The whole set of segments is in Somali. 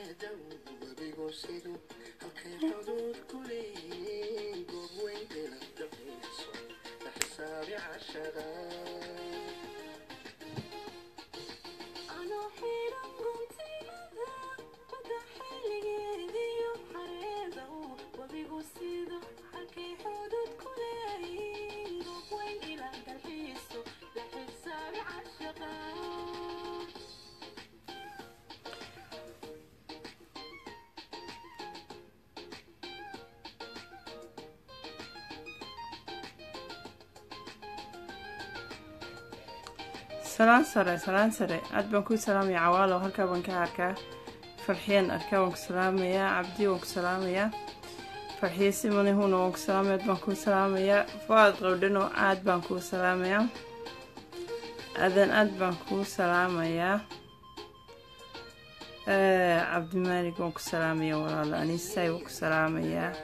salaan sare salaan sare aad baan kuu salaamaya cawaalo halkaa baan ka arkaa farxiyeen arkaa waan ku salaamayaa cabdi waan ku salaamayaa farxiye simani huna waan ku salaamaya aad baan kuu salaamayaa faad qowdhano aad baan kuu salaamayaa adan aad baan kuu salaamayaa cabdimaalig waan ku salaamaya walaalo aniisay waan ku salaamayaa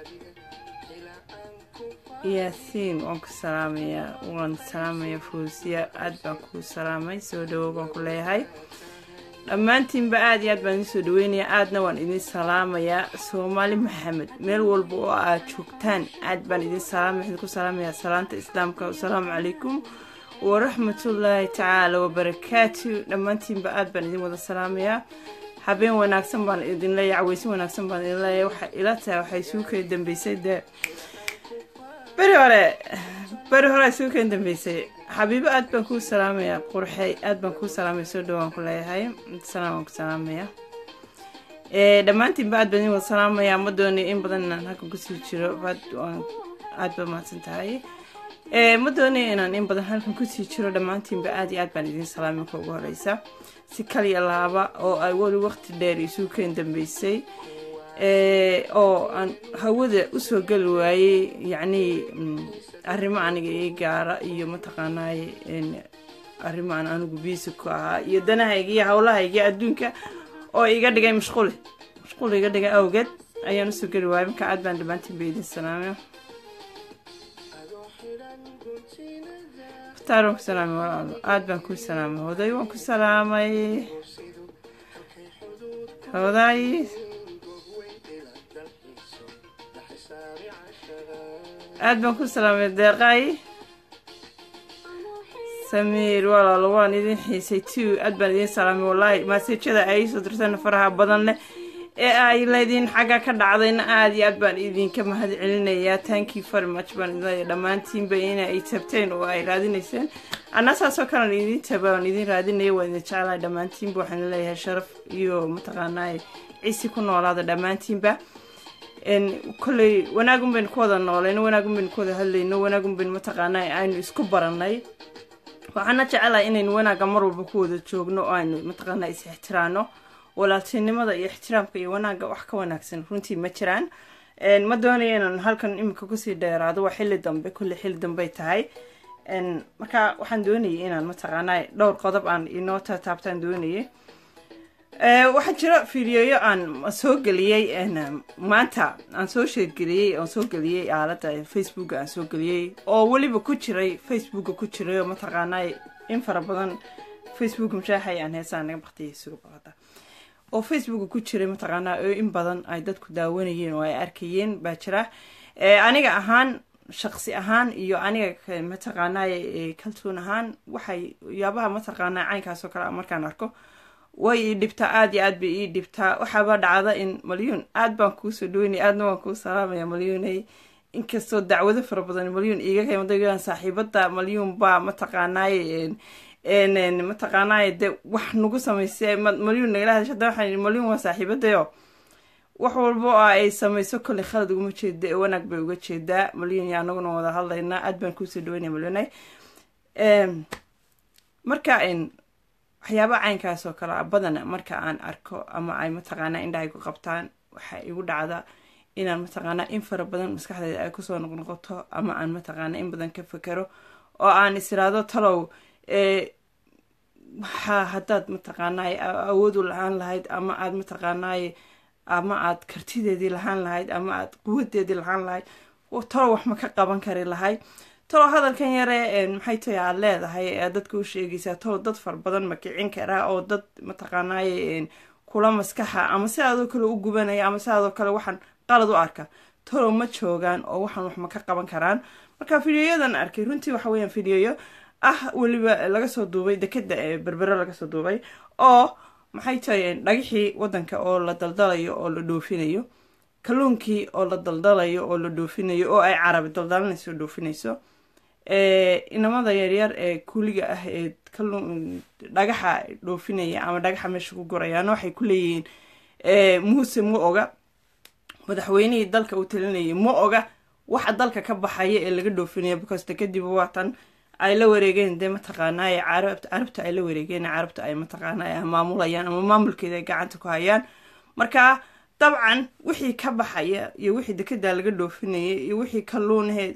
yaasiin waan ku salaamayaa waan salaamaya fuusiya aad baan kuu salaamay soo dhawow baan ku leeyahay dhammaantiinba aad iyo aad baan idiin soo dhaweynayaa aadna waan idin salaamayaa soomaali maxamed meel walba oo aad joogtaan aad baan idin salaamay waxaan ku salaamayaa salaanta islaamka asalaamu calaykum waraxmatullaahi tacaala wabarakaatu dhammaantiinba aad baan idin wada salaamayaa habeen wanaagsan baan idin leeyahay caweysin wanaagsan baan idin leeyahay waxay ila tahay waxay suu kala dambeysay dee beri hore beri hore suu kala dambeysay xabiibo aad baan kuu salaamayaa qurxey aad baan kuu salaamaya soo dhawaan ku leeyahay salaam waan ku salaamaya dhammaantiinba aad baan idin wada salaamayaa ma doonay in badan inaan halkan kusii jiro aad ba mahadsan tahay ma doonay inaan in badan halkan kusii jiro dhammaantiinba aad iyo aad baan idin salaamay ka ugu horeysa si kaliya laaba oo ay weli waqti dheer isuu keen dambeysay oo aan hawada usoo geli waayey yacnii arrimo aniga ii gaara iyo mataqaanaaye arrimo aan anigu biisi ku ahaa iyo danahayga iyo howlahayga adduunka oo iga dhigay mashquuli mashquul iga dhigay awgeed ayaan usoo geli waayay marka aad baan dhammaantiin ba idin salaamay mukhtaar waan ku salaamay walaalo aad baan kuu salaamay hoday waan ku salaamay hoday aad baan ku salaamay deeqaay samiir walaalo waan idin xiisay two aad baan idin salaamay wallaahi maasajada ay soo dirteen faraha badan leh ee ay leediin xagga ka dhacdayna aad iyo aad baan idinka mahad celinayaa tankii very much baan idin dhammaantiinba in ay tabteen oo ay raadinayseen anna saasoo kalean idin taba aan idin raadinaya waa idin jeclahay dhammaantiinba waxaan leeyahay sharaf iyo mataqaanaa cisi ku noolaada dhammaantiinba kolley wanaagun baynu ku wada noolayno wanaagun baynu ku wada hadlayno wanaagun baynu mataqaanaa aynu isku baranay waxaana jecelahay inaynu wanaagga mar walba ku wada joogno oo aynu mataqaanaa is ixtiraano walaaltinimada iyo ixtiraamka iyo wanaagga wax ka wanaagsan runtii ma jiraan ma doonaya inaan halkan imika kusii dheeraado waa xilli dambe kulli xilli dambey tahay marka waxaan doonayay inaan mataqaanaa dhowr qodob aan inoo taataabtaan doonayay waxaa jira fiidiyoyo aan soo geliyey maanta aan soo sheergeliyey aan soo geliyey aalada facebooka aan soo geliyey oo weliba ku jiray facebooka ku jiray oo mataqaanaa in fara badan facebook mashaaxay aan heesaan naga baqtiyay suga baqata oo facebooka ku jiray mataqaanaa oo in badan ay dadku daawanayeen oo ay arkayeen baa jira aniga ahaan shaqsi ahaan iyo aniga mataqaanaa kaltuun ahaan waxay yaabaha mataqaanaa caynkaasoo kale markaan arko way ii dhibtaa aada iyo aad bay ii dhibtaa waxaaba dhacda in malyuun aad baan kuusoo dhaweynay aadna waan kuu salaamaya malyuunay inkastoo dacwado fara badan malyuun iiga kaymadayaan saaxiibada malyuun baa mataqaanaaye mataqaanaaye de wax nagu samaysay malyuun nagala hadasha hadda waxaan malyuun waa saaxiibadayo wax walba oo ay samayso kolley khalad uguma jeeda ee wanaag bay uga jeedaa malyuun iyo anaguna wada hadlaynaa aad baan kuusoo dhaweynaya malyuunay marka waxyaaba caynkaas oo kale badana marka aan arko ama ay mataqaanaa indhahay ku qabtaan waxaa igu dhacda inaan mataqaanaa in fara badan maskaxdeeda ay kusoo noqnoqoto ama aan mataqaanaa in badan ka fekero oo aan isiraado talow waxaa haddaad mataqaanaa awoodu lahaan lahayd ama aad mataqaanaaye ama aad kartideedii lahaan lahayd ama aad quwadeedii lahaan lahayd talow wax ma ka qaban kari lahayd talow hadalkan yare maxay tahay aad leedahay ee dadka u sheegaysaa talow dad fara badan ma kicin karaa oo dad mataqaanaaye kula maskaxa ama sidaadoo kale u gubanaya ama sidaadoo kale waxaan qalad u arka talow ma joogaan oo waxaan wax ma ka qaban karaan marka fideoyadan arkay runtii waxa weeyaan fideoyo ah weliba laga soo duubay dekeda ee berbere laga soo duubay oo maxay tahay dhagixii wadanka oo la daldalayo oo la dhoofinayo kalluunkii oo la daldalayo oo la dhoofinayo oo ay carabi daldalanayso dhoofinayso inamada yaryar ee kuuliga ah ee kalluun dhagaxa dhoofinaya ama dhagaxa meesha ku gurayaana waxay ku leeyihiin muuse ma oga madaxweynihii dalka uu talinayay ma oga waxa dalka ka baxaya ee laga dhoofinaya because de kadib waatan ay la wareegeen dee mataqaanaaye carabta ay la wareegeen carabta ay mataqaanaaye maamulayaan ama maamulkeeda ay gacanta ku hayaan marka dabcan wixii ka baxaya iyo wixii dekedaa laga dhoofinaya iyo wixii kalluunahe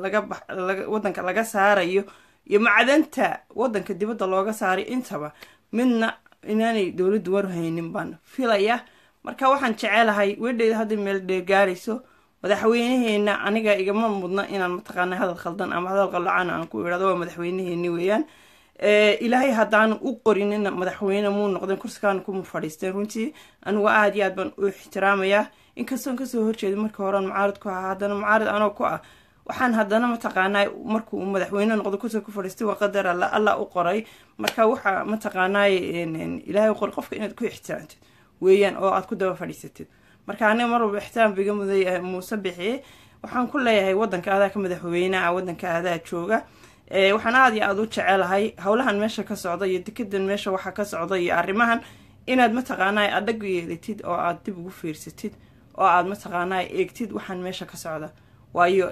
wadanka laga saarayo iyo macdanta wadanka dibadda looga saaray intaba midna inaanay dowladdu warhaynin baan filaya marka waxaan jecelahay wedheeda hadday meel dheergaarayso madaxweynaheena aniga igama mudna inaan mataqaana hadal khaldan ama hadal qallocaan aan ku idhahdo waa madaxweynaheeni weeyaan ilaahay haddaanu u qorinina madaxweyne muu noqdeen kursigaana kuma fadhiisteen runtii anigu aada iyo aad baan u ixtiraamayaa inkastoon kasoo horjeeda markii horean mucaarad ku ahaa haddana mucaarad anoo ku ah waxaan haddana mataqaanaa markuu madaxweyne noqdo kursiga ku fadhiistay waa qadar alla alla u qoray marka waxaa mataqaanaaye ilaahay u qoray qofka inaad ku ixtiraamtid weeyaan oo aad ku daba fadhiisatid marka aniga mar walba ixtiraam biga muday muuse bixiye waxaan ku leeyahay wadanka adaa ka madaxweyneha wadanka adaa jooga waxaan aada iyo aada u jecelahay howlahan meesha ka socda iyo dekedan meesha waxa ka socda iyo arrimahan inaad mataqaanaa adhag yeelatid oo aad dib ugu fiirsatid oo aad mataqaanaa eegtid waxaan meesha ka socda waayo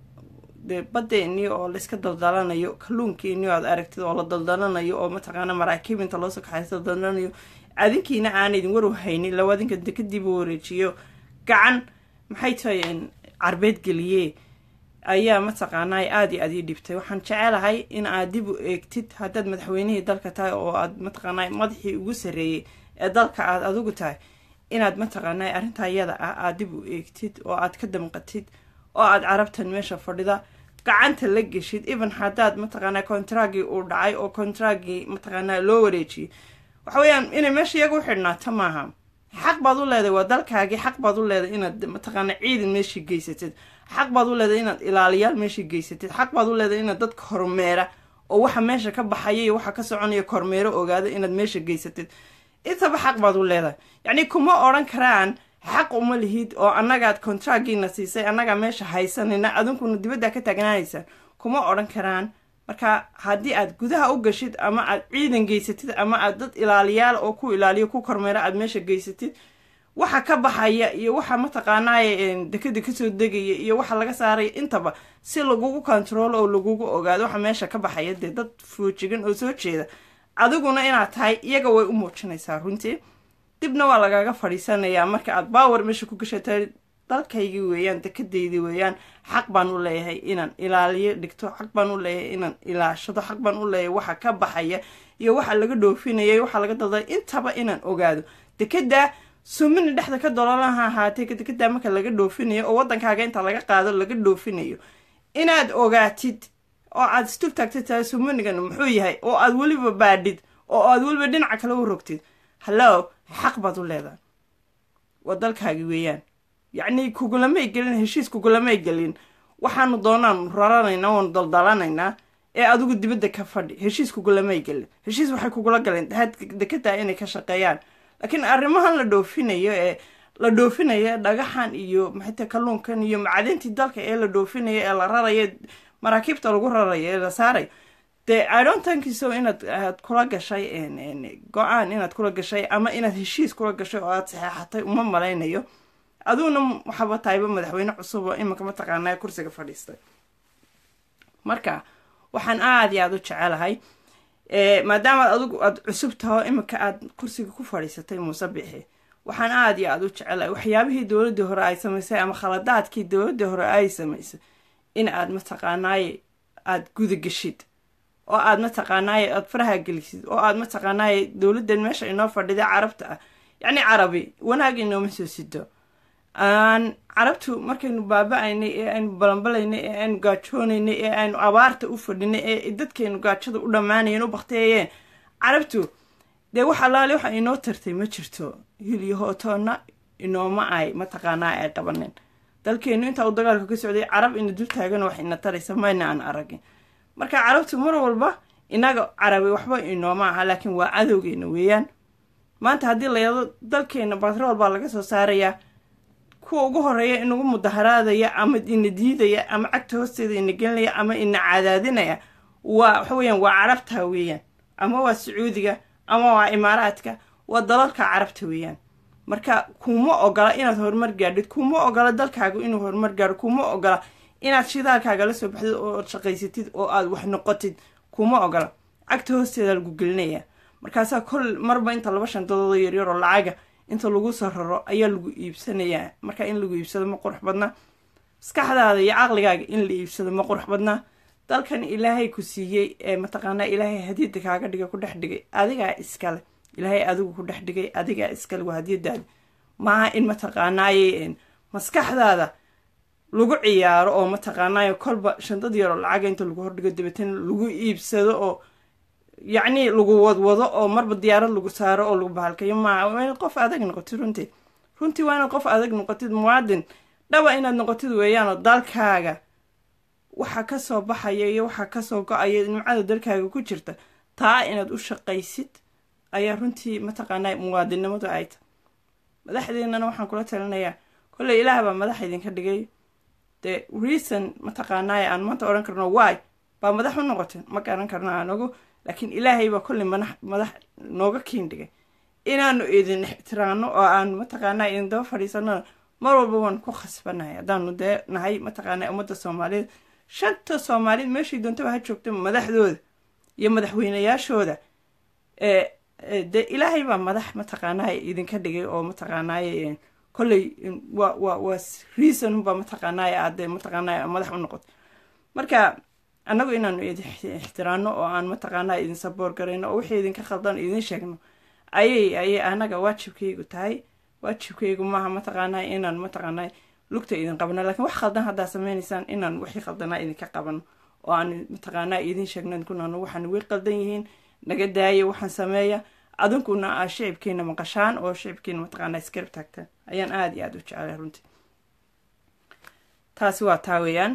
de badeeni oo layska daldalanayo kalluunkeeni aad aragtid oo la daldalanayo oo mataqaana maraakiib inta loosoo kaxaysa daldalanayo adinkiina aan idin waru haynin lawa adinka dekadiiba wareejiyo gacan maxay tahay carbeed geliye ayaa mataqaanaa aada iyo aad ii dhibtay waxaan jecelahay in aad dib u eegtid haddaad madaxweynihii dalka tahay oo aad mataqaanaa madaxii ugu sarreeyey ee dalka aad adigu tahay inaad mataqaanaa arrintaa iyada ah aad dib u eegtid oo aad ka damqatid oo aad carabtan meesha fadhida gacanta la geshid even haddaad mataqaanaa kontraagii uu dhacay oo kontraagii mataqaanaa loo wareejiyey waxa weeyaan inay meesha iyaga u xidhnaato maaha xaq baad u leedahay waa dalkaagii xaq baad u leedahay inaad mataqaanaa ciidan meeshii geysatid xaq baad u leedahay inaad ilaaliyaal meeshii geysatid xaq baad u leedahay inaad dadka hormeera oo waxa meesha ka baxaya iyo waxa ka soconaya kormeero ogaada inaad meesha geysatid intaba xaq baad u leedahay yacni kuma odhan karaan xaq uma lihid oo annagaad kontraagiina siisay annagaa meesha haysanayna adinkuna dibaddaa ka taagnaanaysaan kuma odhan karaan marka haddii aad gudaha u gashid ama aad ciidan geysatid ama aad dad ilaaliyaal oo ku ilaaliyo ku kormeera aad meesha geysatid waxa ka baxaya iyo waxa mataqaanaaye dekada kasoo degaya iyo waxa laga saaraya intaba si lagugu controlo oo lagugu ogaado waxa meesha ka baxaya dee dad foojigan oo soo jeeda adiguna inaad tahay iyaga way u muujinaysaa runtii dibna waa lagaga fadhiisanayaa marka aad baawer meesha ku gashatay dalkaygii weeyaan dekadaydii weeyaan xaq baan u leeyahay inaan ilaaliyo dhigto xaq baan u leeyahay inaan ilaashado xaq baan u leeyahay waxa ka baxaya iyo waxa laga dhoofinaya waxa laga dalday intaba inaan ogaado dekada sumina dhexda ka dololaha ahaatay dekedaa marka laga dhoofinayo oo wadankaaga inta laga qaado laga dhoofinayo inaad ogaatid oo aad istul taagtid tahay suminigan muxuu yahay oo aad weliba baadhid oo aad weliba dhinaca kale u rogtid hallo xaq baad u leedahay waa dalkaagi weeyaan yacni kugulamay gelin heshiis kugulamay gelin waxaanu doonaan raranaynaa waanu daldalanaynaa ee adigu dibadda ka fadhi heshiis kugulamay gelin heshiis waxay kugula galeen dekedaa inay ka shaqeeyaan laakiin arrimahan la dhoofinayo ee la dhoofinayo dhagaxan iyo maxayta kalluunkan iyo macdintii dalka ee la dhoofinayo ee la rarayo maraakiibta lagu rarayo ee la saarayo dee idontankiso inaad aad kula gashay go-aan inaad kula gashay ama inaad heshiis kula gashay oo aad saxeexatay uma malaynayo adiguna waxaba tahayba madaxweyne cusub oo iminka mataqaanaa kursiga fadhiistay marka waxaan aada iyo aada u jecelahay maadaama adigu aada cusub taho iminka aad kursiga ku fadhiisatay muuse bixi waxaan aada iyo aada u jecelahay waxyaabihii dowladdii hore ay samaysay ama khaladaadkii dowladdii hore ay samaysay in aad mataqaanaaye aada gudageshid oo aad mataqaanaaye aada faraha gelisid oo aad mataqaanaaye dowladdan meesha inoo fadhida carabta ah yacni carabi wanaag inooma soo sido aan carabtu markaynu baaba-aynay ee aynu balanbalaynay ee aynu gaajoonaynay ee aynu abaarta u fadhinay ee dadkeenu gaajada u dhammaanayeen u bakteeyeen carabtu dee wax allaale waxa inoo tartay ma jirto hilyahootoonna inooma ay mataqaanaa ay qabanin dalkeenu intaa uu dagaalka ka socday carab ina dul taagano wax ina taraysa mayna aan aragin marka carabtu mar walba inaga carabi waxba inooma aha laakiin waa cadowgeena weeyaan maanta haddii layado dalkeena batrool baa laga soo saarayaa kuwa ugu horeeya inagu mudaharaadaya ama ina diidaya ama cagta hoosteeda ina gelinaya ama ina cadaadinaya waa waxa weeyaan waa carabta weeyaan ama waa sacuudiga ama waa imaaraadka waa dalalka carabta weeyaan marka kuma ogola inaad horumar gaadhid kuma ogola dalkaaga inuu horumar gaadho kuma ogola inaad shidaalkaaga la soo baxdid oo shaqaysatid oo aad wax noqotid kuma ogola cagta hoosteeda lagu gelinaya markaasaa kol marba inta laba shandadood yaryaroo lacaga inta lagu soo raro ayaa lagu iibsanayaa marka in lagu iibsado ma qurux badna maskaxdaada iyo caqligaaga in la iibsado ma qurux badna dalkan ilaahay ku siiyey ee mataqaanaa ilaahay hadiyada kaaga dhigay ku dhex dhigay adigaa iskale ilaahay adigu ku dhex dhigay adigaa iskale waa hadiyadaada maaha in mataqaanaaye maskaxdaada lagu ciyaaro oo mataqaanaaye kolba shandad yaroo lacaga inta lagu hordhigo dabeetana lagu iibsado oo yacni lagu wadwado oo marba diyaarad lagu saaro oo lagu bahalkayo maaha waa inaad qof adag noqotid runtii runtii waa inaad qof adag noqotid muwaadin dhaba inaad noqotid weeyaanoo dalkaaga waxa kasoo baxaya iyo waxa kasoo go-aya nimcada dalkaaga ku jirta taa inaad u shaqaysid ayaa runtii mataqaanaa muwaadinnimadu ay tahy madaxdeennana waxaan kula talinayaa kolley ilaah baa madax idinka dhigay dee reason mataqaanaaye aan maanta odhan karno wy baa madax u noqoteen ma garan karno aanagu laakiin ilaahay baa kolley madax madax nooga kiin dhigay inaanu idin ixtiraano oo aan mataqaanaa idin daba fadhiisanona mar walba waan ku khasbanahay haddaanu dee nahay mataqaanaa ummadda soomaaliyeed shanta soomaaliyed meeshay doontaba ha joogta madaxdooda iyo madaxweynayaashooda dee ilaahay baa madax mataqaanaa idinka dhigay oo mataqaanaaye kolley wa wa waa reason baa mataqaanaaye aade mataqaanaa madax u noqoto marka annagu inaanu idin ixtiraano oo aan mataqaanaa idin saboor garayno oo wixii idinka khaldan idin sheegno ayay ayay anaga waajibkaygu tahay waajibkaygu maaha mataqaanaa inaan mataqaanaa lugta idin qabno lakiin wax khaldan haddaa sameynaysaan inaan wixii khaldanaa idinka qabano oo aan mataqaanaa idin sheegno kunano waxaan way qaldan yihiin naga daaya waxaan sameeya adinkuna aa shicibkiina maqashaan oo shicibkiina mataqaanaa iskarab taagtaan ayaan aada iyo aada u jeclay runtii taasi waa taa weeyaan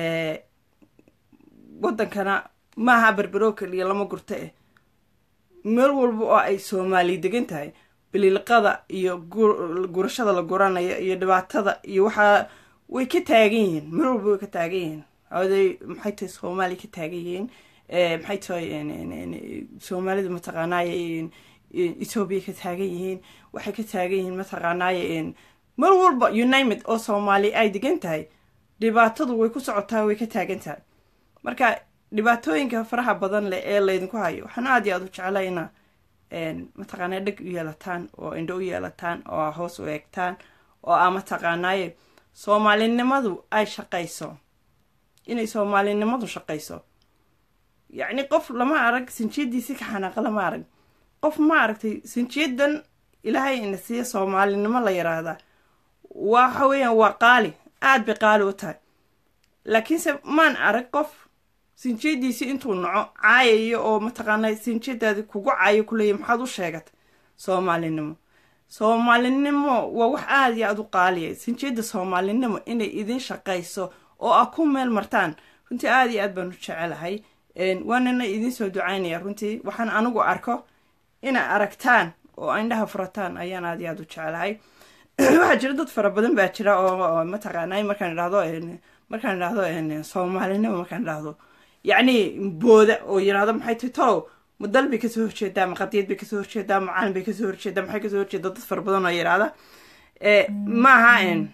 waddankana maaha berberoo keliya lama gurto eh meel walba oo ay soomaali degan tahay biliilqada iyo gurashada la guranayo iyo dhibaatada iyo waxaa way ka taagan yihiin meel walba way ka taagan yihiin oday maxay tahay soomaali ka taagan yihiin maxay tahay soomaalida mataqaanaaye ethoobiya ka taagan yihiin waxay ka taagan yihiin mataqaanaaye meel walba unimid oo soomaali ay degan tahay dhibaatadu way ku socotaa way ka taagan tahay marka dhibaatooyinka faraha badan leh ee laydinku hayo waxaan aada iyo aada u jeclaa inaa mataqaanaa dheg u yeelataan oo indho u yeelataan oo aa hoos u eegtaan oo aa mataqaanaaye soomaalinimadu ay shaqayso inay soomaalinimadu shaqayso yacni qof lama arag sinjiyadiisi ka xanaaqa lama arag qof ma aragtay sinjiyadan ilaahay ina siiya soomaalinimo la yiraahdaa waxa weeyaan waa qaali aada bay qaali u tahay laakiinse maan arag qof sinjiyadiisi intuu naco caayayo oo mataqaanaa sinjiyadaadi kugu caayo kuleeya maxaad u sheegatay soomaalinimo soomaalinimo waa wax aada iyo aada u qaaliya sinjiyadda soomaalinimo inay idin shaqayso oo aa ku meel martaan runtii aada iyo aad baan u jecelahay waanana idiin soo ducaynaya runtii waxaan anigu arko inaa aragtaan oo indhaha furataan ayaan aada iyo aada u jecelahay waxaa jira dad fara badan baa jira oo mataqaanaa markaan idhahdo markaan idhahdo soomaalinimo markaan idhahdo yacni booda oo yirahdo maxay tahay tolow ma dal bay kasoo horjeedaa ma qadiyad bay kasoo horjeedaa ma caalin bay kasoo horjeedaa maxay kasoo horjeedaa dad fara badan oo yirahda maaha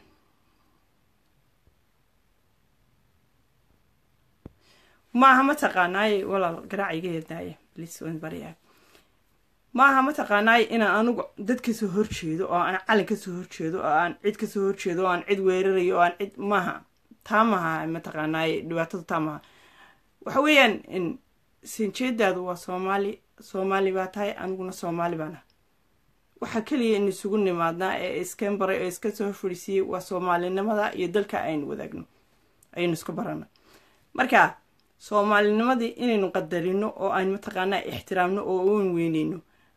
maaha mataqaanaaye walaal garaaciga yeeldaaya bliis waan baryaa maaha mataqaanaaye inaan anigu dad kasoo horjeedo oo aan calin kasoo horjeedo oo aan cid kasoo horjeedo oo aan cid weerarayo oo aan cid maaha taa maha mataqaanaaye dhibaatada taa maha waxa weeyaan sinjeedaadu waa soomaali soomaali baa tahay aniguna soomaali baana waxaa keliya in isugu nimaadnaa ee iskan baray oo iska soo fadhiisiiyey waa soomaalinimada iyo dalka aynu wadaagno ayaynu isku barana marka soomaalinimadii inaynu qadarino oo aynu mataqaanaa ixtiraamno oo uun weyneyno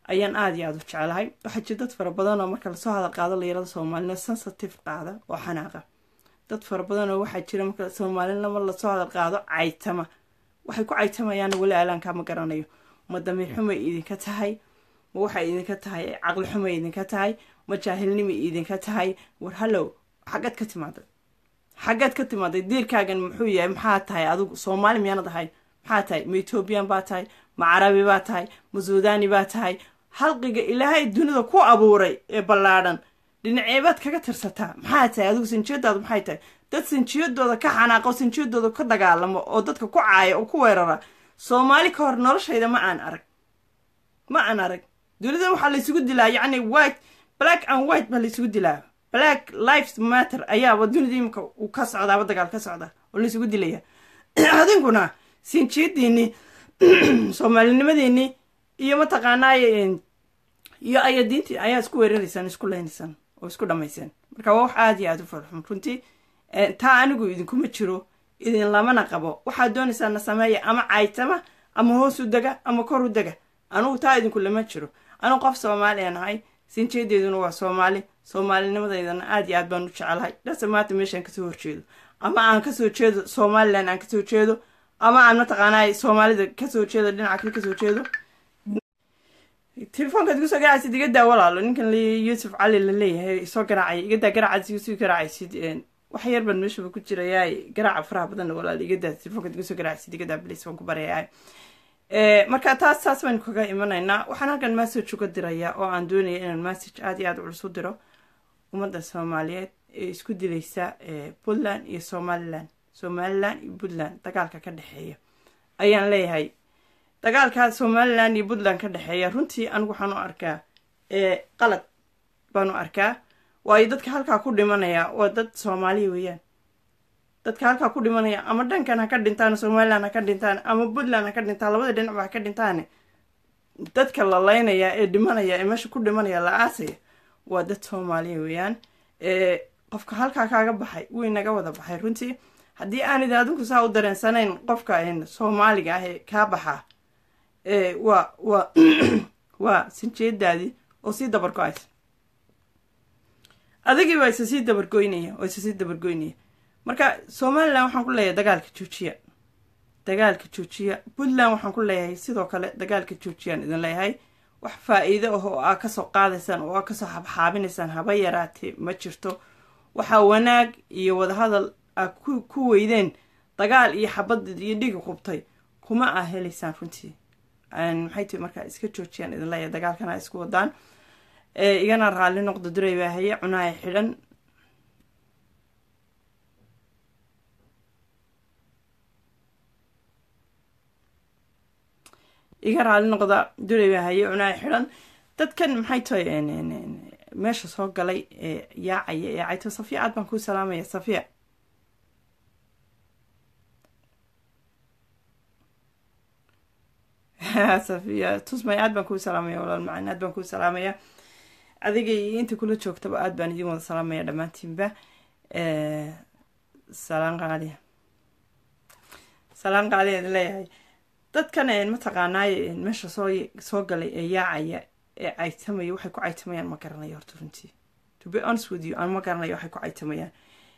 ayaan aada iyo aada u jecelahay waxaa jira dad fara badan oo marka lasoo hadal qaado layirada soomaalina sensitive qaada oo xanaaqa dad fara badan oo waxaa jira marka soomaalinama lasoo hadal qaado caytama waxay ku caytamayaan weli alaankaa ma garanayo ma damiir xumay idinka tahay ma waxay idinka tahay caqli xumay idinka tahay ma jaahilnimay idinka tahay war hallow xaggaad ka timaaday xaggaad ka timaaday diirkaagan muxuu yahay maxaa tahay adigu soomaali miyaanad ahay maxaa tahay ma ethoobiyan baa tahay ma carabi baa tahay ma suudani baa tahay halqiga ilaahay dunida ku abuuray ee ballaadhan dhinaceebaad kaga tirsataa maxaa tahay adigu sinjiyadaadu maxay tahay dad sinjiyadooda ka xanaaqo sinjiyadooda ka dagaalamo oo dadka ku caaya oo ku weerara soomaali ka hor noloshayda ma aan arag ma aan arag dunidan waxaa laysugu dilaa yacni white black and white baa laysugu dilaa black lives matter ayaaba dunida imika uu ka socdaaba dagaal ka socda oo laysugu dilaya adinkuna sinjiyadiinii soomaalinimadeennii iyo mataqaanaaye iyo ayadiintii ayaa isku weeraraysaan isku leynaysaan oo isku dhamayseen marka waa wax aada iyo aada u farxun runtii taa anigu idinkuma jiro idin lamana qabo waxaad doonaysaan na sameeya ama caytama ama hoos u dega ama kor u dega anugu taa idinku lama jiro anugu qof soomaaliya nahay sinjeedeeduna waa soomaali soomaalinimadeydana aada iyo aad baan u jecelahay dhase maanta meeshaan kasoo horjeedo ama aan kasoo jeedo somalilan aan kasoo jeedo ama aan mataqaanaa soomaalida kasoo jeedo dhinaca kale kasoo jeedo telefoonkaad igu soo garacaysid iga daa walaalo ninkan yuusuf cali la leeyahay soo garaacay iga daa garaacaad igu soo garacaysid wax yar baan meeshaba ku jirayaa garaaca faraha badanna walaalo iga daa telefoonkaad igu soo garacaysid iga daa bliis waan ku baryayaa marka taas taas baynu kaga imanaynaa waxaan halkan message uga dirayaa oo aan doonaya inaan message aada iyo aada culus u diro ummadda soomaaliyeed ee isku dilaysa puntland iyo somalilan somalilan iyo puntland dagaalka ka dhexeeya ayaan leeyahay dagaalka somalilan iyo puntland ka dhexeeya runtii anigu waxaan u arkaa qalad baan u arkaa waayo dadka halkaa ku dhimanaya waa dad soomaaliya weeyaan dadka halkaa ku dhimanaya ama dhankan ha ka dhintaan somalilan ha ka dhintaan ama puntland ha ka dhintaan labada dhinacba ha ka dhintaan dadka la leynaya ee dhimanaya ee meesha ku dhimanaya la aasaya waa dad soomaaliya weeyaan qofka halkaa kaaga baxay wuu inaga wada baxay runtii haddii aanid adinku saa u dareensanayn qofka soomaaliga ah ee kaa baxaa waa waa waa sinjeedaadii oo sii dabargo-aysa adigii baa isa sii dabargoynaya oo isa sii dabargoynaya marka somalilan waxaan ku leeyahay dagaalka joojiya dagaalka joojiya puntland waxaan ku leeyahay sidoo kale dagaalka joojiyaan idin leeyahay wax faa-iido ah oo aa kasoo qaadaysaan oo aa kasoo xabxaabinaysaan haba yaraatee ma jirto waxaa wanaag iyo wadahadal aa ku weydeen dagaal iyo xabad iyo dhiga qubtay kuma aa helaysaan runtii maxay tii markaa iska joojiyaan idin leeyahay dagaalkana a isku wadaan igana raalli noqdo duray baa haye cunaha xidhan iga raalli noqda duray baa haye cunaha xidhan dadkan maxay tahay meesha soo galay ee yaacaya ee cayto safiya aad baan kuu salaamaya safiya safiya tusmay aad baan kuu salaamaya walaal macaan aad baan kuu salaamaya adiga iyo inta kula joogtaba aad baan idin wada salaamaya dhammaantiinba salaan qaaliya salaan qaaliya idin leeyahay dadkan mataqaanaaye meesha soo soo galay ee yaacaya ee caytamaya waxay ku caytamayaan ma garanayo horta runtii to be honest with you aan ma garanayo waxay ku caytamayaan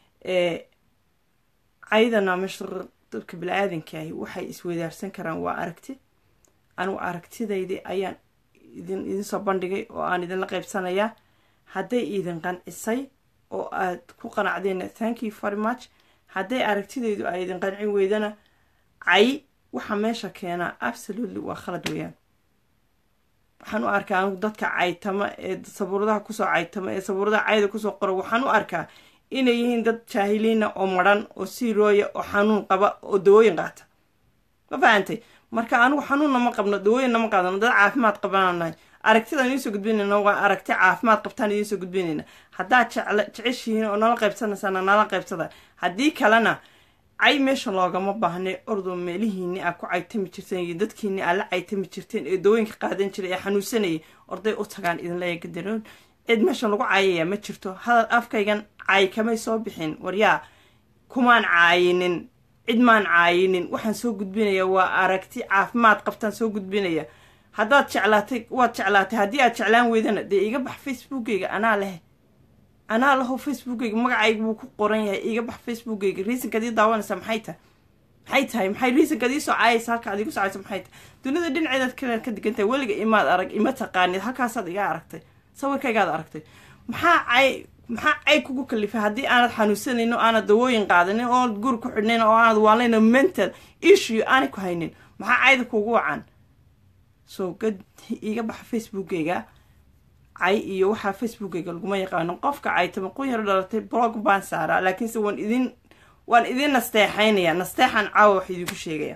caydana meesha dadka bili-aadankahi waxay isweydaarsan karaan waa aragti anigu aragtidaydii ayaan idin idinsoo bandhigay oo aan idinla qaybsanayaa hadday idin qancisay oo aad ku qanacdeen thank you very much hadday aragtidaydu ay idin qancin weydana cay waxa meesha keenaa absolutely waa khalad weeyaan waxaan u arkaa anigu dadka caytama ee sabuuradaha kusoo caytama ee sabuuradaha cayda kusoo qora waxaan u arkaa inay yihiin dad jaahiliina oo madran oo siirooya oo xanuun qaba oo dawooyin qaata ma fahantay marka anigu xanuunna ma qabno dawooyinna ma qaadano dad caafimaad qabananahay aragtidaan idinsoo gudbinayna waa aragti caafimaad qabtaan idinsoo gudbinayna haddaad jecla jeceshihiin oo nala qaybsanaysaana nala qaybsada haddii kalena cay meesha loogama baahnay ordoo meelihiini aa ku caytami jirteen iyo dadkiini aa la caytami jirteen ee dawooyinka qaadan jiray ee xanuunsanayay orday u tagaan idinleeya gadaroon cid meeshan lagu caayaya ma jirto hadal afkaygan caay kamay soo bixin waryaa kumaan caayinin cid maan caayinin waxaan soo gudbinaya waa aragti caafimaad qabtaan soo gudbinaya haddaad jeclaatay waad jeclaatay haddii aad jeclaan weydana dee iga bax facebookeyga anaa leh anaa laho facebookeyga magacayga wuu ku qoran yahay iga bax facebookeyga reasonkaad ii daawanaysaa maxay tahay maxay tahay maxay reasonkaad ii soo caayaysa halka ad igu socaysa maxay tahay dunida dhinaceedaad kale ka digan tahay weliga imaad arag ima taqaanid halkaasaad iga aragtay sawirkaygaad aragtay maxaa cay maxaa cay kugu kalifay haddii aanad xanuunsanaynin oo aanad dawooyin qaadanin oo aanad guri ku xidhnayn oo aanad waalayna mental issue aanay ku haynin maxaa cayda kugu wacan so gad iga baxa facebookeyga cay iyo waxaa facebookeyga laguma yaqaano qofka caytama qun yaro dhalatay blog baan saaraa laakiinse waan idin waan idin nasteexaynaya nasteexan caawa wax idinku sheegaya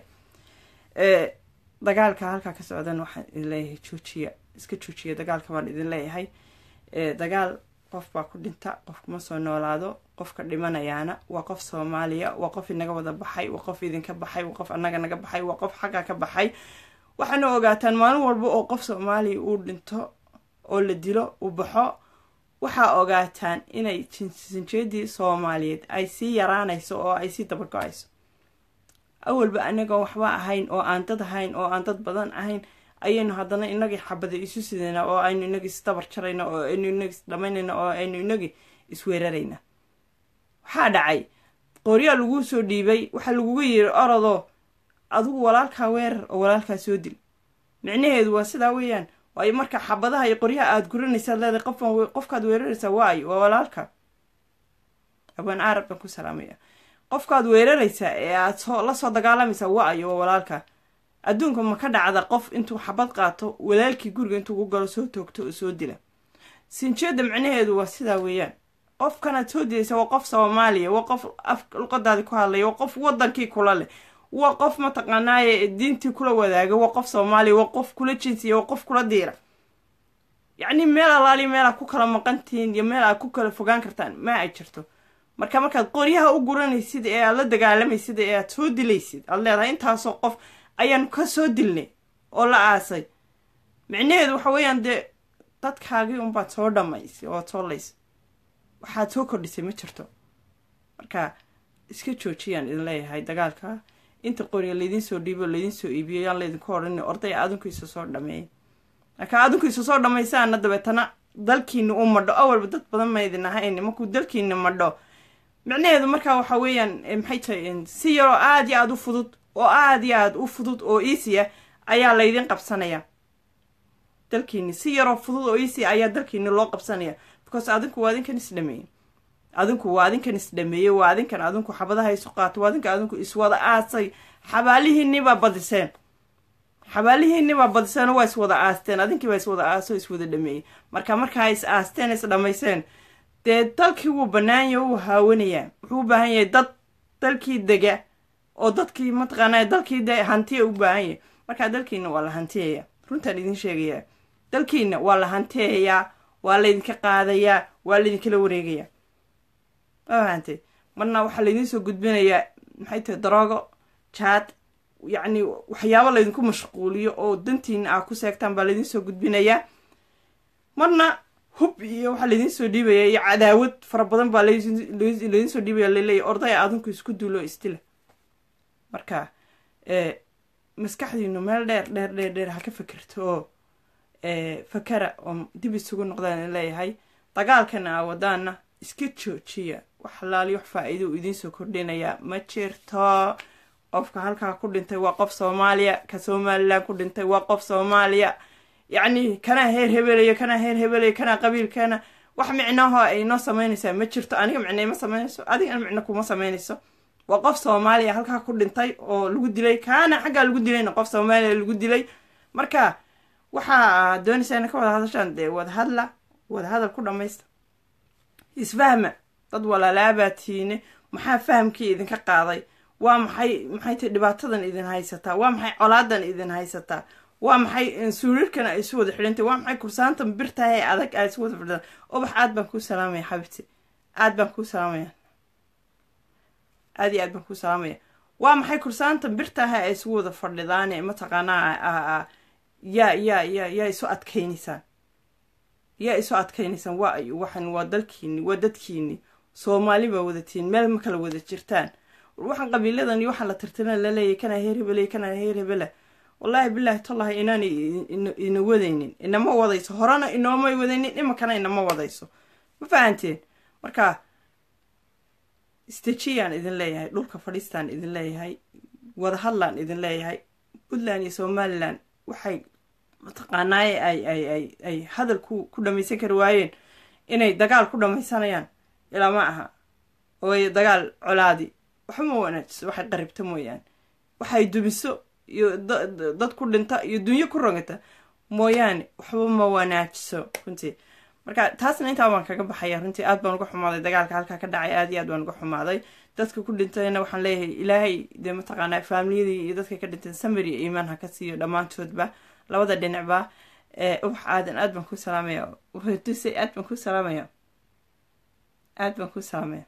dagaalka halkaa ka socdan waxaan idin leeyahay joojiya iska joojiya dagaalka baan idin leeyahay dagaal qof baa ku dhinta qof kuma soo noolaado qofka dhimanayaana waa qof soomaaliya waa qof inaga wada baxay waa qof idinka baxay waa qof annaga naga baxay waa qof xagga ka baxay waxaana ogaataan maalin walba oo qof soomaaliya uu dhinto oo la dilo uu baxo waxaa ogaataan inay sinjeedii soomaaliyeed ay sii yaraanayso oo ay sii dabargo-ayso awalba anagoo waxba ahayn oo aan dad ahayn oo aan dad badan ahayn ayaynu haddana inagii xabada isu sidayna oo aynu inagii isdabar jarayna oo aynu inagii isdhamaynayna oo aynu inagii isweerarayna waxaa dhacay qoryaa laguu soo dhiibay waxaa lagugu yiri orodoo adigu walaalkaa weerar oo walaalkaa soo dil micnaheedu waa sidaa weeyaan waayo marka xabadaha iyo qoryaha aada guranaysaad leedahay qofkan qofkaad weeraraysaa waayo waa walaalka abaan arab baan ku salaamaya qofkaad weeraraysaa ee aad soo la soo dagaalamaysaa waayo waa walaalka adduunka ma ka dhacda qof intuu xabad qaato walaalkii guriga intuu ku galo soo toogto oo soo dila sinjeeda micnaheedu waa sidaa weeyaan qofkanaad soo dilaysa waa qof soomaaliya waa qof af luqadaadii ku hadlaya waa qof wadankii kula leh waa qof mataqaanaaye diintii kula wadaaga waa qof soomaaliya waa qof kula jinsiya waa qof kula diira yacni meel alaali meel aad ku kala maqantihiin iyo meel aad ku kala fogaan kartaan ma ay jirto marka markaad qoryaha u guranaysid ee aad la dagaalamaysid ee aad soo dilaysid aad leedahay intaasoo qof ayaanu ka soo dilnay oo la aasay micnaheedu waxa weeyaan dee dadkaagii unbaad soo dhamaysay oo soo laysay waxaad soo kordhisay ma jirto marka iska joojiyaan idin leeyahay dagaalka inta qoriya laydiin soo dhiibo laydiin soo iibiyo yaan laydinku odhan orday adinku isa soo dhameeyay marka adinku isa soo dhamaysaana dabeetana dalkiina u madho awalba dad badan maydin ahayn markuu dalkiina madho micnaheedu markaa waxa weeyaan maxay tahay si yaroo aada iyo aada u fudud oo aada iyo aada u fudud oo easya ayaa laydin qabsanaya dalkiini si yaroo fudud oo easya ayaa dalkiini loo qabsanaya because adinku waa adinkan isdhameeyey adinku waa adinkan isdhameeyey waa adinkan adinku xabadaha isu qaato waa adinkan adinku iswada aasay xabaalihiinibaa badiseen xabaalihiinibaa badiseen waa iswada aasteen adinkiibaa iswada aaso iswada dhameeyey marka markaa is aasteen is dhamayseen dee dalkii wuu banaanya wuu haawanayaa wuxuu u baahan yahay dad dalkii dega oo dadkii mataqaanaa dalkii de hantiya u baahan yahay markaa dalkiina waa la hantiyaya runtaan idin sheegayaa dalkiina waa la hantiyayaa waa laydinka qaadayaa waa laydinkala wareegayaa mahantay marna waxaa laydin soo gudbinayaa maxay tahay daroogo jaad yacni waxyaabo laydinku mashquuliyo oo dantiina aa ku seegtaan baa laydin soo gudbinayaa marna hub iyo waxaa laydin soo dhiibaya iyo cadaawad fara badan baa laydin soo dhiibaya laleeyahy ordaya adinku isku duulo istila marka maskaxdiinu meel dheer dheer dheer dheer ha ka fekerto oo fakara oo dib isugu noqdaan leeyahay dagaalkana aa wadaana iska joojiya wax halaali wax faa-iido u idiin soo kordhinayaa ma jirto qofka halkaa ku dhintay waa qof soomaaliya ka somalilan ku dhintay waa qof soomaaliya yacni kanaa heer hebelayo kanaa heer hebelayo kanaa qabiilkana wax micnaho ay noo sameynaysaa ma jirto aniga micna ima sameynayso adigana micno kuma sameynayso waa qof soomaaliya halkaa ku dhintay oo lagu dilay kaana xaggaa lagu dilayna qof soomaaliya lagu dilay marka waxaa doonaysaa ina ka wada hadashaan dee wadahadla wadahadal ku dhamaysta isfahma dad walaalaaabaa tiine maxaa fahamkii idinka qaaday waa maxay maxay tahy dhibaatadan idin haysataa waa maxay colaadan idin haysataa waa maxay suuriirkan ay isu wada xidhantay waa maxay kursaantan birtahay adag ay isu wada fidhan ubax aad baan kuu salaamaya xabibti aad baan kuu salaamaya aad iyo aad baan kuu salaamaya waa maxay kursaantan birtahay ay isugu wada fadhidaane mataqaanaa yaa yaa yaa yaa isu adkaynaysaan yaa isu adkaynaysaan waa ay waxan waa dalkiini waa dadkiini soomaali baa wadatiin meel ma kala wada jirtaan waxaan qabiiladan iyo waxaan la tirtiran laleeyahy kanaa heer hebeley kanaa heer hebela wallaahi bilaahi tallahi inaanay ina wadaynin inama wadayso horena inoomay wadaynin iminkana inama wadayso ma fahanteen marka stejiyaan idin leeyahay dhulka fadhiistaan idin leeyahay wadahadlaan idin leeyahay puntland iyo somalilan waxay mataqaanaaye ay ay ay ay hadal ku ku dhamaysan kari waayeen inay dagaal ku dhamaysanayaan ilaa ma aha ooy dagaal colaadi waxba ma wanaajiso waxay qaribta mooyaane waxay dumiso iyo dad ku dhinta iyo dunyo ku rogata mooyaane waxba ma wanaajiso runtii marka taasna intaa baan kaga baxaya runtii aad baan uga xumaaday dagaalka halkaa ka dhacay aad iyo aad baan uga xumaaday dadka ku dhintayna waxaan leeyahay ilaahay dee mataqaanaa faamiliyadii iyo dadka ka dhintay samir iyo iimaan ha ka siiyo dhammaantoodba labada dhinacba ubax aadan aad baan ku salaamaya duse aad baan ku salaamaya aad baan ku salaamaya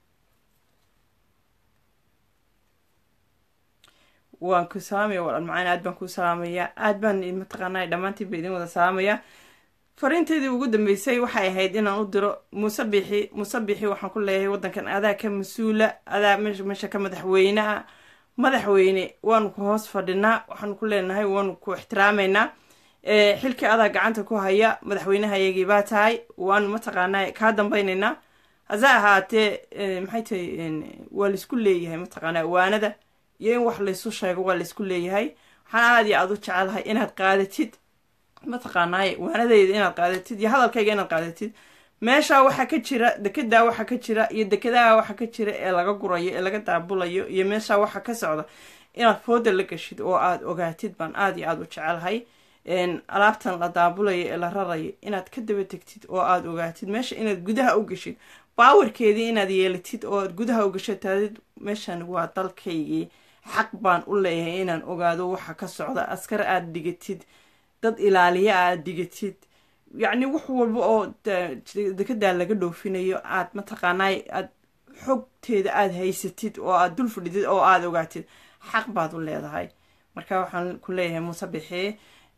waan ku salaamaya walaal macaan aad baan ku salaamaya aad baan mataqaanaa dhammaantiin ba idin wada salaamaya fariinteedii ugu dambeysay waxay ahayd inaan u diro muuse bixi muuse bixi waxaan ku leeyahay waddankan adaa ka mas-uula adaa meesha ka madaxweyneha madaxweyne waanu ku hoos fadhinaa waxaanu ku leenahay waanu ku ixtiraameynaa xilkii adaa gacanta ku haya madaxweynehayagii baa tahay waanu mataqaanaa kaa dambayneynaa hase ahaatee maxay tahay waa laysku leeyahay mataqaanaa waanada iyo in wax laysu sheego waa laysku leeyahay waxaan aada iyo aada u jecelahay inaad qaadatid mataqaanaaye waanadeyda inaad qaadatid iyo hadalkayga inaad qaadatid meeshaa waxaa ka jira dekedaa waxaa ka jira iyo dekedaha waxaa ka jira ee laga gurayo ee laga daabulayo iyo meeshaa waxaa ka socda inaad fooda la gashid oo aada ogaatid baan aada iyo aada u jecelahay alaabtan la daabulayo ee la rarayo inaad ka daba tegtid oo aada ogaatid meesha inaad gudaha u gashid baawarkeedii inaad yeelatid oo aad gudaha u gashatadid meeshan waa dalkaygii xaq baan u leeyahay inaan ogaado waxa ka socda askar aada dhigatid dad ilaaliya aad dhigatid yacni wax walba oo dekedaa laga dhoofinayo aad mataqaanaay aad xogteeda aada haysatid oo aad dul fadhidid oo aada ogaatid xaq baad u leedahay marka waxaan ku leeyahay muuse bixee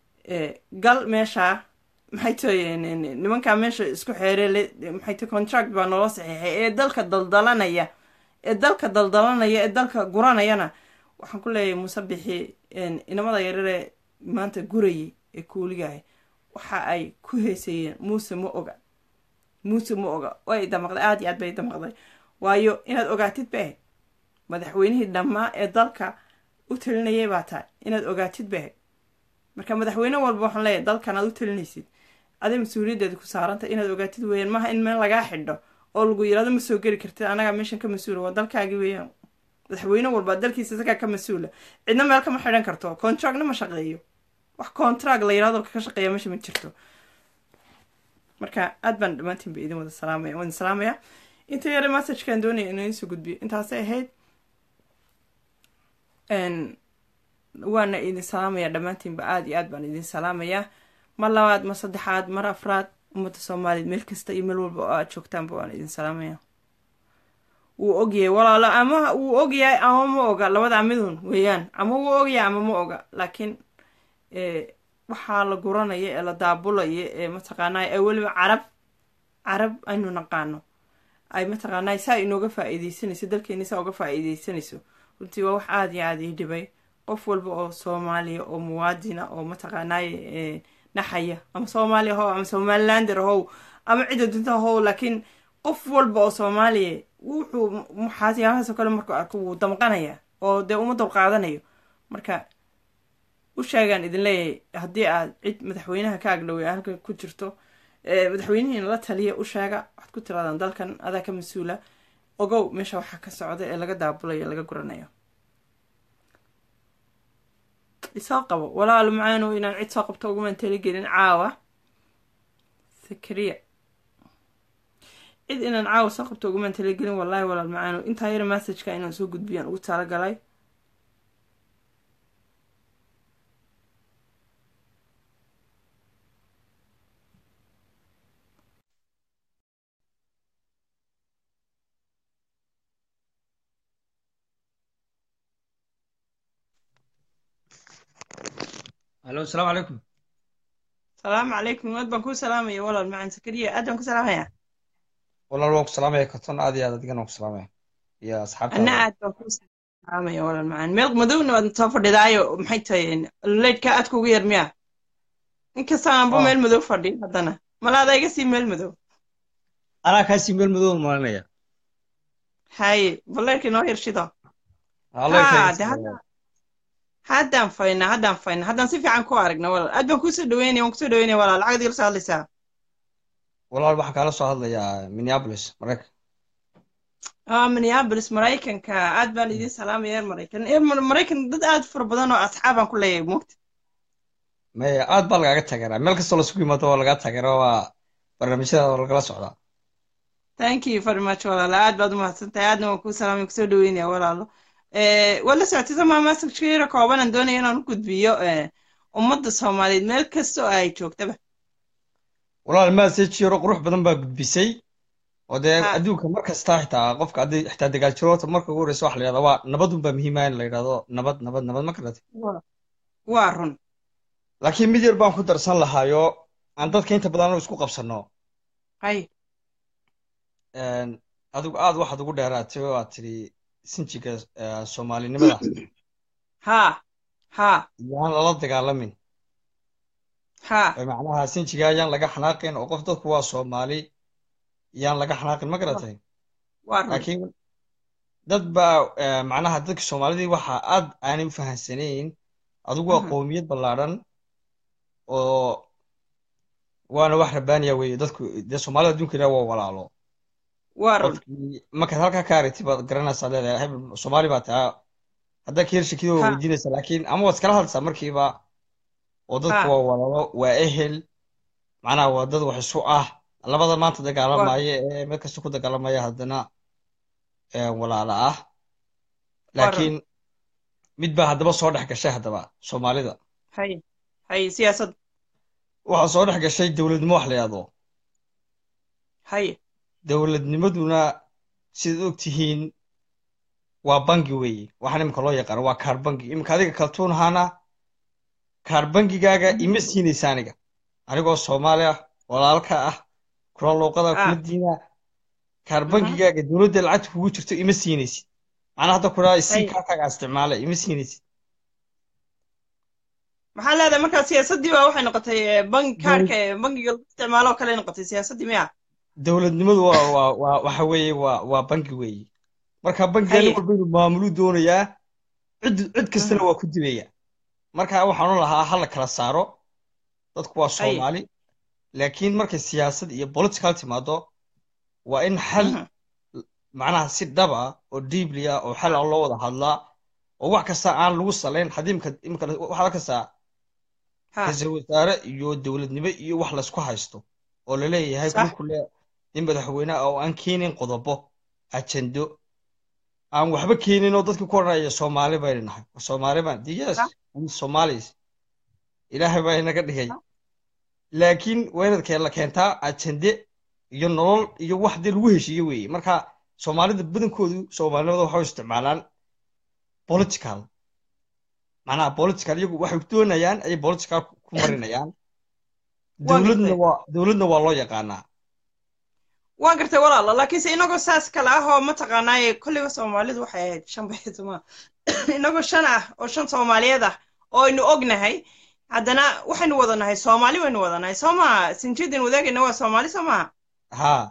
gal meesha maxay tahay nimankaa meesha isku xeerele maxay tahay contract baa noola saxiixay ee dalka daldalanaya ee dalka daldalanaya ee dalka guranayana waxaan ku leeyahay muuse bixi inamada yarare maanta gurayay ee kuuligahay waxa ay ku heesayeen muuse ma oga muuse ma oga way damaqday aada iyo aad bay damaqday waayo inaad ogaatid ba ahayd madaxweynihii dhammaa ee dalka u talinayay baa tahay inaad ogaatid ba ahayd marka madaxweyne walba waxaan leeyahay dalkan aad u talinaysid aday mas-uuliyaddeeda ku saaranta inaad ogaatid weeyaan maaha in meel lagaa xidho oo lagu yirahdo ma soo geli kartid anagaa meeshan ka mas-uula waa dalkaagi weeyaan madaxweyne walba dalkiisa isagaa ka mas-uula cidna meel kama xidhan karto contractna ma shaqeeyo wax contract la yirahdo ka shaqeeya meesha ma jirto marka aad baan dhammaantiin ba idin wada salaamaya waan salaamaya inta yare messajkaan doonaya inuu idinsoo gudbiyo intaasay ahayd waana idin salaamaya dhammaantiinba aada iyo aad baan idin salaamayaa mar labaad mar saddexaad mar afraad ummadda soomaaliyeed meel kasta iyo meel walba oo aad joogtaanba waan idin salaamaya wuu ogyahay walaalo ama wuu ogyahay ama ma oga labada midun weeyaan ama wuu ogyahay ama ma oga laakiin waxaa la guranaya ee la daabulaya ee mataqaanaa ee weliba carab carab aynu naqaano ay mataqaanaa saa inooga faa-iideysanayso dalkeeni saa uga faa-iideysanayso runtii waa wax aada iyo aada ii dhibay qof walba oo soomaaliya oo muwaadina oo mataqaanaaye naxaya ama soomaaliya how ama somalilander how ama cidda dunta how laakiin qof walba oo soomaaliya wuxuu waxaasiyaahaasoo kale markuu arko wuu damqanaya oo dee uma dulqaadanayo marka u sheegaan idin leeyahay haddii aad cid madaxweynaha ka agdhowey halka ku jirto madaxweynihiina la taliya u sheega waxaad ku tiraadaan dalkan adaa ka mas-uula ogow meesha waxaa ka socda ee laga daabulayo laga guranayo isoo qabo walaalo macaanow inaan cid soo qabto ugumaan taligelin caawa sakariya cid inaan caawa soo qabto ugumaan taligelin wallaahi walaal macaanow intaa yara massajka inaan soo gudbiyaan ugu talagalay الو السلام عليكم salaamu calaykum aad baan kuu salaamaya walaal macaan sakariya aad baan ku salaamaya والله waan ku salaamaya karton aad iyo aad adigana waan ku salaamaya iyo anna asxaabtaada aad baan kuu amaya walaal macaan meel madowna waad soo fadhidaayo maxay tahay leydhka aadka ugu yar miya inkasta aanba oo meel madow fadhiyo haddana malaada iga sii meel madow anaa kaasii meel madow malinaya haye bal leydhka inoo yarshido leyrka ha iga de sii hadda haddaan faynaa haddaan faynaa haddaan si fiican ku aragna walaal aad baan kusoo dhaweynaya waan kusoo dhaweynaya walaal lacagad igala soo hadlaysaa walaal waxaan kaala soo hadlayaa minneapolis maraykan ah minneapolis maraykanka aad baan idin salaamaya reer maraykan ee Mar- maraykan dad aad fara badan oo asxaabaan ku leeyahay moogta maya aad baa lagaaga taageeraa meel kastoo lasugu yimaado waa lagaa taageeraa waa barnaamijyada waa lagala socdaa thank you very much walaalo aad baad u mahadsantahay aadna waan kuu salaamay kusoo dhaweynaya walaalo Eh, waad la socotay somaa masajkeera kooban aan doonaya inaan u gudbiyo eh, ummadda soomaaliyeed meel kasta oo ay joogtaba walaal message yaro qurux badan baa gudbisay oo dee ha adduunka mar kasta xitaa qofka haddii xitaa dagaal jiroota marka ugu horeysa waxa la yidhahdaa waa nabadun baa muhiima in la yidhahdo nabad nabad nabad ma garatay waa waa run laakiin mid yar baan ku darsan lahaayo aan dadka inta badan anu isku qabsanno hay Een, adigu aad waxaad ugu dheeraatay oo aad tidhi sinjiga eh, soomaalinimada ha ha yaan lala dagaalamin ha oo macnaha sinjiga yaan laga xanaaqin oo qof dadku waa soomaali yaan laga xanaaqin ma wa- garatay waa run laakiin dad baa eh, macnaha dadka soomaalidii waxa aad aanay u fahansanayn adigu waa Mhm. qowmiyad ballaadhan oo waana wax rabaaniya weeye dadku dee soomaalida adduunka ilaa waa walaalo waa run qofkii markaad halkaa ka aragtid baad garanaysaa leedahay hebel soomaali baa tahay haddaa ka yarshakida waa ha weydiinaysaa laakiin ama waad iskala hadlaysaa markiiba oo dadku ha waa walaalo waa ehel macnaha waa dad wax isu ah labada maanta waa dagaalamaya ee meel kasta ku dagaalamaya haddana eh, walaalo ah waa run laakiin mid baa haddaba soo dhex gashay haddaba soomaalida hay hay siyaasad waxaa soo dhex gashay dowladnimo wax la yidhahdo hay dowladnimaduna sidaad og tihiin waa bangi weeye waxaan iminka loo yaqaano waa kaar bangi iminka adiga kaltuun ahaana kaar bangigaaga ima siinaysa aniga anigoo soomaali ah walaalka ah kula luuqada kula ah diina kaar mhm bangigaaga dowladda lacagta kugu jirto ima siinaysid macnaa hadda kuraa isii hay kaarkaaga isticmaala ima siinaysid maxaa leedahay markaa siyaasaddii baa waxay noqotay eh, bangi Dowl- kaarka eh, bangiga lagu isticmaalo oo kale noqotay siyaasaddii miya dowladnimadu waa waa waa waxa weeye waa waa bangi weeye marka bangiga nin haye walba inuu maamulu doonayaa cid cid kastana mhm waa ku dibaya marka waxaan u lahaa ha la kala saaro dadku waa haye soomaali laakiin markay siyaasad iyo political timaado waa in xal mhm macnaha si dhab ah oo deeply ah oo xal ah loo wada hadlaa oo wax kasta aan lagu salayn haddii imika imika waxaad arkaysaa ha ra-iisul wasaare iyo dowladnimo iyo wax laysku haysto oo la leeyahay sax kulku le nin madaxweyne ah oo aan keenin qodobo ajendo aan waxba keenin oo dadkii ku odhanaya soomaali baynu nahay soomaali baan de yes sax we somalis ilaahay baa inaga dhigay sax laakiin waa inaad keen- la keentaa ajende iyo nolol iyo wax dee lagu heshiiye weeye marka soomaalida badankoodu soomaalinimada waxay u isticmaalaan political macnaha political iyagu waxay doonayaan ayay political ku ku marinayaan waan dowladna gartay waa dowladna waa loo yaqaanaa waan gartay walaalo laakiinse inagoo saas kale ah oo mataqaanaaye kolliba soomaalidu waxay ahayd shan baytuma inagoo shan ah oo shan soomaaliyeed ah oo aynu ognahay haddana waxaynu wadanahay soomaali waynu wadanahay soo maha sinjidin wadaagayna waa soomaali soo maha haa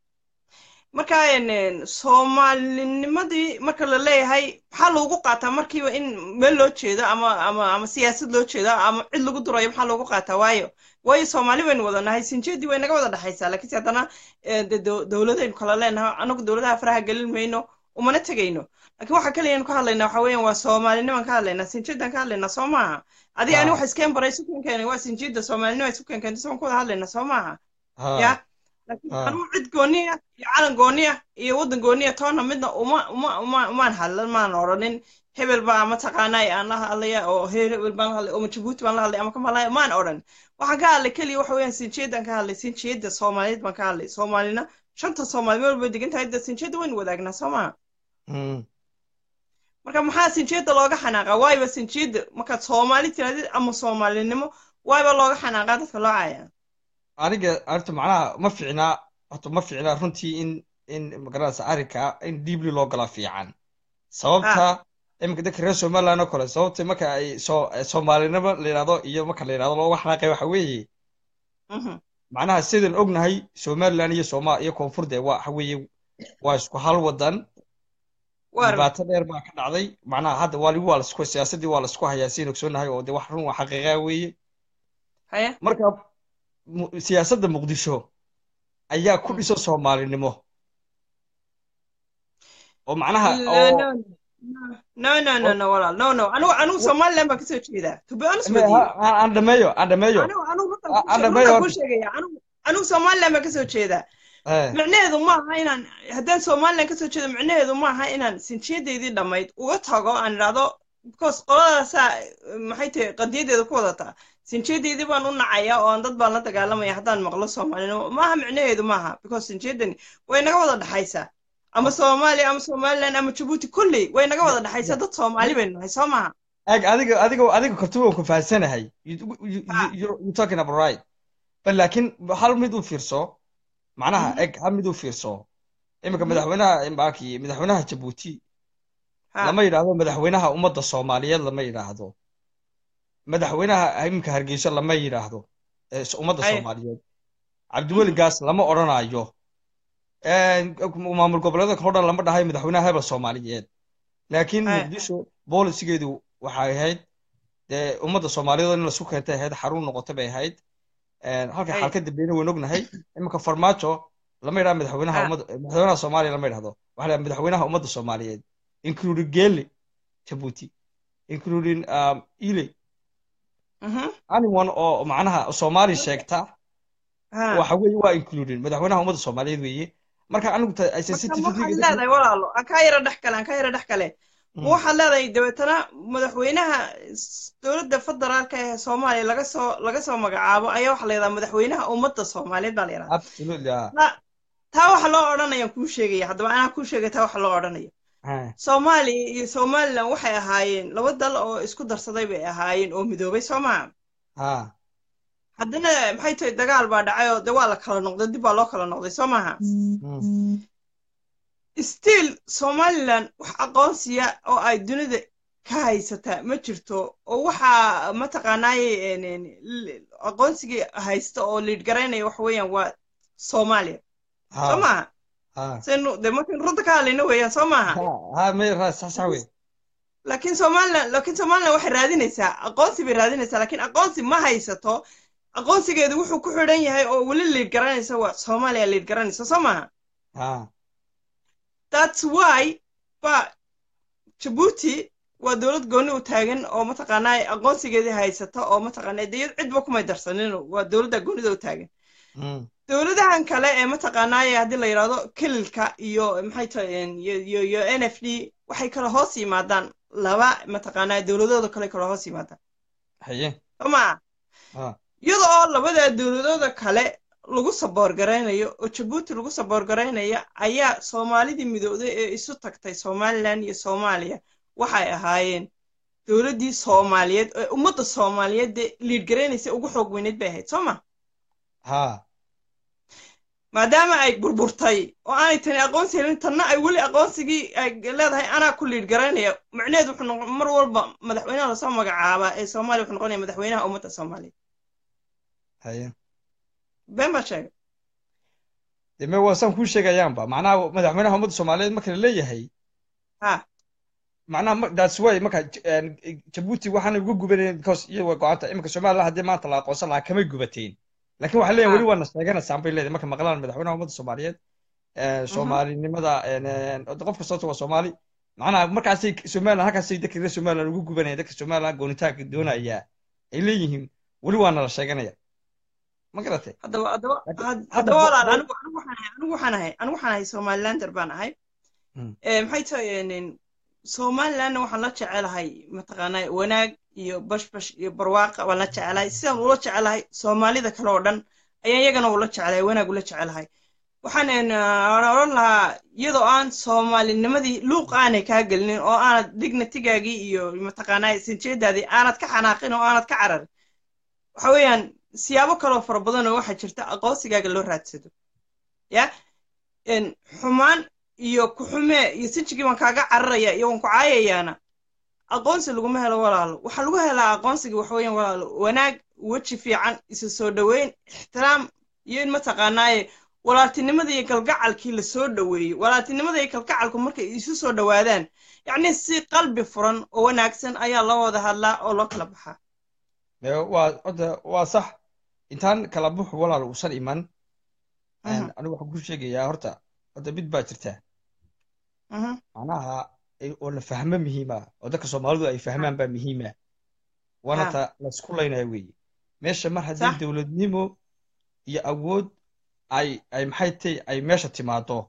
marka een, soomaalinimadii marka la leeyahay maxaa loogu qaataa markiiba in meel loo jeedo ama ama ama siyaasad loo jeedo ama cid lagu durayo maxaa loogu qaataa waayo waayo soomaali waynu wadanahay sinjeedii way naga wada dhexaysaa laakiinse haddana eh, de dow- dowladaynu kala leenahay anagu dowladaha faraha gelin mayno umana tegayno laakiin waxa kaliyanu ka hadlaynaa waxa weeyaan waa soomaaliniman ka hadlaynaa sinjeedan ka hadlaynaa soo maaha adiga ani haa waxa iskeen baray isu keenkeenay waa sinjeeda soomaalinima isu keenkeentay soon ku wada hadlaynaa soo maaha haa ya laakiin haa anugu cid gooni ah iyo calan gooni ah iyo waddan gooni ah toona midna uma uma uma umaan hadlan maan odhanin hebel baa mataqaanaa aan la hadlaya oo heer hebel baan la hadlay oo jabuuti baan la hadlay ama kamalaya maan odhan waxaan ka hadlay keliya waxa weeyaan sinjeedan ka hadlay sinjeeda soomaaliyeed baan ka hadlay soomaalina shanta soomaali meel walba degan tahay de sinjeeda waynu wadaagnaa soo maha mm. marka maxaa sinjeeda looga xanaaqa waayba sinjeeda markaad soomaali tirahdid ama soomaalinimo waayba looga xanaaqaa dadka loo caaya aniga horta macnaha ma fiicnaa horta ma fiicnaa runtii in in magaranaysa arrinka in deeply loo gala fiican ha sababta iminka dadka reer somaliland oo kale sababta marka ay soo soomaalinimo la yidhahdo iyo marka la yidhahdo looga xanaaqay waxa weeye Mhm. macnaha sidaan ognahay somaliland iyo sooma iyo koonfur dee waa waxa weeye waa isku hal wadan Waar- dhibaato dheer baa ka dhacday macnaha hadda waa waa lasku siyaasadii waa lasku hayaa siin ogsoonahay oo de wax run waa xaqiiqa weeye haya marka mu- siyaasadda muqdisho ayaa ku dhiso soomaalinimo oo macnaha No, oo no, no, no, no, no, walaal, no, no. Anigu anigu Somaliland baan kasoo jeedaa. To be honest with you. Ha- ha- aan dhameeyo aan dhameeyo Anigu anigu runtan Ah, kuu ah, sheeg- dhameeyo runtan horta. kuu sheegaya. Anigu anigu Somaliland baan kasoo jeedaa. Eh, Micnaheedu ma aha inaan haddaan Somaliland kasoo jeedo micnaheedu ma aha inaan sinjiyadeydii dhammayd uga tago aan idhaahdo because qoladaasaa maxay tahay qadiyadeeda ku wadataa sinjiyadeydii baan u nacayaa oo aan dad baan la dagaalamaya haddaan maqlo Soomaalinimo maaha micnaheedu maaha because sinjiyadani way naga wada dhaxaysaa ama Soomaaliya ama Somaliland ama Djibouti kulley way naga wada dhaxaysaa dad Soomaali baynu nahay soo maaha ag adiga adiga adiga kartuba waan ku fahansanahay You- you- Ah. you- you talking about right bal laakiin hal mid u fiirso macnaha eg hal mid u fiirso iminka madaxweynaha imbaki madaxweynaha jabuuti Ha. lama yidhaahdo madaxweynaha ummadda soomaaliyeed lama yidhaahdo madaxweynaha iminka hargeysa lama yidhaahdo ee s- ummadda Ay. soomaaliyeed cabdiweli gaas lama odhanayo maamul goboleedka oo dhan lama dhahay madaxweynaha hebel soomaaliyeed laakiin Ay. muqdisho boolisigeedu waxay ahayd dee ummadda soomaaliyeed in laisku keentay ahayd xarun noqotay bay ahayd halka Ay. xalka dambeeyna waynu ognahay iminka farmaajo lama yidhahdo madaxweynaha Ah. ummadda madaxweynaha soomaaliya lama yidhahdo waxaa la yidhahdaa madaxweynaha ummadda soomaaliyeed including gele jabuuti including um, ile Mhm. anyone oo macnaha soomaali sheegta Ha. waxa weeye waa including madaxweynaha ummadda soomaaliyeed weeye marka anigu ta- ay marka ma sensitivity waxaad leedahay walaalo aan kaa yara dhex kale aan kaa yara dhex kale ma waxaad leedahay dabeetana madaxweynaha s- dowladda federaalka ee soomaaliya laga soo laga soo magacaabo ayaa waxaa la yidhahdaa madaxweynaha ummadda soomaaliyeed baa la yidhahdaa absolutely ah Ta- taa waxa loo odhanayaan kuu sheegaya haddaba anaa kuu sheegay taa waxa loo odhanaya Ah, soomaaliya iyo somaliland waxay ahaayeen laba dal oo isku darsaday bay ahaayeen oo midoobay soo maha ah, haddana maxay tahay dagaal baa dhacay oo de waa la kala noqday dib baa loo kala noqday soo maaha mm, still somaliland wax aqoonsiya oo ay dunida ka haysataa ma jirto oo waxaa mataqaanaaye en- en, l- aqoonsigii haysta oo liid garaynaya waxa weeyaan waa soomaaliya soo ah, maaha ah. saynu de markaynu runta ka hadlayna weeyaan soo maaha Ha- ha, may ra- sax sax wey laakiin somaliland laakiin somaliland waxay raadinaysaa aqoonsi bay raadinaysaa laakiin aqoonsi ma haysato aqoonsigeedu wuxuu ku xidhan yahay oo weli liid garanaysa waa soomaaliya liid garanaysa soo maaha Ah, that's why ba Djibouti waa dowlad gooni u taagan oo mataqaanaa aqoonsigeedii haysata oo mataqaanaa dee cidba kumay darsanin waa dowladda goonida u taagan mm, dowladahan kale ee mataqaanaaye haddii la yidhaahdo kililka iyo maxay tahay iyo iyo iyo n f d waxay kala hoos yimaadaan laba mataqaanaa dowladooda kale kala hoos yimaadaan haye soo maa ah, iyada oo labada dowladooda kale lagu saboor garaynayo oo jabuuti lagu saboor garaynaya ayaa soomaalidii midowday ee isu tagtay somaliland iyo soomaaliya waxay ahaayeen dowladdii soomaaliyeed ee ummadda soomaaliyeed dee liid garaynaysa ugu xoog weyneyd bay ahayd soo ma ha maadaama ay burburtay oo aanay tani aqoonsi helin tanna ay weli aqoonsigii ay leedahay anaa ku liid garaynaya macnaheedu wuxuu noqon mar walba madaxweynaha lasoo magacaabaa ee soomaaliya wuxuu noqonaya madaxweynaha ummadda soomaaliyeed haye been baa sheegay dee me waa saan kuu sheegayaanba macnaha madaxweynaha ummadda soomaaliyeed marka la leeyahay ha macnaha ma- that's why marka J- een, jabuuti waxaana uga gubanayeen because iyaga way go-anta iminka somaliland haddii maanta la aqoonsan lahaa kamay gubateen laakiin waxay leeyihin Ah. weli waana sheeganaysaan bay leedahay marka maqlaan madaxweynaha ummadda soomaaliyeed een, soomaalinimada een, een, qof kasta horta waa soomaali macnaha markaasay somaliland halkaasay dadka reer somaliland uga gubanayaan dadka somaliland goonitaanka doonaya ay leeyihiin weli waana la sheeganaya ma garatay haddaba haddaba Hadda- had- hadda haddaba bo- walaal bo- anigu anigu waxaan ahay anigu waxaan ahay anigu waxaan ahay somalilander baan ahay Mm. Eh, maxay tahay en- somalilandna waxaan la jecelahay mataqaanaa wanaag iyo bashbash iyo barwaaqa waan la jecelahay sidaan ula jecelahay soomaalida kale oo dhan ayaan iyagana ula jecelahay wanaag ula jecelahay waxaan en, ah, waan odhan lahaa iyadoo aan soomaalinimadii luuq aanay kaa gelinin oo aanad dignatigaagii iyo mataqaanaa sinjeedaadii aanad ka xanaaqin oo aanad ka cararin waxa weeyaan siyaabo kaloo fara badan oo waxaa jirta aqoonsigaaga loo raadsado ya en xumaan iyo ku xumee iyo sinjigii waan kaaga cararaya iyo waan ku caayayaana aqoonsi laguma helo walaalo waxaa lagu helaa aqoonsiga waxa weeyaan walaalo wanaag weji fiican isu soo dhoweyn ixtiraam iyo in mataqaanaaye walaaltinimada iyo kalgacalkii la soo dhoweeyo walaaltinimada iyo kalgacalku markay isu soo dhowaadaan yacni si qalbi furan oo wanaagsan ayaa loo wada hadlaa oo loo kala baxaa waa horta waa sax intaan kala buxu walaal uusan iman anigu waxaan ku sheegayaa horta horta mid baa jirta macnaha oo la fahmo muhiima oo dadka soomaalidu ay fahmaan baa muhiima waana ta laysku laynaya weeye meesha mar haddii dowladnimo iyo awood ay ay maxay tay ay meesha timaado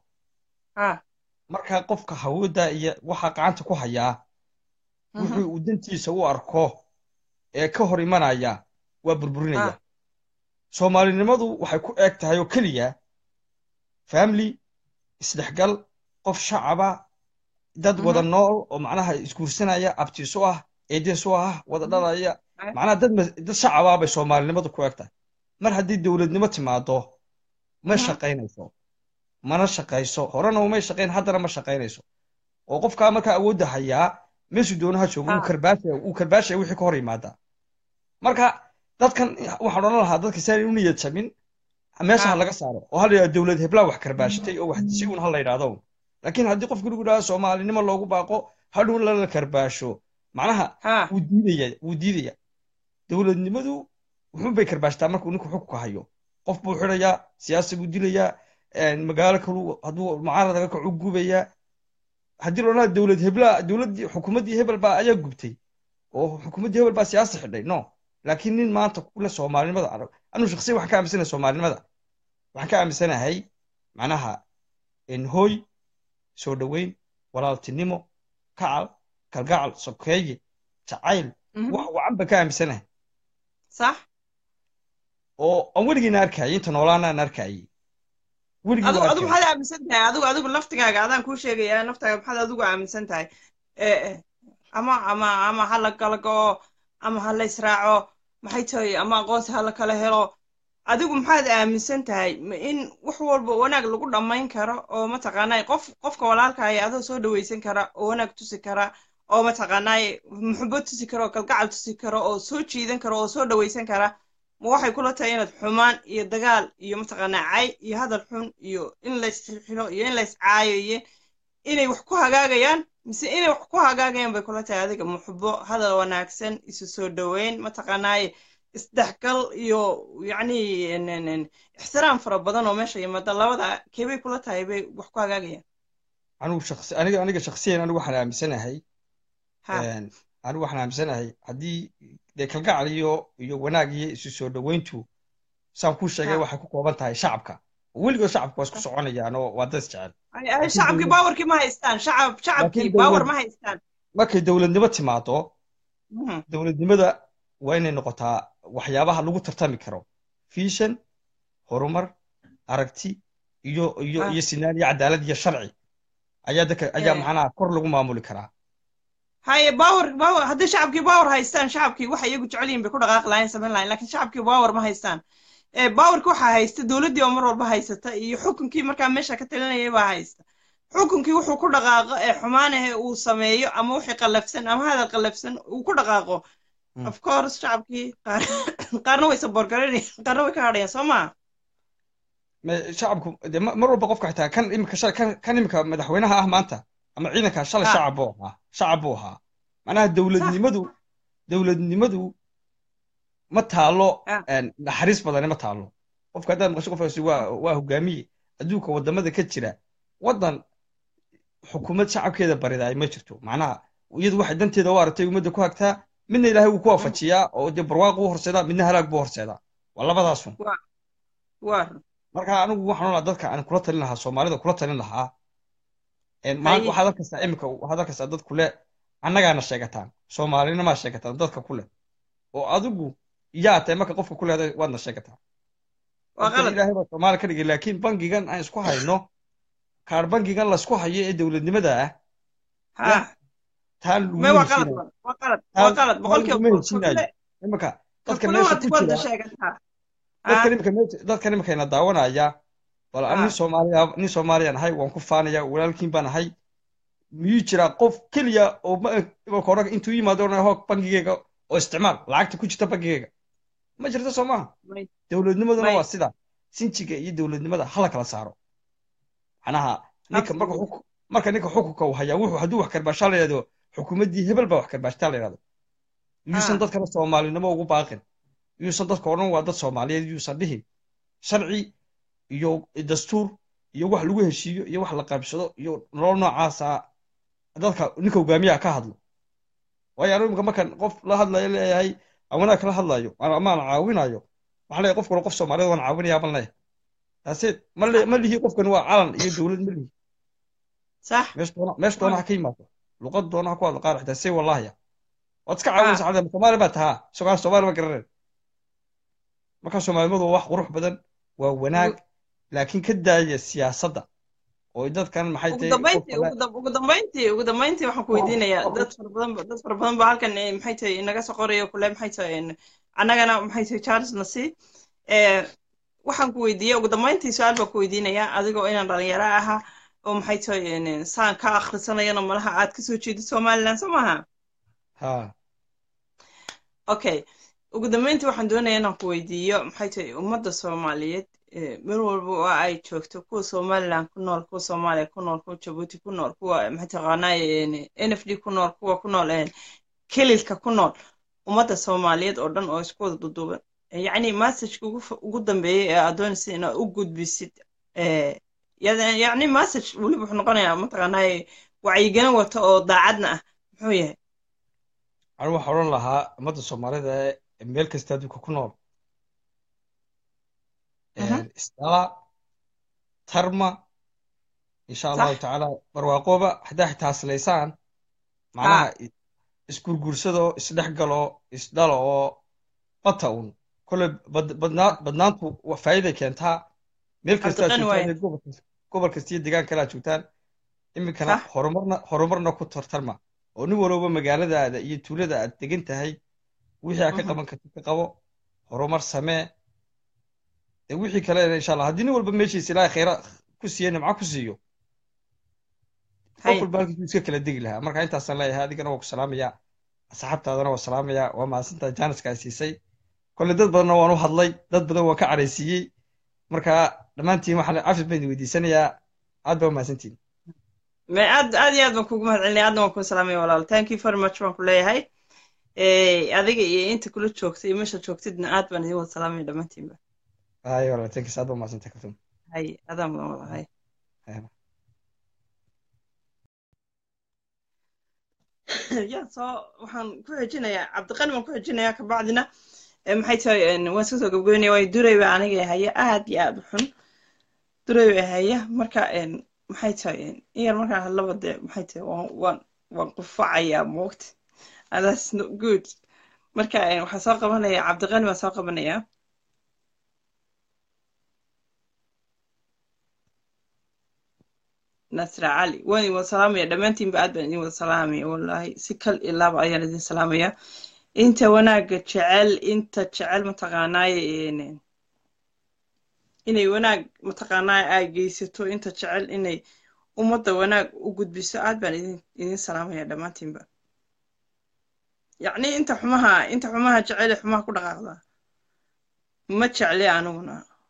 markaa qofka hawooda iyo waxa gacanta ku hayaa wuxuu uu dantiisa u arko ee ka hor imanaya waa burburinaya soomaalinimadu waxay ku eeg tahay oo keliya family isdhexgal qof shacaba dad wada nool oo macnaha isguursanaya abtiisu ah eedeesu ah wada dhalaya macnaha dad dad shacaba bay soomaalinimadu ku eeg tahay mar haddii dowladnimo timaado ma shaqaynayso mana shaqayso horena umay shaqayn haddana ma shaqaynayso oo qofkaa markaa awoodda hayaa meeshuu doonaha joogo uu karbaashaya uu karbaashaya wixii ka hor yimaada marka dadkan waxaan odhan lahaa dadka saan u niyad jabin meesha ha laga saaro oo ha la yidhahdo dowlad heblaa wax karbaashatay oo wax si uun ha la yidhahdo laakiin haddii qofku lagu yidhahdo soomaalinimo loogu baaqo hadhow lala karbaasho macnaha wuu diidaya wuu diidaya dowladnimadu wuxuun bay karbaashtaa markuu ninku xukunka hayo qof buu xidhayaa siyaasi buu dilayaa magaalo kalu hadduu mucaaradaga kacu gubayaa haddii la odhanaa dowlad hebla dowladdii xukuumaddii hebel baa ayaa gubtay oo xukuumaddii hebel baa siyaasi xidhay no laakiin nin maanta kule soomaalinimada arag anuu shaksiya waxaan ka aaminsanahay soomaalinimada waxaan ka aaminsanahay macnaha hooy soo dhoweyn walaaltinimo kacal kalgacal sokeeye jacayl wax wacan baan ka aaminsanahay sax oo aan weligiina arkayay inta noolaana aan arkayay adigu maxaad aaminsan tahay adigu adigu laftigaaga adaan kuu sheegaya naftaaga maxaad adigu aaminsan tahay ama ama ama ha la kala go'o ama ha la israaco maxay tahay ama aqoonsi ha la kala helo adigu maxaad aaminsan tahay in wax walba wanaag lagu dhammayn karo oo mataqaanay qof qofka walaalkaya adoo soo dhawaysan kara oo wanaag tusi kara oo mataqaanay muxubo tusi kara oo kalgacal tusi kara oo soo jiidan kara oo soo dhawaysan kara ma waxay kula tahay inaad xumaan iyo dagaal iyo mataqaanaa cay iyo hadal xun iyo in laysxilo iyo in layscaayo iyo inay wax ku hagaagayaan mise inay wax ku hagaagayaan bay kula tahay adiga muxubo hadal wanaagsan isu soo dhoweyn mataqaanaaye isdhexgal iyo yacni ixtiraam fara badan oo meesha yimaada labada keebay kula tahay bay wax ku hagaagayaan anigu shaqsi aniga aniga shaksiyan anigu waxaan aaminsanahay anigu waxaan aaminsanahay haddii dee kalgacal iyo iyo wanaag iyo isu soo dhoweyntu saan kuu sheegay waxay ku kooban tahay shacabka weligood shacabka waa isku soconayaan oo waa dad jecel shacabkii baawarkii ma haystaan shacab shacabkii baawar ma haystaan markay dowladnimo timaado dowladnimada waa inay noqotaa waxyaabaha lagu tartami karo fishan horumar aragti iyo iyo iyo sinaan iyo cadaalad iyo sharci ayaa dadka ayaa macnaha kor lagu maamuli karaa haye baawar baawar haddii shacabkii baawar haystaan shacabkii waxa iyagu jecel yihin bay ku dhaqaaqi lahayn samayn lahayn lakin shacabkii baawar ma haystaan baawarkii waxaa haysta dowladdii oo mar walba haysata iyo xukunkii markaa meesha ka talinayay baa haysta xukunkii wuxuu ku dhaqaaqo ee xumaanahe uu sameeyo ama wixii qallafsan ama hadal qallafsan uu ku dhaqaaqo of course shacabkii qaar qaarna way saboorgaraynayaan qaarna way ka hadhayaan soo maa shacabku de mar walba qofka xitaa kan imika kan kan imika madaxweynaha ah maanta ama ciidanka shalay shacab buu ahaa shacab buu ahaa macnaha dowladnimadu dowladnimadu ma taalo naxariis badani ma taalo qofka haddaad maqasho qofkaasi waa waa hogaamiye adduunka wadamada ka jira waddan xukuumad shacabkeeda baridaay ma jirto macnaha iyadu waxay danteeda u aragtay ummadda ku hagtaa midna ilaahay wuu ku waafajiyaa oo dee barwaaq u horseedaa midna halaag buu horseedaa waa labadaasun marka anigu waxaan olaa dadka aan kula talin lahaa soomaalida kula talin lahaa waxaad arkaysaa imika waxaad arkaysaa dad kule annagaana sheegataan soomaalinimaa sheegataan dadka kule oo adigu yaa tahay marka qofka kule waadna sheegataan ilaahay baa soomaali ka dhigay laakiin bangigan aan isku hayno kaar bangigan laysku hayo ee dowladnimada ah taan imika dadka meesha ku jira dadkan imikayna daawanaya bal nin soomaaliya nin soomaaliyaan ahay waan ku faanaya walaalkiin baan ahay miyuu jiraa qof keliya oo marka hore intuu yimaado odhanaya hoog bangigeyga oo isticmaal lacagta ku jirta bangigeyga ma jirto soo maaha may dowladnimaduna may waa sida sinjiga iyo dowladnimada hala kala saaro macnaha ninka marka absolutely xuk- marka ninka xukunka uu hayaa wuxuu hadduu wax karbaashaa la yidhahdo xukuumaddii hebel baa wax karbaashtaa la yidhahdo yuusan ha dadkana soomaalinimo ugu baaqin yuusan dadka odhan waa dad soomaaliyeed yuusan dhihin sharci iyo dastuur iyo wax lagu heshiiyo iyo wax la qaybsado iyo nolol noocaasa dadka ninka hogaamiyaha ka hadlo waayo anigu imika markan qof la hadlayo leeyahay aan wanaag kala hadlayo ama ama aan caawinayo waxaan leeyahay qofkuna qof soomaaliyeed waan caawinayaa baan leeyahay taaseed ma le ma lihi qofkan waa calan iyo dowlad ma lihi صح meesh doona meesh doona ha ka yimaado luqad doona ha ku hadlo qaar xitaa say wallaahiya waad iska caawinaysa ها cadda soomaali baa tahaa sogaa soomaali ma garaneen marka soomaalimadu waa wax qurux badan waa wanaag laakiin ka daaya siyaasadda oo dadkan maxay ugu tahay dambeyntii qofka ugu dam- ugu dambeyntii ugu dambeyntii waxaan ku weydiinayaa dad fara badan ba- dad fara badan baa halkan eh, maxay tahay inaga soo qorayo kule maxay tahay en, annagana maxay tahay charles nasi eh, waxaan ku weydiiyey ugu dambeyntii su-aal baan ku weydiinayaa adigoo inaan dhalinyaro ahaa oo maxay tahay en, saan ka akhrisanayana malaha aad kasoo jeedid somaliland soo maaha ha okay ugu dambeyntii waxaan doonayaa inaan ku weydiiyo maxay tahay ummadda soomaaliyeed eh, meel walba oo ay joogto kuwa somaliland ku nool kuwa soomaaliya ku nool kuwa jabuuti ku nool kuwa maxay taqaanaaye n f d ku nool kuwa ku nool eh, kelilka ku nool ummadda soomaaliyeed oo dhan oo isku wada duduuban Eh, yacni messageka ugu fa- ugu dambeeyey ee aad doonaysid inaad u gudbisid eh, yad- yacni message weliba wuxuu noqonayaa mataqaanaaye wacyigelin wata oo daacadna ah muxuu yahay anigu waxaan odhan lahaa ummadda soomaalida ee meel kasta adduunka ku nool Mhm. isdala tarma insha allahu صح tacaala barwaaqooba haddaa xitaa haslaysaan macnaha ها isgurgursado isdhexgalo isdhalo oo bata un kole badnaa badnaantu wa- faa'iiday keentaa meel kasta aad cabdiqani joogtaan waaye iyo gobol kas- gobol kasta iyo deegaan kale aad joogtaan iminkana صح horumarna horumarna ku tartarma oo nin walba magaaladaada iyo tuulada aad degan tahay wixii aad ka Mhm. qaban kartid ka qabo horumar samee dee wixii kalena insha allah haddii nin walba meeshiisa ilaahay khayra ku siiyo nimco ku siiyo qof هاي walba halkiisuu iska kala degi lahaa marka intaasaan leeyahay adigana waa ku salaamayaa asxaabtaadana waa salaamayaa waa mahadsantahay jaaniska ay siisay kole dad badanna waan u hadlay dad badan waan ka caraysiiyey marka dhammaantiin waxaan cafis baan idin weydiisanayaa aad baa u mahadsantihin ما aad aad iyo aad baan kugu mahadcelinaya aadna waan kuu salaamaya walaal thank you very much baan ku leeyahay Eh, adiga iyo inta kula joogtay iyo meesha joogtidna aad baan idin wada salaamaya dhammaantiinba ay walaal tankis aad baa u mahadsantahay kaltum hay adaan mudan wada hay ya soo waxaan ku xejinayaa cabdiqani baan ku xejinayaa kabacdina eh, maxay tahay en, waan iska soo gabagabeynaya waayo duray baa aniga haya aad iyo aad u xun duray baa haya marka en, maxay tahay en, in yar markaan hadlaba dee maxay tahay waan waan waan qufacayaa moogta and that's not good marka eh, waxaan soo qabanaya cabdiqani baan soo qabanaya nasra cali waan idin wada salaamaya dhammaantiinba aad baan idin wada salaamaya wallaahi si kal iyo laaba ayaan idin salaamaya inta wanaagga jecel inta jecel mataqaanaaye een, inay wanaag mataqaanaaye ay geysato inta jecel inay ummadda wanaag u gudbiso aad baan idin idin salaamaya dhammaantiinba yacni inta xumaha inta xumaha jecel ee xumaha ku dhaqaaqda ma jecli aniguna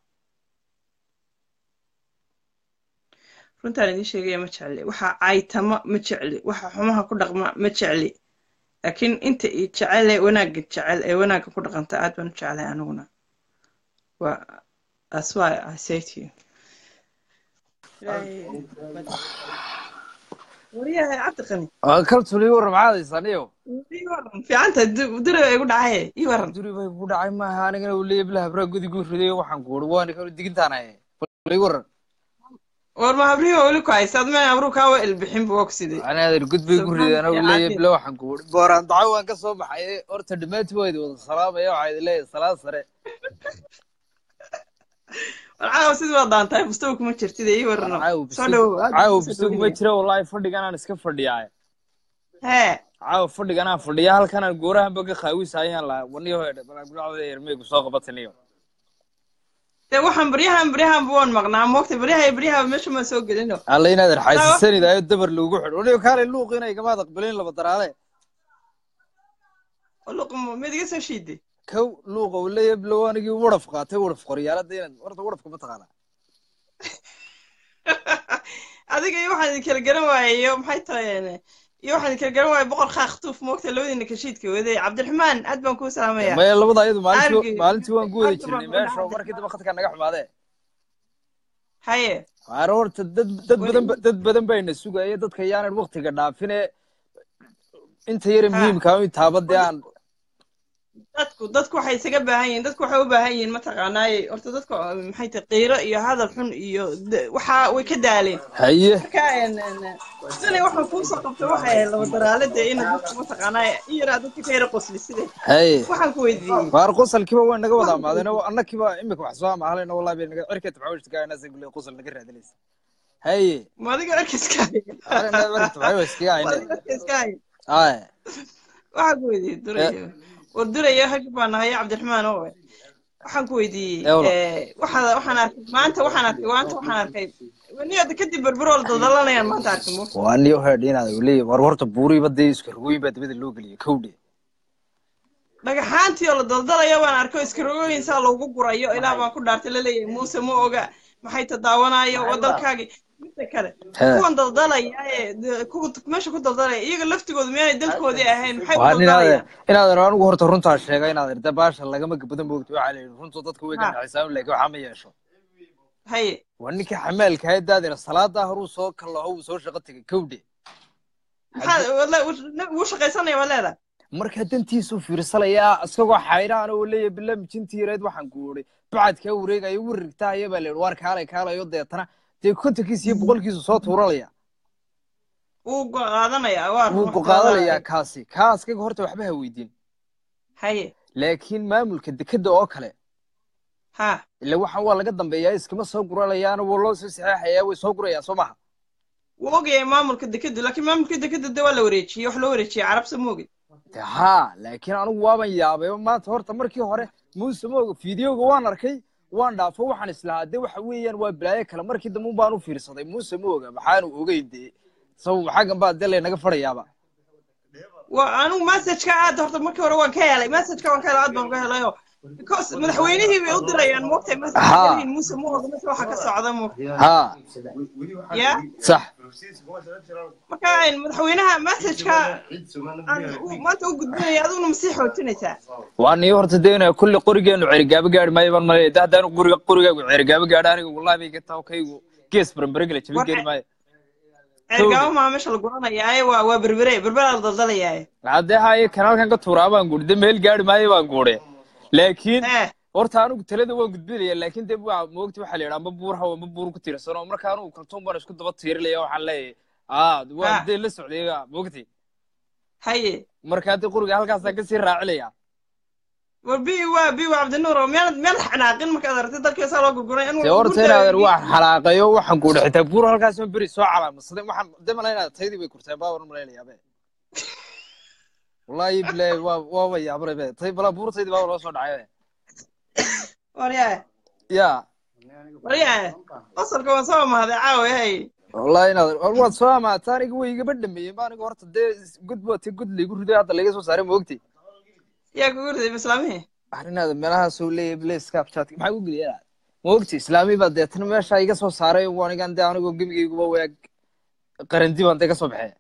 runtaan idiin sheegaya ma jecli waxa caytama ma jecli waxa xumaha ku dhaqma ma jecli laakiin inta i jecel ee wanaagga jecel ee wanaagga ku dhaqanta aad baan u jeclay aniguna waa that's why I say to you ilaahay wariyahay cabdiqani kaltuli waran maxaad haysaniyo ii waran fiicanta dure igu dhacaye ii waran duri bay ku dhacay maaha anigana uu leeyahay bilaha habraa gudi riday waxaan ku uri waan kala digintaanaye bal waran war ma habrihi weli ku haysa ad meen habruu kaa wa ilbixin bu waa ku sidee anaadan gud bay ku riday anaa uu leeyahay Subxaanaka bila waxaan ku uri booraan daco waan ka soo baxay horta dhammaantii waa idin wada salaamaya waxaa idin leeyahay salaad sare war caawa sidii waa daantahay bustow kuma jirtid ii warano caawa soo dhowow aad baan caawa kusoo bisug ma dhaweynaya jira wallaahi fadhigan aan iska fadhiyaa hee caawa fadhigan aan fadhiya halkan aan goorahanba ka qaawisa ayaan lahaa waniyo hedhe balagulacda ermeygu soo qabataniyo dee waxaan baryahan baryahan buwan maqnaa moogta baryaha baryaha meesha maan soo gelino alla inaadan xaysisanidaayo dabar loogu xidho waliba kaale luuq inay gamaad aqbalin laba daraale luqmo mid iga soo shiiday kow luuqa uu leeyahay bilow anigii wadhaf qaatay wadhaf qoryaalada inaad horta wadhafka ma taqaanaa adiga iyo waxaan idin kala garan waayay iyo maxay tahay iyo waxaan idin kala garan waayay boqor khaaktuuf moogta labadiina kashiidka waday cabdiraxmaan aad baan kuu salaamaya maya labada ayadu maalintii Argi. maalintii waan ku wada Argi baan jirnay ku meesha oo dhacday. markii dambe khadka naga xumaadee haye waana horta dad dad Weli- badan ba- dad badan bayna sugaya dadka yaanan waktiga dhaafine inta yare Ha. muhiimka in taabadee aan dadku dadku waxay isaga baahan yihiin dadku waxay u baahan yihiin mataqaanaaye horta dadku maxay tahay qiiro iyo hadal xun iyo d- waxa way ka daaleen haye marka een, een, shalay waxaan kuusoo qabtay waxay ahayd laba daraale dee ina dadku mataqaanaaye in yaraa dadka ka yara qosli sidee haye waxaan ku weydiiyey waar qosalkiiba way naga wada amaadeen oo annakiiba imika wax soo amaahalayna wallahi bay naga cirka tabxawishta gaaynaasa gule qosal naga raadinaysa haye ma adiga arkiska arina cirka tabxawiskiga ma ayne adiga arkiska hay aye waxaan ku weydiiyey durayo war durayo hag baan nahay cabdiraxmaan oo waxaan ku weydiiyey Eh, walaal. eh, waxaa waxaan arkay maanta waxaan arkay maanta waxaan arkay niyada kadib berberool dadalanayaan maanta arkay mo waa niyo heedh inaad leeyahay war horta buuriiba dee isku rugooyin baa dabada loo geliyay kowdhe dhagaxaantii oo la daldalaya baan arkay oo iskarogooyin saa loogu gurayo ilaa baan ku dhaartay laleeyahay muuse ma oga maxay tadaawanaayo wadalkaagii midda kale He. kuwan daldalaya ee de- kuwa meesha ku daldalaya iyaga laftigoodu miyaanay dalkoodii ahayn maxay u waa daldalayaan inaadan inaadan anigu horta runtaa sheega inaad irda baasha lagama badan moogto waxaa la yidhi runtu dadka way Ha. ganacsaanu laakiin waxaa ma yeesho haye waa ninkii xamaalka ahayd daadina salaadaa horuu soo kallaho uu soo shaqo tegay kowdhe maxaa wala- wuu shaqaysanaya waa leedahay markaa dantiisuu fiirsalayaa isagoo xaydhaan oo leeyahay bila mijintii yareed waxaan ku oday bacadkaa wareegayo wirigtaaya baa la yidhi waar kaalay kaalayo deetana dee kontonkiisa iyo boqolkiisu soo tuuralaya wuu go- qaadanayaa waa wuu ruux ku qaadanayaa qaadanayaa. kaasi kaa askaga horta waxba ha weydiin haye laakiin maamulka dekeda oo kale ha ila waxaan waa laga dambeeyaa iskama soo guranayaana waa loo soo saxeexayaa way soo gurayaan soo maha wuu ogyahay maamulka dekedu laakiin maamulka dekedu de waa la wareejiyey wax loo wareejiyey carabsa ma ogid de haa laakiin anigu waaban yaabay maanta horta markii hore muuse ma oga fideoga waan arkay waan dhaafo waxaan islahaa de waxa weeyaan waa balaayo kale markii dambe un baan u fiirsaday muuse ma oga maxaanu ogeyn dee sabab xaggan baa dee laynaga fadhayaaba waa anigu messageka aad horta markii hore waan ka helay messageka waan ka helay aad baan ka helayo because madaxweynihii bay u dirayaan moogtay Ha. messagin muuse ma oga meesha waxa ka socda moogta haa ya sax marka een, madaxweynaha messageka aan u- maanta u gudbinaya aduguna masii xoojinaysaa waa nii horta dee inaa kulli qorigeenu cerigaabo gaari maayo baan malaya de haddaanu guriga qorigaagu cerigaabo gaadho aniga wallahi bay ka taho kaygu gees baranbaragala jabin War- geeri maayo ceergaabo maa meesha la guranayaaye waa waa berbere berbera la daldalayaaye haddee haye kanaalkan ka tuuraa baan guuri de meel gaari maayo baan guure laakiin ee horta anigu talada waan gudbinaya laakiin de waa moogti waxaa la yidhi amba buur hawa amba buur ku tiirsan oo marka anigu kaltuun baan isku daba tiirilaya waxaan leeyahay aa waa Ha. dee la socday moogti haye marka haddii quriga halkaasaan kasii raacilaya war bi waa bi waa cabdinuur oo meel meel xanaaqin markaad aragtay dalkii saa loo gurguray dee horta inaadan waan xalaaqayo waxaan guuri xitaa buur halkaas ma beri soo calaamadsaday waxaan de malaynaa taydii bay kurteen baa waran malaynayaa be wallahi bilaahi waa waaba yaabanay be tay balaa buurtaydii baa loo soo dhacay be waryaa ya waryaa qosolka waan soo mahday caawa hay wallahi inaadan war waad soo amaataa aniga way igaba dhameeyeen ba aniga horta dee gud booti gud laygu riday hadda layga soo saaray moogti yaa kugu riday islaamihii arrinaada meelahaasuu leeyahay bile snapchat maxaa ku geliyaa moogti islaami baa deetana meesha iga soo saaray anigan dee anigoo gebigayguba waag qarandi baan dee ka soo baxee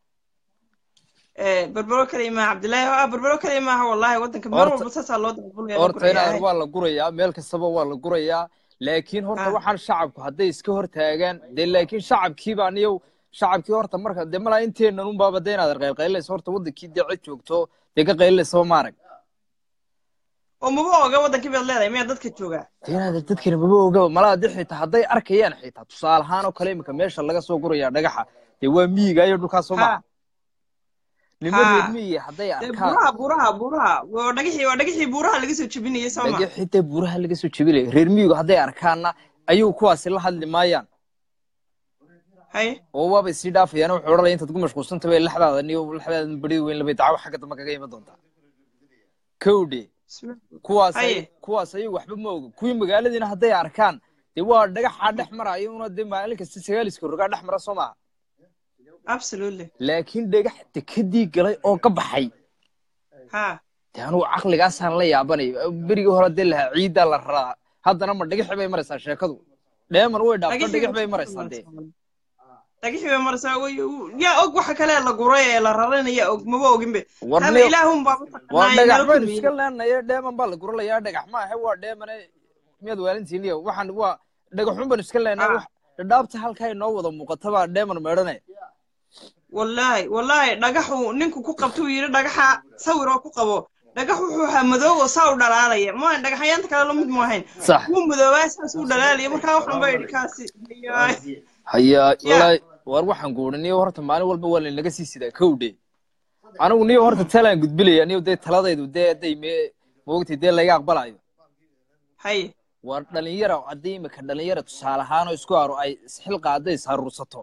ee berbero kaliya maaha cabdillaahi ah berbero kaliya maaha wallahi waddanka meel Horta- walba saasaa loo dabulaya horta inaadan waa la gurayaa meel kastaba waa la gurayaa laakiin horta Ah. waxaan shacabku hadday iska hor taagaan dee laakiin shacabkiiba aniyow shacabkii horta marka dee malaa inteenan unbaaba dee inaad qaylqaylinayso horta waddankii dee cid joogto dee ka qaylinaysa maarag oo maba oga waddankii baad leedahay miyaa dadka joogaa dee inaad dadkani maba ogaba malaa dee xitaa hadday arkayaan xitaa tusaale ahaan oo kale imika meesha laga soo gurayaa dhagaxa dee waa miyiga iyo dhulkaas soo Ha. maha nima Ha. reer miyiga hadday dee arkaan buuraha buuraha buuraha waa dhagixii waa dhagixii buuraha laga soo jebinayay soo ma dhagax xitaa buuraha laga soo jebinaya reer miyigu hadday arkaanna ayuu kuwaasi la hadli maayaan hay oo waabay sii dhaafayaan wuxuu odhanaya intaad ku mashquulsanta bay laxdaada niyo laxdaada beri weyn labay dacawo xagga dambe kaga iman doontaa kowdhe kuwaas ay Haye. kuwaas ayagu waxba ma oga kuwii magaaladiina hadday arkaan dee waa dhagaxaa dhex maraayo una dee maalin kasta sagaaliska rogaa dhex mara soo maaha absolutely laakiin dhagax dekadii galay oo ka baxay ha dee anugu caqligaasaan la yaabanay berigii hore dee lahaa ciiddaa la raraa haddana ma dhagaxi bay maraysaa sheekadu dheeman way dhaafto dhagax bay maraysaa dee dhagixii bay maraysaa way yaa og waxa kale la guray ee la raranaya og maba oginbe war haba ne- ilaahun baa waa dhagax baynu mataqaanaa iska leenaye dheeman baa la guralayaa dhagax ma ahe waa dheemane miyaad waalintiiniyo waxaan waa dhagaxun baynu iska leenahay Ah. wax dhadhaabta halkaa inoo wada muuqata baa dheeman meedhane wallaahi wallaahi dhagaxu ninku ku qabtuu yidhi dhagaxa sawir oo ku qabo dhagax wuxuu ahaa madoow oo saa u dhalaalaya ma dhagaxyaanta kale la mid maahayn sax wuu madoobaa saas u dhalaalaya markaa waxan baa idhi kaasi yaay. hayaa wallaahi war waxaan guurin niyo horta maalin walba waa laynaga sii sidaa kowdhe anigu niyo horta talaan gudbilaya niyo dee taladaydu dee hadday me moogtay dee laga aqbalayo haye war dhalinyara haddii imika dhalinyara tusaale ahaanoo isku aro ay isxilqaada isharuursato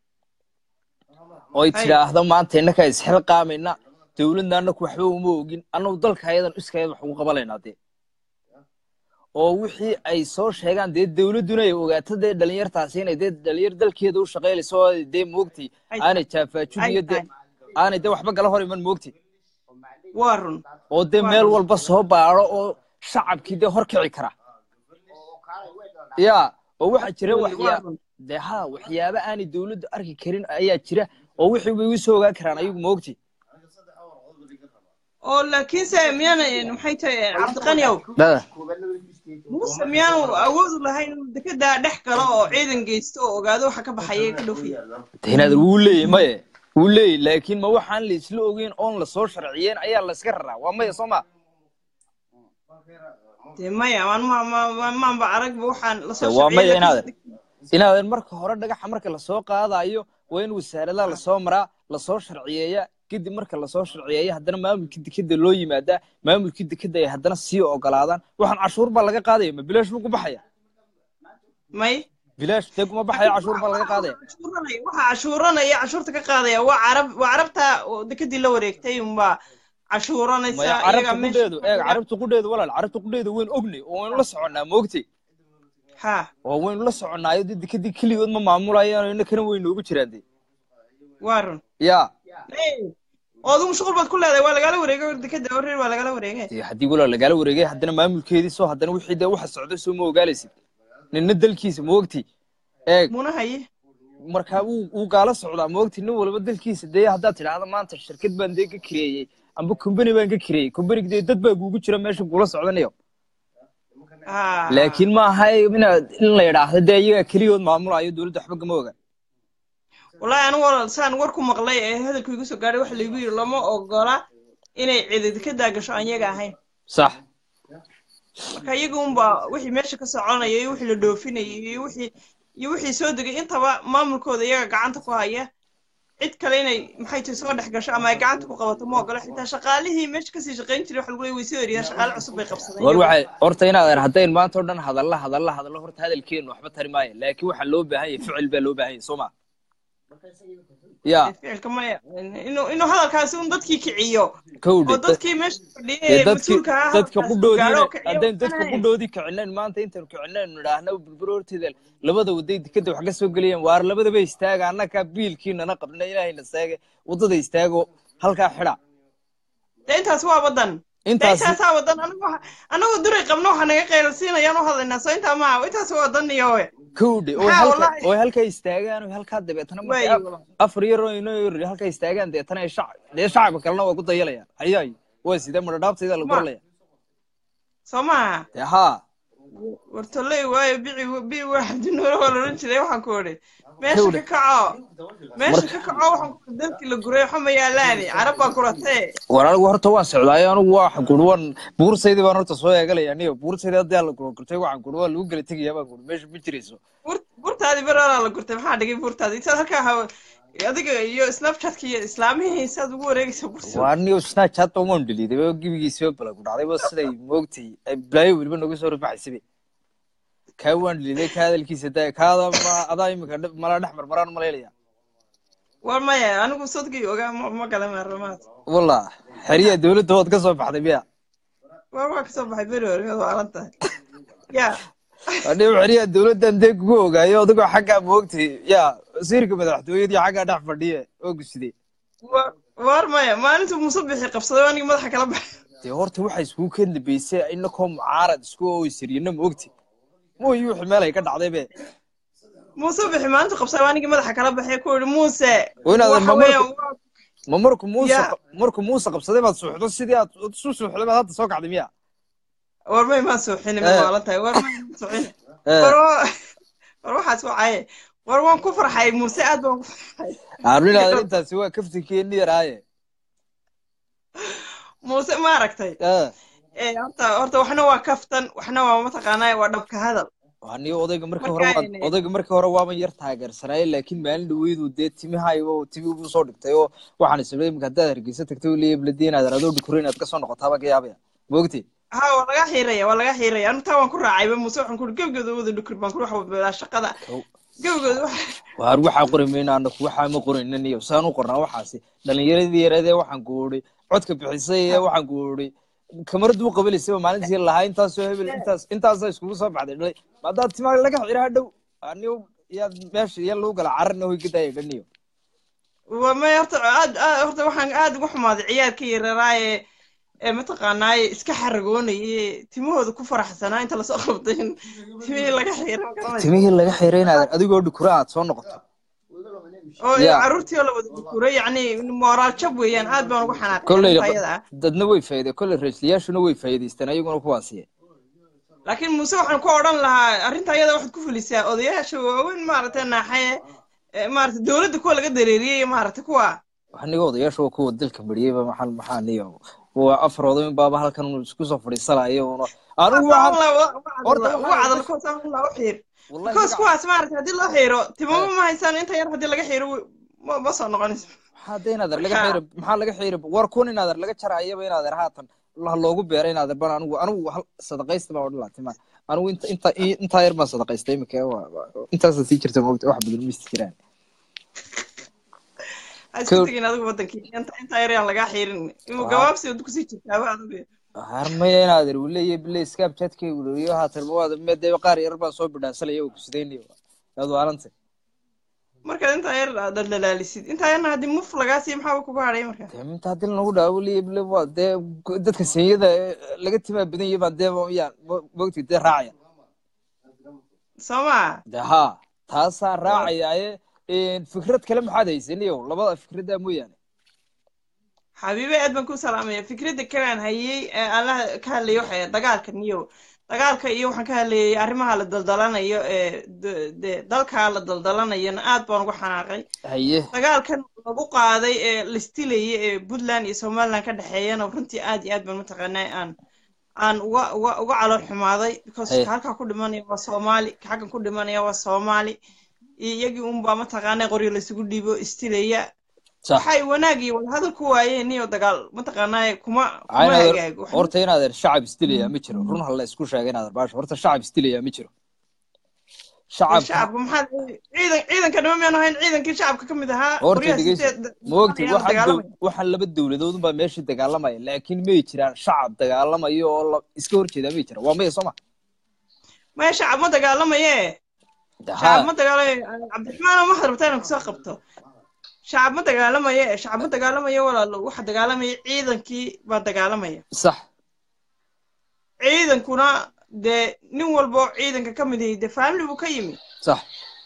oy Hay. tidhaahdo maanta innakaa isxilqaamayna dowladna annaku waxba uma ogin annagu dalka ayadan iskayad wax ugu qabalaynaa dee oo wixii ay soo sheegaan dee dowladduna ay ogaato dee dhalinyartaasi inay dee dhalinyar dalkeeda u shaqaynayso oo dee moogtay Ay. aanay jaafaajin iyo dee aanay dee waxba gala hor iman moogtay waa run oo dee meel walba soo baaro oo shacabkii dee hor kici kara ya oo waxaa jira Waa waxyaa run. dee ha waxyaaba aanay dowladdu arki karin ayaa jira oo wixii way igu soo ogaan karaan ayagu moogti oo laakiinse miyaana maxay tahay cabdiqaniow muuse miyaanu awoodu lahayn inuu dekedaa dhex galo oo ciidan geysto oo ogaado waxa ka baxaya ee ka dhoofiya inaad wuu leeyahy maye wuu leeyahy laakiin ma waxaan la isla ogeyn oon la soo sharciyeen ayaa la iska raraa waa maya soo ma dee maya waan ma ma- ma- maanba aragba waxaan lasoo Dee waa sharciyey, maya laakiinse inaad- inaadan marka hore dhagaxa marka lasoo qaadayo waa in wasaaradaha lasoo maraa lasoo sharciyeeya kadib marka lasoo sharciyeeya haddana maamulkii dekeda loo yimaadaa maamulkii dekeda ay haddana sii ogolaadaan waxaan cashuur baa laga qaadaya ma bilaash buu ku baxaya may bilaash dee kuma baxaya cashuur baa laga qaadaya cashuuranaya waxa cashuuranaya cashuurta ka qaadaya waa carab waa carabta oo dekedii la wareegtay unbaa cashuuranaysa maya iyaga carabta meesha qudheedu eeg carabta qudheedu walaal carabta qudheedu wayn ognay oo waynu la soconnaa moogtay ha oo waynu la soconnaayo dee dekadii keligood ma maamulayaan innakana way noogu jiraan dee waa run ya Hey, oo adigu mashquul baad ku leedahay waa lagala wareegay war dekeda wareer waa lagala wareegay dee haddii walaal lagala wareegay haddana maamulkeedii soo haddana wixii dee waxa socda soo ma ogaalaysid ninna dalkiisa moogtay eeg muna haye markaa wuu wuu gaala socdaa moogtay nin walba dalkiisa dee haddaad tidhaahdo maanta shirkad baan dee ka kireeyey amba company baan ka kireeyey companyga dee dad baa kuugu jira meesha kula socdanayo ha laakiin ma aha inaad in la yidhaahdo dee iyaga keligood maamulayo dowladda waxba kama oga wallaahi anigu walaal saan war ku maqlay ee hadalku igu soo gaadhay waxa laygu yidhi lama ogola inay cidi dekedaa gasho aan iyaga ahayn sax marka iyaga unbaa wixii meesha ka soconaya iyo wixii la dhoofinayay iyo wixii iyo wixii soo degay intaba maamulkooda iyaga gacanta ku haya cid kale inay maxay tahay soo dhex gasho ama ay gacanta ku qabato ma ogola xitaa shaqaalihii meesha kasii shaqayn jiray waxa lagu leeyahay way soo eriyaan shaqaale cusub bay qabsadeen war waxay horta inaad haddayn maanta oo dhan hadalla hadalla hadallo horta hadalkeenu waxba tari maayo laakiin waxaa loo baahan yahay ficil baa loo baahan yahay soo ma ya ficilka maya inuu inuu hadalkaasi un dadkii kiciyo kowdhe oo dadkii meesha fadhiyay dee ee dadki mas-uulka ahaa dadka halkaas qudhoodii gaadho oo kiciyo haddayn dadka waxaan ahayn. qudhoodii kicinayn maanta intaynu kicinaynu nidhaahna burbur horteeda labada waday dekeda wax ka soo gelayaan waar labadaba istaaga annakaa biilkiinana qabna ilaahayna seege waddada istaago halkaa xidha dee intaas waa wadan dee intaas intaasaa wadan anagu waxa- anagu duray qabno waxa naga qaylalsiinayaan u hadlaynaa soo intaa maaha intaas waa wadan iyo we kowdhe oo Maxaa halka wallaahi? oo halkaa istaagaan oo halkaa dabeetana Waayo, markay walaal. afar yar oo inoo yar halkaa istaagaan deetana ay shacab dee shacabka kalena waa ku dayalayaan hayaay waa sidee madhadhaabtayda la Ma- guralaya soo maaha dee haa wartoley waayo bici bi waa cabdinuure waa laodhan jiray waxaan ku odhi meesha Kowdhe. ka kaco meesha ka kaco waxaan ku odhi dalkii la guray waxa ma yaalaani carab baa kuratee war anigu horta waan socdaayo anigu waa guri waan buursaydii baan horta soo eegalaya aniga buursaydii haddii la gurgurtay waxaan guri waa lagu gala tegayaa baan guri meesha ma jirayso Buur- buurtaadii beroolaa la gurtay maxaa dhigay buurtaadii intaad halkaa hawa adiga iyo snapchatka iyo islaamihii saad ugu wareegaysa bursa waa aniga snapchat baan waan dhaliiday ba gebigiisiba bala ku dhacday ba siday moogtay ay balaayo weliba nagu soo rufaxaysabe kaa waan dhaliiday ka hadalkiisa daa kaada ma adaa imika dhib- mala dhex marmaraan malaylaya war maya anigu sodkii ogaa ma ma galan maarlamaad wallah xeriya dowladda waad ka soo baxday miya war waa kasoo baxay beri hore mid waalan tahay ya hadhi xiriya dowladdan dee kugu ogaayo adigoo xaggaa moogtay yaa wasiirka madaxtooyadii xaggaa dhex fadhiye oo gusday wa- war maya maalintuu musabixi qabsaday anigi madaxa kala baxay dee horta waxaa iskugu ka dambeysay inakoo mucaarad isku oysiriyana moogti mooyi wixii meel ay ka dhacday be musabixi maalintuu qabsaday anigi madaxa kala baxay ku yidhi muuse Waa inaad waxa mamarka- weeyaan waa- ma marku muuse Ya. marku muuse qabsaday baad suuxdo sidii aad isu suuxday baad hadda soo kacday miya war may maan suuxini ma Eh. waalan tahay war may maan suuxini Eh. war wa- war waxaas wacaye war waan ku farxay muuse aad baan ku farxay arrinaadan intaasi waa kaftinkeeni yaraaye muuse ma aragtay Eh. ee horta horta waxna waa kaftan waxna waa mataqaanaa waa dhabka hadal aniga odayga markii Marka hore waad ayna- odayga markii hore waaban yar taageersanaaye laakiin maalin dhaweydu dee timihayba timi buu soo dhigtay oo waxaan isla imika haddaad hargeysa tagtay oo leeya bladeen aad adoo dhukuro inaad kasoo noqotaaba ka yaabaya moogti ha waa laga xiiraya waa laga xiiraya anu taa waan ku raacayba muuse waxaan ku gebgooda wada dhukri baan ku wax walba shaqada gebgooda wax waar waxaa qori mayna anaku waxaa ma qoraynan iyo saan u qornaa waxaasi dhalinyaradii yareedee waxaan guuray codka bixisay ee waxaan guuray kamaradu u qabanaysaba maalintii lahaa intaasoo hebel intaas intaasaa iskugu soo baxday dhalay haddaad timaa laga xira hadhow aniyo yaad meesha iyo lagu gala cararna hoy gadaaya dhaniyo waa may horta aad aad horta waxaan aad ugu xumaaday ciyaarka yararaaye ee mataqaanaaye iska xaragoonaye timahooda ku faraxsanaa inta lasoo qabtay in timihii laga xiira ma garanaysa timihii laga xiray inaad adigoo dhukura aad soo noqoto oo Ya. caruurtii oo la wada dukuray yacni moraal jab weeyaan aad baan ugu xanaaqay kolley arrinta ayada ah dadna way faa'iide kolley raisliyaashuna way faa'iidaysteen ayaguna kuwaasiye laakiin muuse waxaan ku odhan lahaa arrinta ayada waxaad ku fulisaa odayaasha waaweyn maaragtay naaxaye ee maaragtay dowladda kuwa laga dareeriyey iyo maaragtay kuwa aniga odayaasha waa kuwa dalka mariyeyba maxaa maxaa niyo waa afar oday baaba halkan isku soo fadhiisanayo una anigu waxaan horta ugu waxaan- cadal kuwaas aan la u xiir wallahi kuwaas magaca- kuwaas maaragtay haddii loo xiiro timamo ma haysaan inta yar haddii laga xiiro wi- ma ma soo noqonayso maxaa de inaader laga Marka- xiira maxaa laga xiira war kun inaader laga jarayaba inaader haatan la loogu beera inaader ban anigu anigu hal sadaqaysta baan odhan lahaa tima anigu inta inta intaa yar baan sadaqaystay imika waa- waa- intaasa sii jirta moogta wax badan ma jiraan ha isku Cool. tegin adigu wadankii inta inta yar yaan lagaa xiirin inuu gabaabsi wada kusii jirtaaba adigu harmaya inaader uu leeyahay bile snapchatkay uloriyo haatan mawaada meedee qaar yar baan soo bidhaansalaya oo kusidaynayo aad waaranta markaad intaa yar aad dhaldhalaalisid intaa yarna haddii muf lagaa siiyo maxaaba kugu hadhay marka dee minta haddii lanagu dhaawo leeyahay bile waa dee dadka senyada ee laga timaa badan yahay baan dee yaan moogti dee raacaya soo maa de haa taasaan raacayaaye fikrad kale maxaad haysaniyo labada fikradaa mooyaane xabiibe aad baan ku salaamaya fikradda kalaan hayay ee aan la ka hadlayay waxa dagaalka niyo dagaalka iyo waxaan ka hadlayay arrimaha la daldalanayo ee d- de- dalka la daldalanayona aad baan ugu xanaaqay haye dagaalkan lagu qaaday ee listilayay ee puntland iyo somaliland ka dhexeeyana runtii aad iyo aad baan mataqaanaa aan aan uga uga uga calool xumaaday because Haye. ka halkaa ku dhimanaya waa soomaali ka xaggan ku dhimanaya waa soomaali iyo iyagii unbaa mataqaanaa qoryo laysugu dhiibo istilaya sax waxay wanaag iyo wadahadal ku waayeen niyo dagaal mataqaanaa kuma kuma Aynader- hagaago Wax- horta inaader shacab isdilayaa ma jiro run hala isku sheega inaader baasha horta shacab isdilayaa ma jiro shacabka shacabka maxaa ciidan ciidanka dhama miyaan ahayn ciidankii shacabka ka mid ahaa horta qoryaha dhegeysa sitee- moogti ayaa la waxaan dagaalamaya. dow- waxaan laba dowladood unbaa meesha dagaalamaya laakiin may jiraan shacab dagaalamayo oo la- iska horjeedaa may jiraan waa maya soo ma maya shacab ma dagaalamaye De shacab haa ma dagaalamayo cabdiraxmaan waxaad rabtaa inaan kusoo qabto shacab ma dagaalamaye shacab ma dagaalamayo walaalo waxa dagaalamaya ciidankii baa dagaalamaya sax ciidankuna dee nin walba oo ciidanka ka mid yahay dee family buu ka yimi sax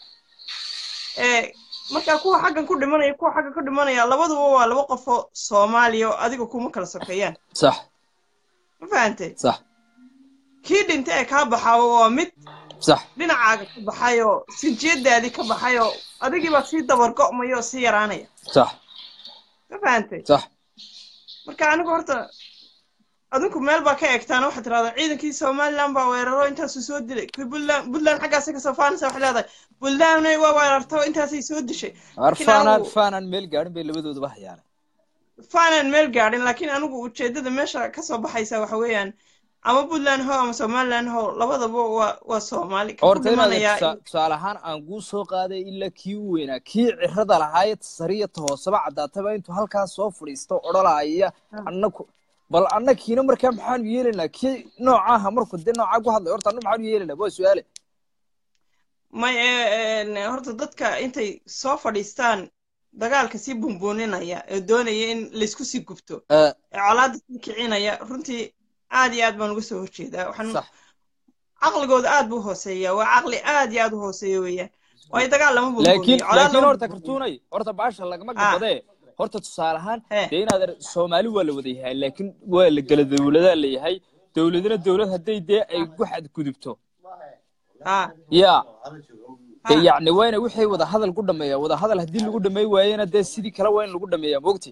ee marka kuwa xaggan ku dhimanaya kuwa xaggan ku dhimanaya labaduba waa laba qof oo soomaaliya oo adiga kuma kala sokeeyaan sax ma fahantay sax kii dhintay ee kaa baxaa waa mid sax dhinacaaga ka baxay oo sinjiyadaadii ka baxay oo adigii baa sii dabar go'maya oo sii yaraanaya sax ma fahantay sax marka anigu horta adinku meel baa ka eegtaan waxaad tirahdaan ciidankii somaliland baa weeraro intaasuu soo dilay kii puntland puntland xaggaasay kasoo faanaysa waxay leedahay puntlandna waa weerarto intaasay soo dishay Laakiin arfaanaan anigu- faanaan meel gaadhin bay labadooduba hayaane faanaan meel gaadhin laakiin anigu ujeedada meesha kasoo baxaysa waxa weeyaan ama puntland ho ama somaliland ho labadaba waa waa soomaali ka ku horta inaad dhimanayaa tusa- tusaale ahaan aan kuu soo qaaday ilaa kii u weynaa kii cirada lahaayee sariyata hooseba caddaataba intuu halkaas soo fadhiisto odholaya annaku bal annakiina markaa maxaanu yeelaynaa kii noocaaha markuu dee noocaa ku hadlay horta anna maxaanu yeelaynaa waa su-aale may een, horta dadka intay soo fadhiistaan dagaalka sii bumbuuninaya ee doonaya in laysku sii gubto Eh, ee colaadda sii kicinaya runtii aad iyo aad baan uga soo horjeedaa waxaan sax caqligooda aad buu hooseeya waa caqli aad iyo aad u hooseeya weeyaan waayo dagaal lama laakiin bumbuuniyo colaad laakiin lama horta bumbuuniyo kartuunay horta baasha lagama Ah. gabadee horta tusaale ahaan He. dee inaad er- soomaali waa la wada yahay laakiin waa la gala dowladaa la yahay dowladina dowlad hadday dee ay ku xadgudubto ha yaa ha dee yacni waa ina wixii wada hadal ku dhameeya wada hadal haddii lagu dhameey waayena dee sidii kale waa in lagu dhameeyaa mogti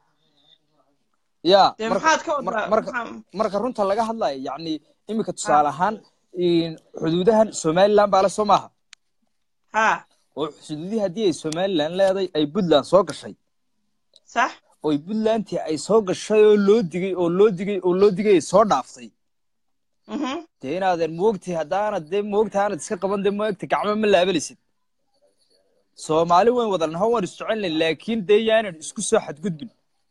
yaa dee marka maxaad ka mar- wadaa marka maxaa- marka runta laga hadlayo yacni iminka tusaale ahaan in- xuduudahan somaliland baa le soo maaha ha oo xuduudihii haddii ay somaliland leeday ay puntland soo gashay sax oy puntlandtii ay soo gashay oo loo digay oo loo digay oo loo digay ay soo dhaaftay mhm dee inaadan moogtay haddaanad dee moogta aanad iska qaban dee moogta gacmo ma laabalaysid soomaali wayn wada naho waan isjecelnay laakiin dee yaanan isku soo xadgudbin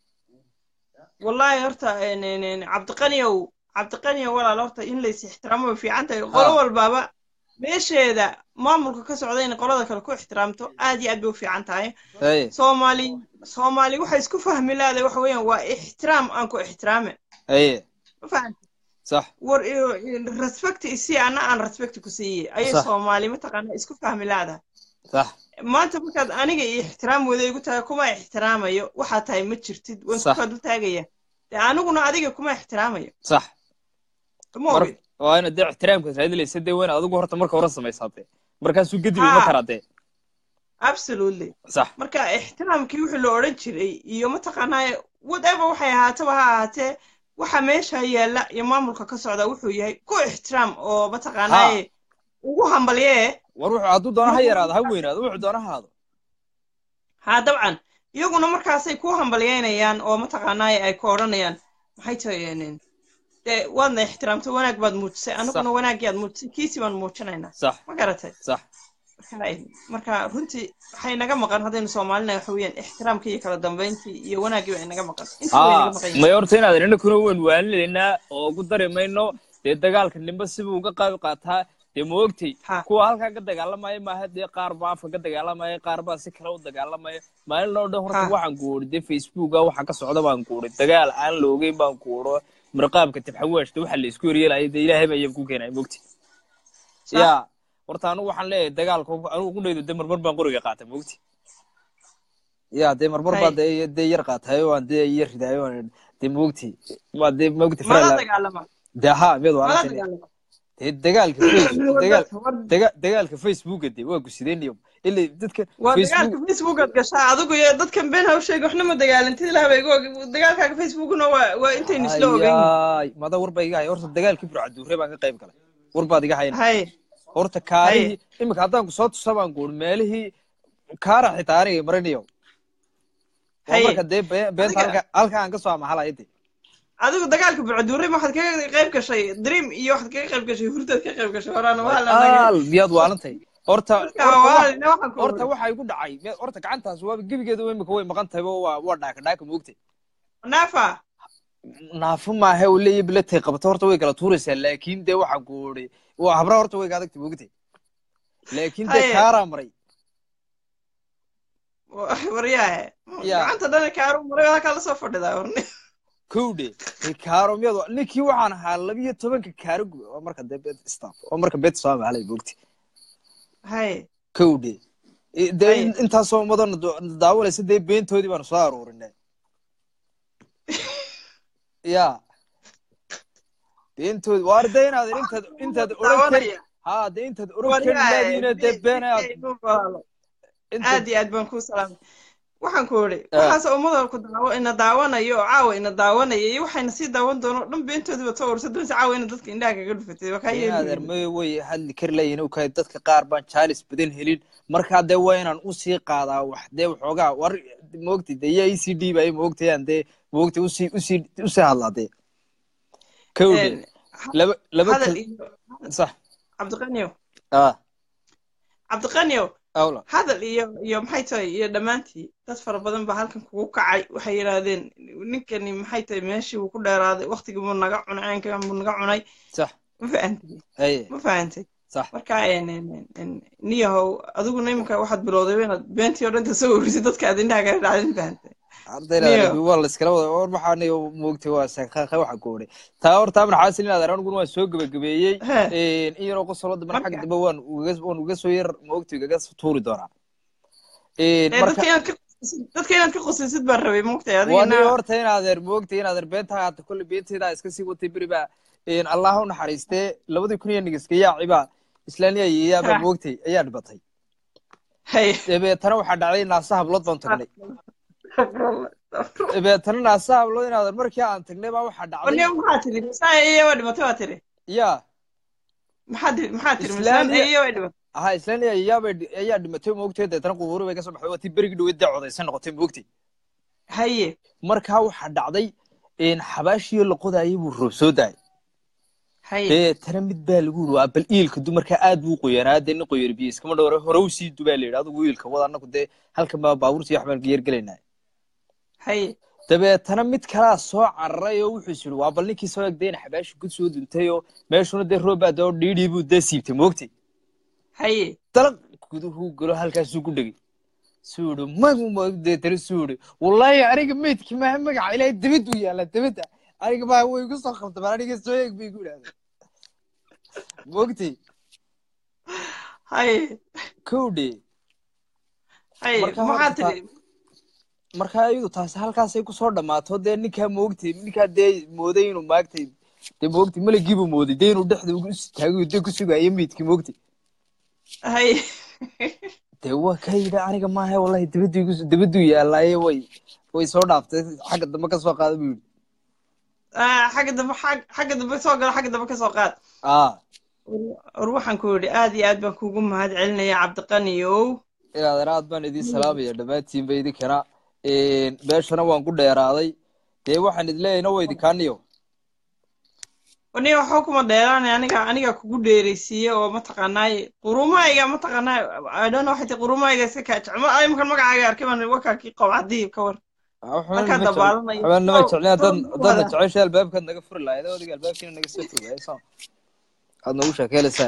wallaahi horta een, een, een, cabdiqaniyow cabdiqaniyow walaal horta in lays ixtiraamo way fiican tahay qolo Ha. walbaaba meesheeda maamulka ka socda inay qolada kale ku ixtiraamto aad iyo aad bay u fiican tahay Haye, soomaali soomaali waxay isku fahmi lahaday waxa weeyaan waa ixtiraam aan ku ixtiraame haye ma fahamtid sax war iyo- iyo respect isii ana aan respect ku siiye ayay Sax. soomaali mataqaana isku fahmi lahadaa sax maanta markaad aniga iyo ixtiraam wada igu tahay kuma ixtiraamayo waxaa tahay ma jirtid waan Sax. isku kaa dul taagaya dee aniguna adiga kuma ixtiraamayo sax ma mar ogid waa inaad dee ixtiraamkaas raadilaysa dee waa inaad adigu horta marka hore samaysaatee markaasuu gedibi ma Ha. karaatee absolutely sax marka ixtiraamkii wixii la odhan jiray iyo mataqaanaa whatever waxay ahaataba ha ahaatee waxa meesha yaalla iyo maamulka ka socda wuxuu yahay ku ixtiraam oo mataqaanaa ugu hambalyee war wuxuu hadduu doono ha yaraado ha weynaado wuxuu doono ha haado ha dabcan iyaguna markaasay ku hambalyeynayaan oo mataqaanaa ay ku odhanayaan maxay tahay dee waadna ixtiraamto wanaag baad muujisay anaguna wanaaggii aad muujisay kiisii baan muujinaynaa sax ma garatay sax marka marka runtii waxay naga maqan haddaynu soomaalina waxa weeyaan ixtiraamkii iyo kala dambayntii iyo wanaaggii baa inaga maqan intii way naga maqan yihiin may horta inaad inakuna weyn waalilaynaa oo ugu dari mayno dee dagaalka nimba sibuu uga qaabi qaataa dee ma ogtay Ha. kuwa halkaa ka dagaalamaya maaha dee qaar baa afka ka dagaalamaya qaar baa si kale u dagaalamaya maalin oo dhan horta Ha. waxaan guuri dee facebooka waxa ka socda baan guuri dagaal aan la ogeyn baan guuro mirqaabka tibxawaashta waxa la isku horyeelaya dee ilaahay baa iyaga ku keenaya mogti Sax. ya horta anigu waxaan leeyahay dagaalka anigu ku dhaydo dee marmar baan qoriga qaatay mogti ya dee marmar baa Hay. dee dee yar qaatayo waan dee yar ridayo waan dee mogti waa dee mogti mala farala dagaalama dee ha mid waa mala la dagaalama dee dagaalka Facebook- dagaal War- daga- dagaalka facebooka dee waa gusideenyo ilaa dadka waa facebook dagaalka facebookaad gashaa adigu iyo dadkan been ha u sheegi waxna ma dagaalantid ilaah bay igu og dagaalkaaga facebookuna waa waa intaynu isla ogeyn ayaay mada war baa iga haya horta dagaalkii burcaduure baan ka qayb galay war baad iga hayan hay horta kaarihii imika haddaan kusoo tusa baan guuri meelihii kaara xitaa aniga marinayo waa Haye. marka dee be- beenta Adiga- halka halka aan ka soo amahalaya dee adigu dagaalka bucduure ma waxaad kaga qayb gashay dream iyo waxaad kaga qayb gashay hurdaad ka qayb gashay horaana waa la nagay al miyaad waalantahay horta Marka horta waa wax- ina waxaan ku horta waxa igu dhacay me- horta gacantaas waaba gebigeeda imika way maqan tahay oo waa waa dhaaka dhaaka moogtay naafa naafo maahe uu leeyahay bilatay qabata horta way kala tuuraysaa laakiin dee waxa guuri waa habra horta way gaadagtay moogtay laakiin dee Haye. kaaraa maray waryaahe Ya. gacanta dhana kaaru maray halkaa lasoo fadhidaa warni kowdhe dee kaaro miyad wa- ninkii waxaan ahaa labiyo tobanka kaaro gube oo marka dee bet staff oo marka bet soo amahalay moogtay hay kowdhe I- dee Haye. in- intaasoo umadana daawanaysa dee beentoodii baanu soo aroorinay ya beentoodi waar dee inaad intaad intaad oran kari daawanaya ha dee intaad oran kari laadiina dee been aad intaad aad iyo aad baan kuu salaamay waxaan ku idhi Ah. waxaase ummada ku daawo ina daawanayo oo caawa ina daawanaya iyo waxayna sii daawan doono o dhan beentoodiiba soo ursa doonsa caawa ina dadka indhaha kaga dhufatay waa kaa inaad yeeli ermay way hadli kari layihin u kahay dadka qaar baan jaalis badan helin markaa dee waa inaan usii qaadaa wax dee waxoogaa war moogtay dee yaa ecd bay moogtayaan dee moogtay usii usii usii hadlaa dee kowdhe laba laba hadal kal iyo sax cabdiqaniyo ah cabdiqaniyo awla hadal iyo iyo maxay tahay iyo dhammaantii dad fara badan baa halkan kugu kacay waxay yidhaahdeen ninkani maxay tahay meeshii wuu ku dheeraaday waqtigii buu naga cunay caynkan buu naga cunay sax ma fahantay haye ma fahantay sax marka en- en- en- niyahow adiguna iminka waxaad bilowday inaad beentii oo dhan ka soo warisid dadka aad indhaha kala dhacday ma fahantay ardayda Niyo. waa la iskala wada war waxaan moogtay waa sanqaaqay waxa goodhay taa horta amar xaasil inaad aniguna waan soo gabagabeeyey He. in yaroo qosolo dambana Marka- xagga dambe waan uga waan uga soo yar moogtay ugaga tuuri doonaa Ee, marka dadka inaad ka qosisid- dadka inaad ka qosisid baan rabay moogtay waa niyo adigana horta inaadeer moogtay inaadeer beenta haata kolle beentayda iska sii watay beri baa allah u naxariistee labadii kun iyo nigiska yaaciba islaaniya yeeyaabaa Ha. moogtay ayaa dhibatay hay dabeetana waxaa dhacday naasa hablood baan tagnay dabeetana naasa hablood inaadeer markii aan tagnay baa waxaa dhacday niyo maxaa tiri misaan iyo waa dhimatay waa tiri yaa maxaa tiri maxaa tiri Islaan misaan iyo- iyo waa dhimatay aha islaaniya yeeyaabay ayaa dhimatay moogtay deetana qubuuri bay ka soo baxday waa tii berigii dhaweyd dee codaysan noqotay moogtay haye markaa waxaa dhacday xabaashii la qodaayay buu roob soo daayay haye deetana mid baa lagu yiri waa bal iilka dumarka aad buu qoyanaa dee nin qoyar biyo iskama dhowre hore u sii dubaa la yidhi adigu iilka wada annagu dee halkan baa baabuurtii waxbaan ka yargelaynaa haye dabeetana mid kalaa soo cararay oo wuxuu is yidhi waa bal ninkii soo egdayna xabaashi gud soo duntay oo meeshuna dee roob baa dee oo dhiidhii buu dee siibtay moogtay haye dalaq guduhuu galo halkaasuu ku dhegay suu yidhi magu deetana suu yidhi wallaahi aniga meydkii maaha magaca ilaahay dabaduu yaalla dabadda aniga maa way igu soo qabtamaan aniga soo eeg bay igu idhahdeen moogtay haye kowdhe haye Marka maxaa horta tiri markaa iyadu taasi halkaasay kusoo dhammaato dee ninkaa moogtay ninkaa dee mooday inuu maagtay dee moogtay malagiibuu mooday dee inuu dhexda ugu istaagay dee ku sugaayo meydkii moogtay haye dee waa ka yidhi aniga maaha wallahi dabaduu igu dabaduu yaallaaye way way soo dhaaftay xagga dambe ka soo qaada buu yidhi Ah, xagga dambe xag- xagga dambe soo galo xagga dambe ka soo qaad aa war waxaan ku yidhi aad iyo aad baan kuugu mahad celinaya cabdiqaniyow ilaadeer aad baan idiin salaamaya dhammaantiinba idinkana beeshana waan ku dheeraaday dee waxaan idin leeyahayna waa idinkaaniyo aniga waxba kuma dheeraanay aniga aniga kugu dheeraysiiye oo mataqaanaaye qurumahayga mataqaanaa I don't know xataa qurumahayga iska kaajecmo imankan magacaaga arkay baan wakaakii qowcadii ka war Markaa dabaalanayo. xubaan nama Soo- jeclin haddaad soo haddaadna wada. jeceshay albaabkaad naga furi lahayd adiga albaabkiina naga soo fogaayo soo aad noogu sheekeelaysaa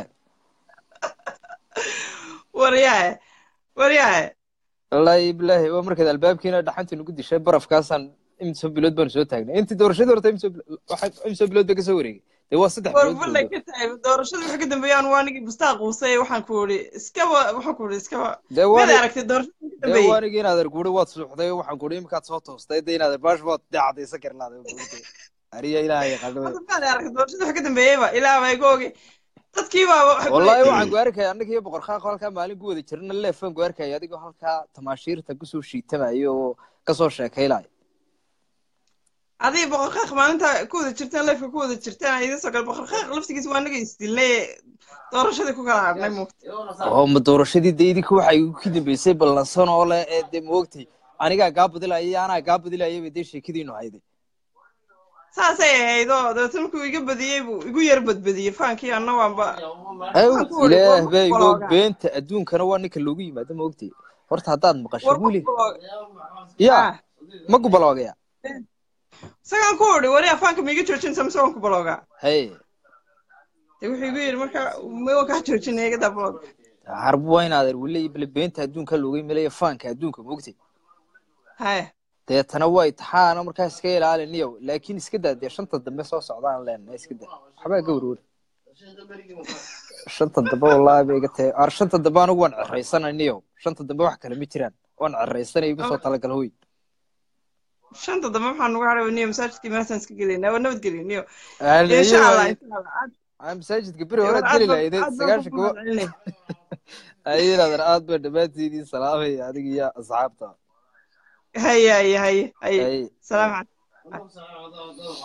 waryahe waryahe wallaahi bilaahi waa markaad albaabkiina dhaxantii nagu dishay barafkaasaan imsoo bilood baanu soo taagnay intii doorashadii horta imsoo imsoo bilood bay kasoo wareegay dee waa saddex war bilood ballay buu- ka tahay doorashadii wixii ka dambeeyaan waa anigii bustaa quusay waxaan ku idhi iskaba waxaan ku idhi iskaba dee mid waan aragtay doorashadii ka dee dambeeyey waanigi inaad arguuri waad suuxday waxaan kuhi imikaad soo toostay dee inaad baash waad dee cadaysan kari lahday ariya ilaahay yaqaano Hadda maad aragtay doorashadii wixii ka dambeeyeyba ilaa baa iga ogey dadkii baa waxay ku wallaahi leeyihiin- waxaan ku arkaya annaga iyo boqor qaaqo halkaa maalin ku wada jirna leefaan ku arkaya adigoo halkaa tamaashiirta kusoo shiitamayo oo kasoo sheekaylayo adii boqorqaaq maalinta ku wada jirteen leefka ku wada jirteen idin soo gala boqorqaaq laftigiisa waa naga isdilnay doorashadii ku kala hadhnay muugta oo ma doorashadii dee idinka waxay igu ka dambeysay ballansan oo leh ee dee moogtay anigaa gaa badilaya iyo anaa gaa badilaya bay dee sheekadiinu hayday saasay ahayd oo dabeetna markuu iga badiyey buu igu yar badbadiyey faankii anna waanba aw Waxaan ku wari, ilaah war baa ma igu og baloogaa. beenta adduunkana waa ninka loogu yimaado moogtay horta haddaad maqasho war wili ma ya Ah. ma gubaloogaya isagaan ku idhi wari afaanka ma iga joojinaysa mise waan ku baloogaa hay dee wuxuu igu yidhi marka ma waan kaa joojinaya iga daa balooga harbu waa inaadeer wili bale beenta adduunka looga yimaadaya faanka adduunka moogtay haya deetana waa itixaana markaa iska ilaaliniyo laakiin iska daa dee shanta dambe soo socdaan leenahay iska daa waxbaa ga warwar shanta dambe wallaahi bay iga tahay ar shanta dambe anigu waan ceraysananiyo shanta dambe wax kale ma jiraan waan ceraysanay igu soo talagal hoy shanta dambe waxaan nugu hadhay niyo masaajidkii meeshaan iska gelaynaa waa nabadgeliniyo Aan- insha allah iyo- insha allah aad aan masaajidka beri war horead aad geli baan- lahayd aad baan sagaashan ku kuwa mahadcelinay. ayadaadan aad baa dhammaantiidii salaamaya adiga iyo asxaabta haya haya haya haya Ay, salaam ay. calaykum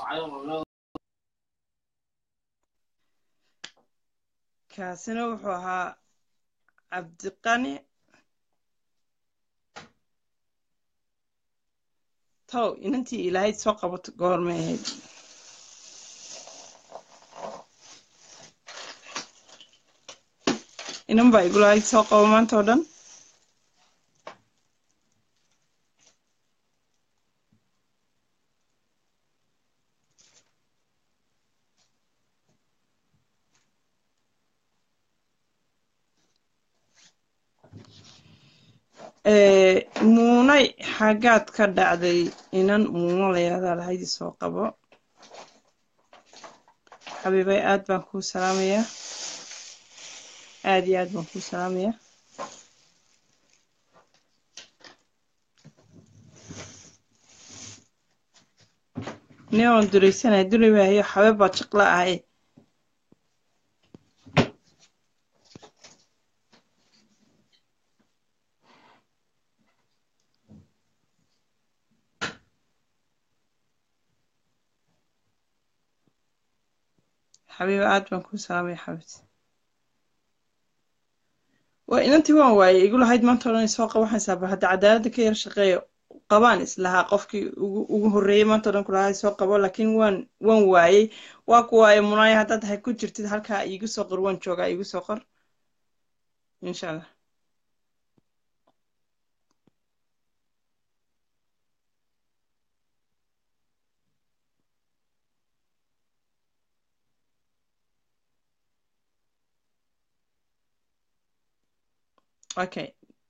kaasina wuxuu ahaa cabdiqani tow inantii ilaahay soo qabato goormay ahayd inan baa igu lahayd soo qabo maanta oo dhan Eh, muunay xaggaad ka dhacday inan muuno layaadaa lahayd soo qabo xabiibay aad baan kuu salaamayaa aad iyo aad baan kuu salaamayaa nin oon duraysanaya duri waayo xabeeb baa jiqla ahay xabiiba aad baan kuu salaamaya xabibti waa inantii waan waayey igu lahayd maanta o dhan soo qaba waxaan saaba hadda cadaaladda ka yar shaqeeyo qabaan islahaa qofkii ugu ugu horreeyey maanta o dhan ku lahaa soo qabo laakiin waan waan waayey waa ku waaye munaaya haddaad hay ku jirtid halkaa iigu soo qor waan joogaa iigu soo qor insha allah okay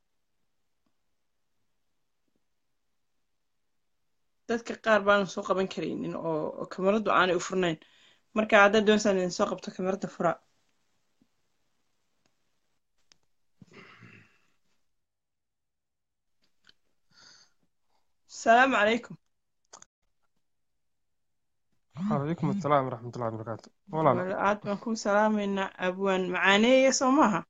dadka qaar baanan soo qaban karaynin oo oo kamaradu aanay u furnayn marka haddaad doonaysaan idin soo qabto kamarada fura asalaamu calaykum calaykum asalaam waraxmatullahi wabarakaatu walaal wala aad baan kuu salaamaynaa abwaan macaaneeye soo maaha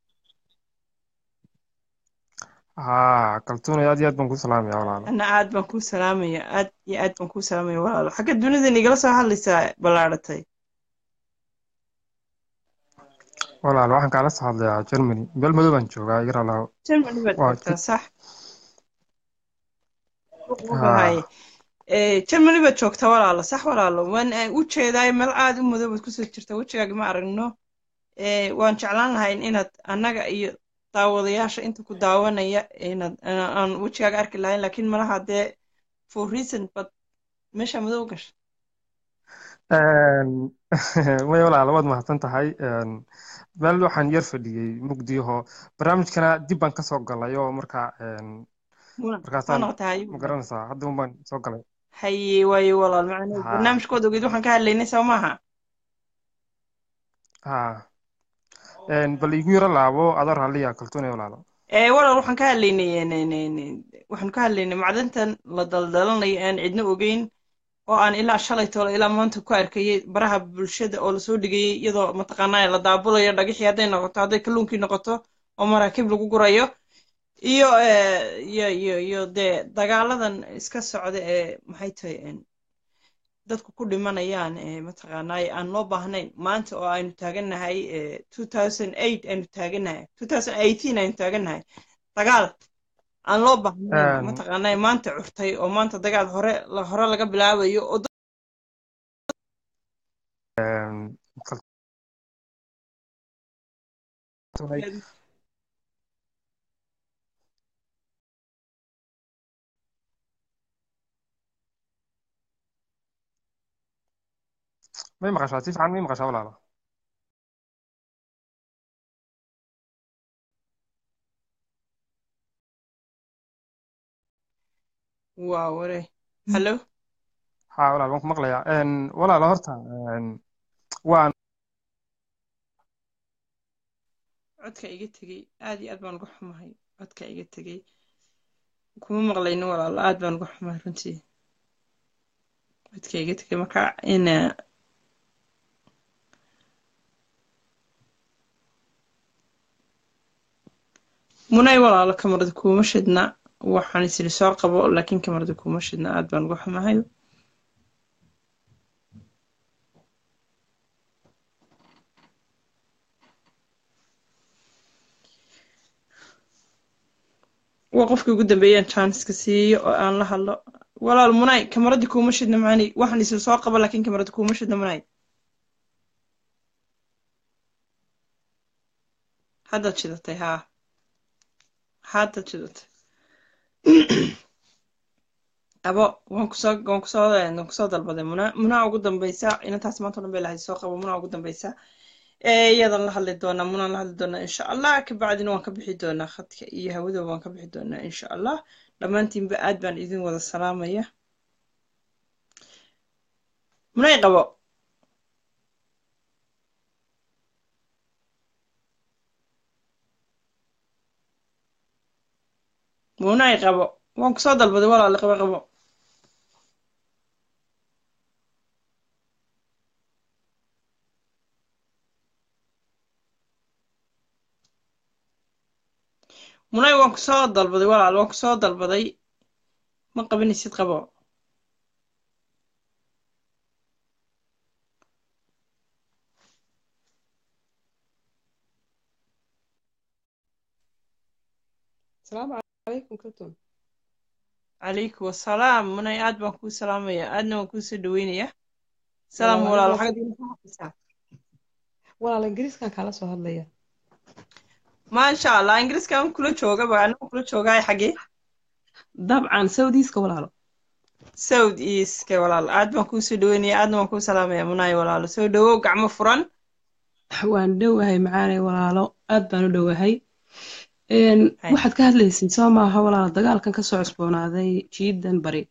haa kaltuunay aad iyo aad baan ku salaamaya walaal ana aad baan kuu salaamaya aad iyo aad baan kuu salaamaya walaalo xagga dunidan igala soo hadlaysaa ballaadhatay walaal waxaan kaala soo hadlayaa germany meel madow baan joogaa iga raalaaho germany baad waa joogtaa ti- sax haa haye germany baad joogtaa walaalo sax walaalo waan eh, u jeedaay meel aad u madow baad kusoo jirta wejigaaga ma aragno Eh, waan jeclaan lahayn inaad annaga iyo daawadayaasha inta ku daawanaya inaad aan aan wejigaaga arki lahayn laakiin malaha dee for reason bad meesha madow gasha Een, way walaal waad mahadsan tahay Een, meel waxaan yar fadhiyey mugdiyaho barnaamijkana dib baan kasoo galay oo markaa een, muna soo markaasaan noqotay haye ma garanaysaa hadda un baan soo galay haye waaye walaal macnaa haa barnaamijkooda ogeed waxaan ka hadlaynay soo maaha haa Een, bal igu yaro laabo adoo raalliya kaltuunay walaalo ee walaal waxaan ka hadlaynay een, een, een, een, waxaan ka hadlaynay macdantan la daldalanayo aan cidna ogeyn oo aan ilaa shalay toole ilaa maanta ku arkayay baraha bulshada oo lasoo dhigayay iyadoo mataqaanaa la daabulayo dhagixii hadday noqoto hadday kalluunkii noqoto oo maraakiib lagu gurayo iyo eh, iyo iyo iyo dee dagaaladan iska socda ee maxay tahay een, dadku ku dhimanayaan ee mataqaanaa aan loo baahnayn maanta oo aynu taagannahay eh, 2008 aynu taagannahay 2018 aynu taagannahay dagaal aan loo baahnayn Een, mataqaanaa maanta curtay oo maanta dagaal hore la hore laga bilaabayo oo een, kaltuunay dadkeedu may maqashaa si fiican may maqashaa walaalo waa ware hallo haa walaal waan ku maqlayaa Een, walaalo horta een, waan codka iga tegey aad iyo aad baan uga xumahay codka iga tegey kuma maqlayno walaalo aad baan uga xumahay runtii codka iga tegey marka ina munay walaalo kamarada kuuma shidna waxaan isiri soo qabo laakiin kamarada kuuma shidna aad baan uga xumahay waa qofkii ugu dambeeyaan chanceska siiyo oo aan la hadlo walaal munay kamaradii kuuma shidna macani waxaan isiri soo qabo laakiin kamarada kuuma shidna munay haddaad shidatay haa haddaad shidatay abo waan kusoo waan kusoo waan kusoo dalbaday muna munaa ugu dambeysa inantaas maanta o dhan bay lahayd soo qabo munaa ugu dambeysa ee iyadan la hadli doonaa munaan la hadli doonaa insha allah kabacdina waan ka bixi doonaa khadka iyo hawada waan ka bixi doonaa insha allah dhammaantiinba aad baan idin wada salaamaya munay qabo munay qabo waan kusoo dalbaday walaali qabo qabo munay waan kusoo dalbaday walaal waan kusoo dalbaday ma qabanaysid qabo السلام عليكم كلكم calaykum wasalaam munay aad baan kuu salaamaya aadna waan kuu soo dhaweynaya salaam walaal xag walaal ingiriiskan kala soo hadlaya maasha allah ingiriiskan kula joogaba anagu kula joogaay xagee dabcan saudiiska walaalo south eastka walaal aad baan kuu soo dhaweynaya aadna waan kuu salaamaya munay walaalo soo dhawow gacmo furan waan dhowahay macaanay walaalo aad baan u dhowahay waxaad ka hadlaysay soo maaha walaalo dagaalkan kasoo cusboonaaday jiidan bari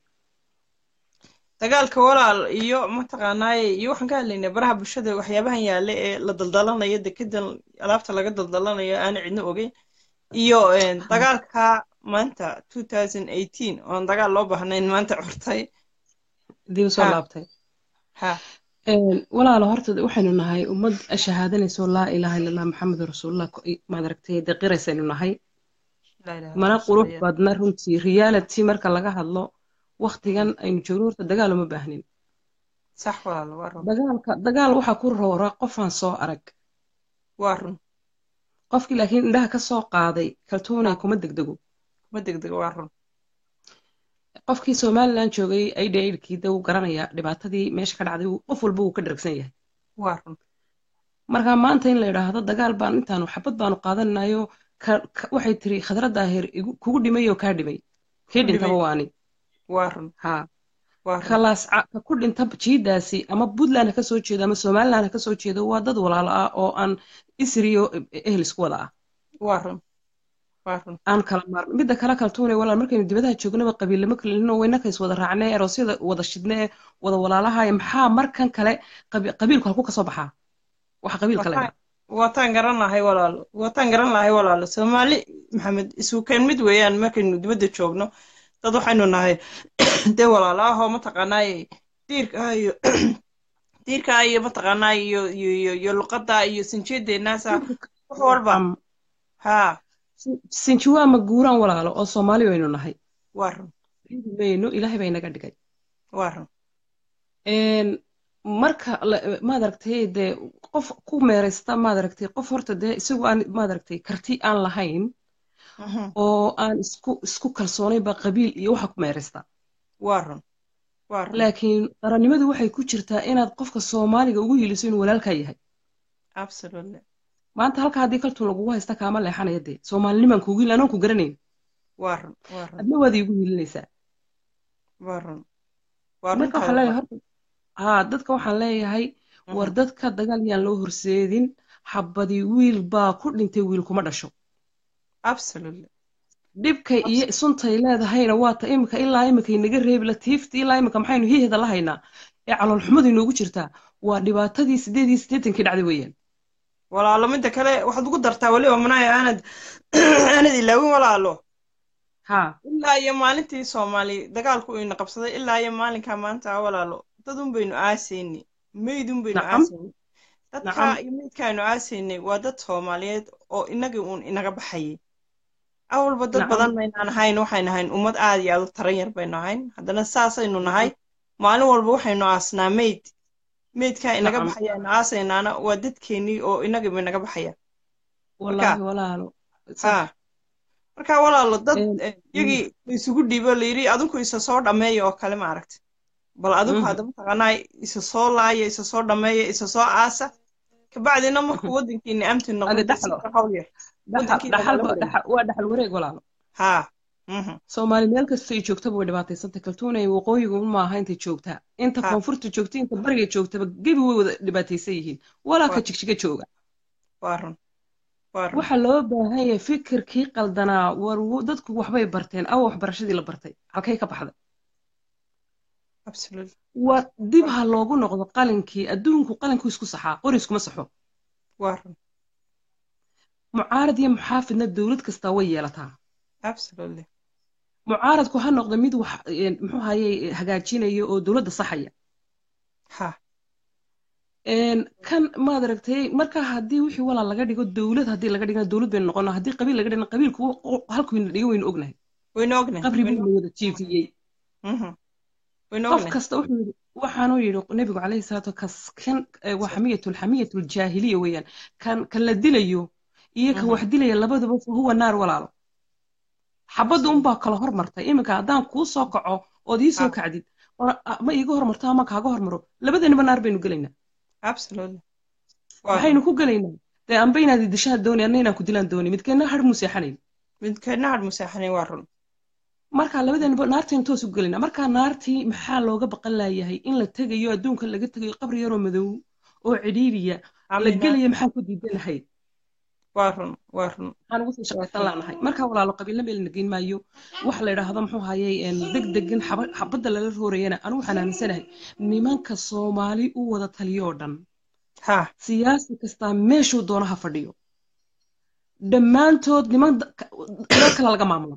dagaalka walaal iyo mataqaanaaye iyo waxaan ka hadlaynaa baraha bulshada waxyaabahan yaale ee la daldalanayo dekedan alaabta laga daldalanayo aana cidna ogeyn iyo dagaalka maanta two thousand eighteen oon dagaal loo baahnayn maanta curtay dib usoo laabtay ha walaalo horta waxaynu nahay ummad shahaadanayso laa ilaaha illallah maxamedu rasuulullah maad aragtay deqiraysaynu nahay mana qurux badna runtii reality marka laga hadlo waktigan aynu joogno horta dagaal uma baahnin sax walaalo waa run dagaalka dagaal waxaa ku roora qofaan soo arag waa run qofkii laakiin indhaha ka soo qaaday kaltuunay kuma degdego kuma degdego waa run qofkii somalilan joogay aidha aidhkii de wuu garanayaa dhibaatadii meesha ka dhacday qof walba wuu ka dhergsan yahay waa run marka maanta in la yidhaahdo dagaal baan intaanu xabad baanu qaadanayo waxay tiri khadra daahir kugu dhimay oo kaa dhimay kii dhintaba waani waa run ha khalaas ka ku dhinta jiidaasi ama puntland ha ka soo jeedo ama somaliland ha ka soo jeedo waa dad walaalo ah oo aan isriyo ehel isku wada ah waa run waa run aan kala maarno midda kale kaltuunay walaal markaynu dibadaha joognaba qabiillama kalino waynaka is wada raacnay aroosyada wada shidnee wada walaalahay maxaa markan kale qabiilku halku kasoo baxaa waxa qabiilka la ydhaa waataan garan lahay walaalo waataan garan lahay walaalo soomaali maxamed isuukeen mid weeyaan markaynu dibadda joogno dad waxaynu nahay dee walaalo ahoo mataqaanaaye diirka iyo diirka iyo mataqaanaa iyo iyo iyo luqadda iyo sinjeedeenaasa wax walba haa sinjiwaa ma guuraan walaalo oo soomaali baynu nahay waa run mayno ilaahay baa inaga dhigay waa run marka maad aragtay dee qof ku meeraysta maad aragtay qof horta dee isagu aan maad aragtay karti aan lahayn oo aan isku isku kalsoonayn ba qabiil iyo waxa ku meeraysta waa run waa run laakiin qarannimadu waxay ku jirtaa inaad qofka soomaaliga ugu hiiliso inuu walaalkaa yahay absolutely maanta halka haddii kaltuun lagugu haysta kaama leexanaya dee soomaalinimaan kugu hiilin anoon ku garanayn waa run waa run adna waad iigu hiilinaysaa waa run waa marka waxaan leeyahay horta haa dadka waxaan leeyahay war dadka dagaal yaan loo horseedin xabadii wiil baa ku dhintay wiil kuma dhasho absolutely dhibka iyo suntay leedahayna waata imika ilaa imika inaga reebi latiifta ilaa imika maxaynu hiihda la haynaa ee caloolxumadu inoogu jirtaa waa dhibaatadii sideed iyo siddeetankii dhacday weeyaan walaalo midda kale waxaad ugu dartaa weliba manaya aanad aanad ilaawin walaalo ha ilaa iyo maalintii soomaali dagaalku ina qabsaday ilaa iyo maalinkaa maanta walaalo dadun baynu aasaynay meydun baynu aasaynay dadka iyo meydkaaynu aasaynay waa dad soomaaliyeed oo inagii uun inaga baxayay awalba dad badan baynaan ahayn waxaynu ahayn ummad aad iyo aad u taran yar baynu ahayn haddana saasaynu nahay maalin walba waxaynu aasnaa meyd meydkaa inaga baxayaanu aasaynaana waa dadkeenii oo inagiiba inaga baxaya wallaahi walaalo ha marka walaalo dad iyagii isugu dhiibo layidhi adinku isa soo dhammeeya oo kale maaragta bal adinku hadda mataqaanaa isa soo laaya isa soo dhammeeya isa soo aasa kabacdina markuu waddankiini amti noqohawl yar waa dhaxal wareeg walaalo ha soomaali meel kasta ay joogtaba way dhibaataysantay kaltuunay waqooyigu maaha intay joogtaa inta koonfurta joogta inta bariga joogtaba gebi way wada dhibaataysan yihiin walaa ka jigjiga jooga waa run waa run waxaa loo baahan yahay fikirkii qaldanaa war wo- dadku waxbay barteen awa waxbarashadii la bartay halkay ka baxday absolutely waa dib ha loogu noqdo qalinkii adduunku qalinkuu isku saxaa qori iskuma saxo waa run mucaarad iyo muxaafidna dowlad kastaa way yeelataa absolutely mucaaradku ha noqdo mid wax een, muxuu haye hagaajinaya oo dowladda saxaya ha Een, kan maad aragtay marka haddii wixii walaal laga dhigo dowlad haddii laga dhigana dowlad baynu noqonaa haddii qabiil laga dhigana qabiilku halkuyna dhigo waynu ognahay waynu ognahay qabri waynu buu wada jiifiyey Mhm. waynu qof ognahay kasta wuxuu yidhi waxaanuu yidhi nebigu calayhi salaatu kas kan eh, waa xamiyatul xamiyatul jaahiliya weeyaan kan kan la dilayo iyo kan Mhm. wax dilaya labaduba fa huwa naar walaalo xabadda unbaa kala hormartay iminka haddaan kuu soo kaco ood ii soo Ah. kacdid oo- ah, ma iiga hormarto ama kaaga hormaro labadeenaba naar baynu gelaynaa absolutely waa maxaynu run ku gelaynaa dee anba inaad idishaan dooni anna inaan ku dilaan dooni midkeenna har muu seexanayn midkeedna had musaaxanayn waa run marka labadeenaba naartaynu toos u gelaynaa marka naartii maxaa looga baqan laayahay in la tegayo adduunka laga tegayo qabri yaroo madow oo cidhiidhiya la amina gelaya maxaan ku diidanahay waa run waa run maxaan ugu sii shaqaysan laanahay marka walaalo qabiilna meel nageyn maayo wax la idhaahdo muxuu hayay deg degan xaba- xabadda lala roorayana anu waxaan aaminsanahay nimanka soomaali u wada taliyo oo dhan ha siyaasi kastaa meeshuu doono ha fadhiyo dhammaantood niman da- ka- meel kale laga maamulo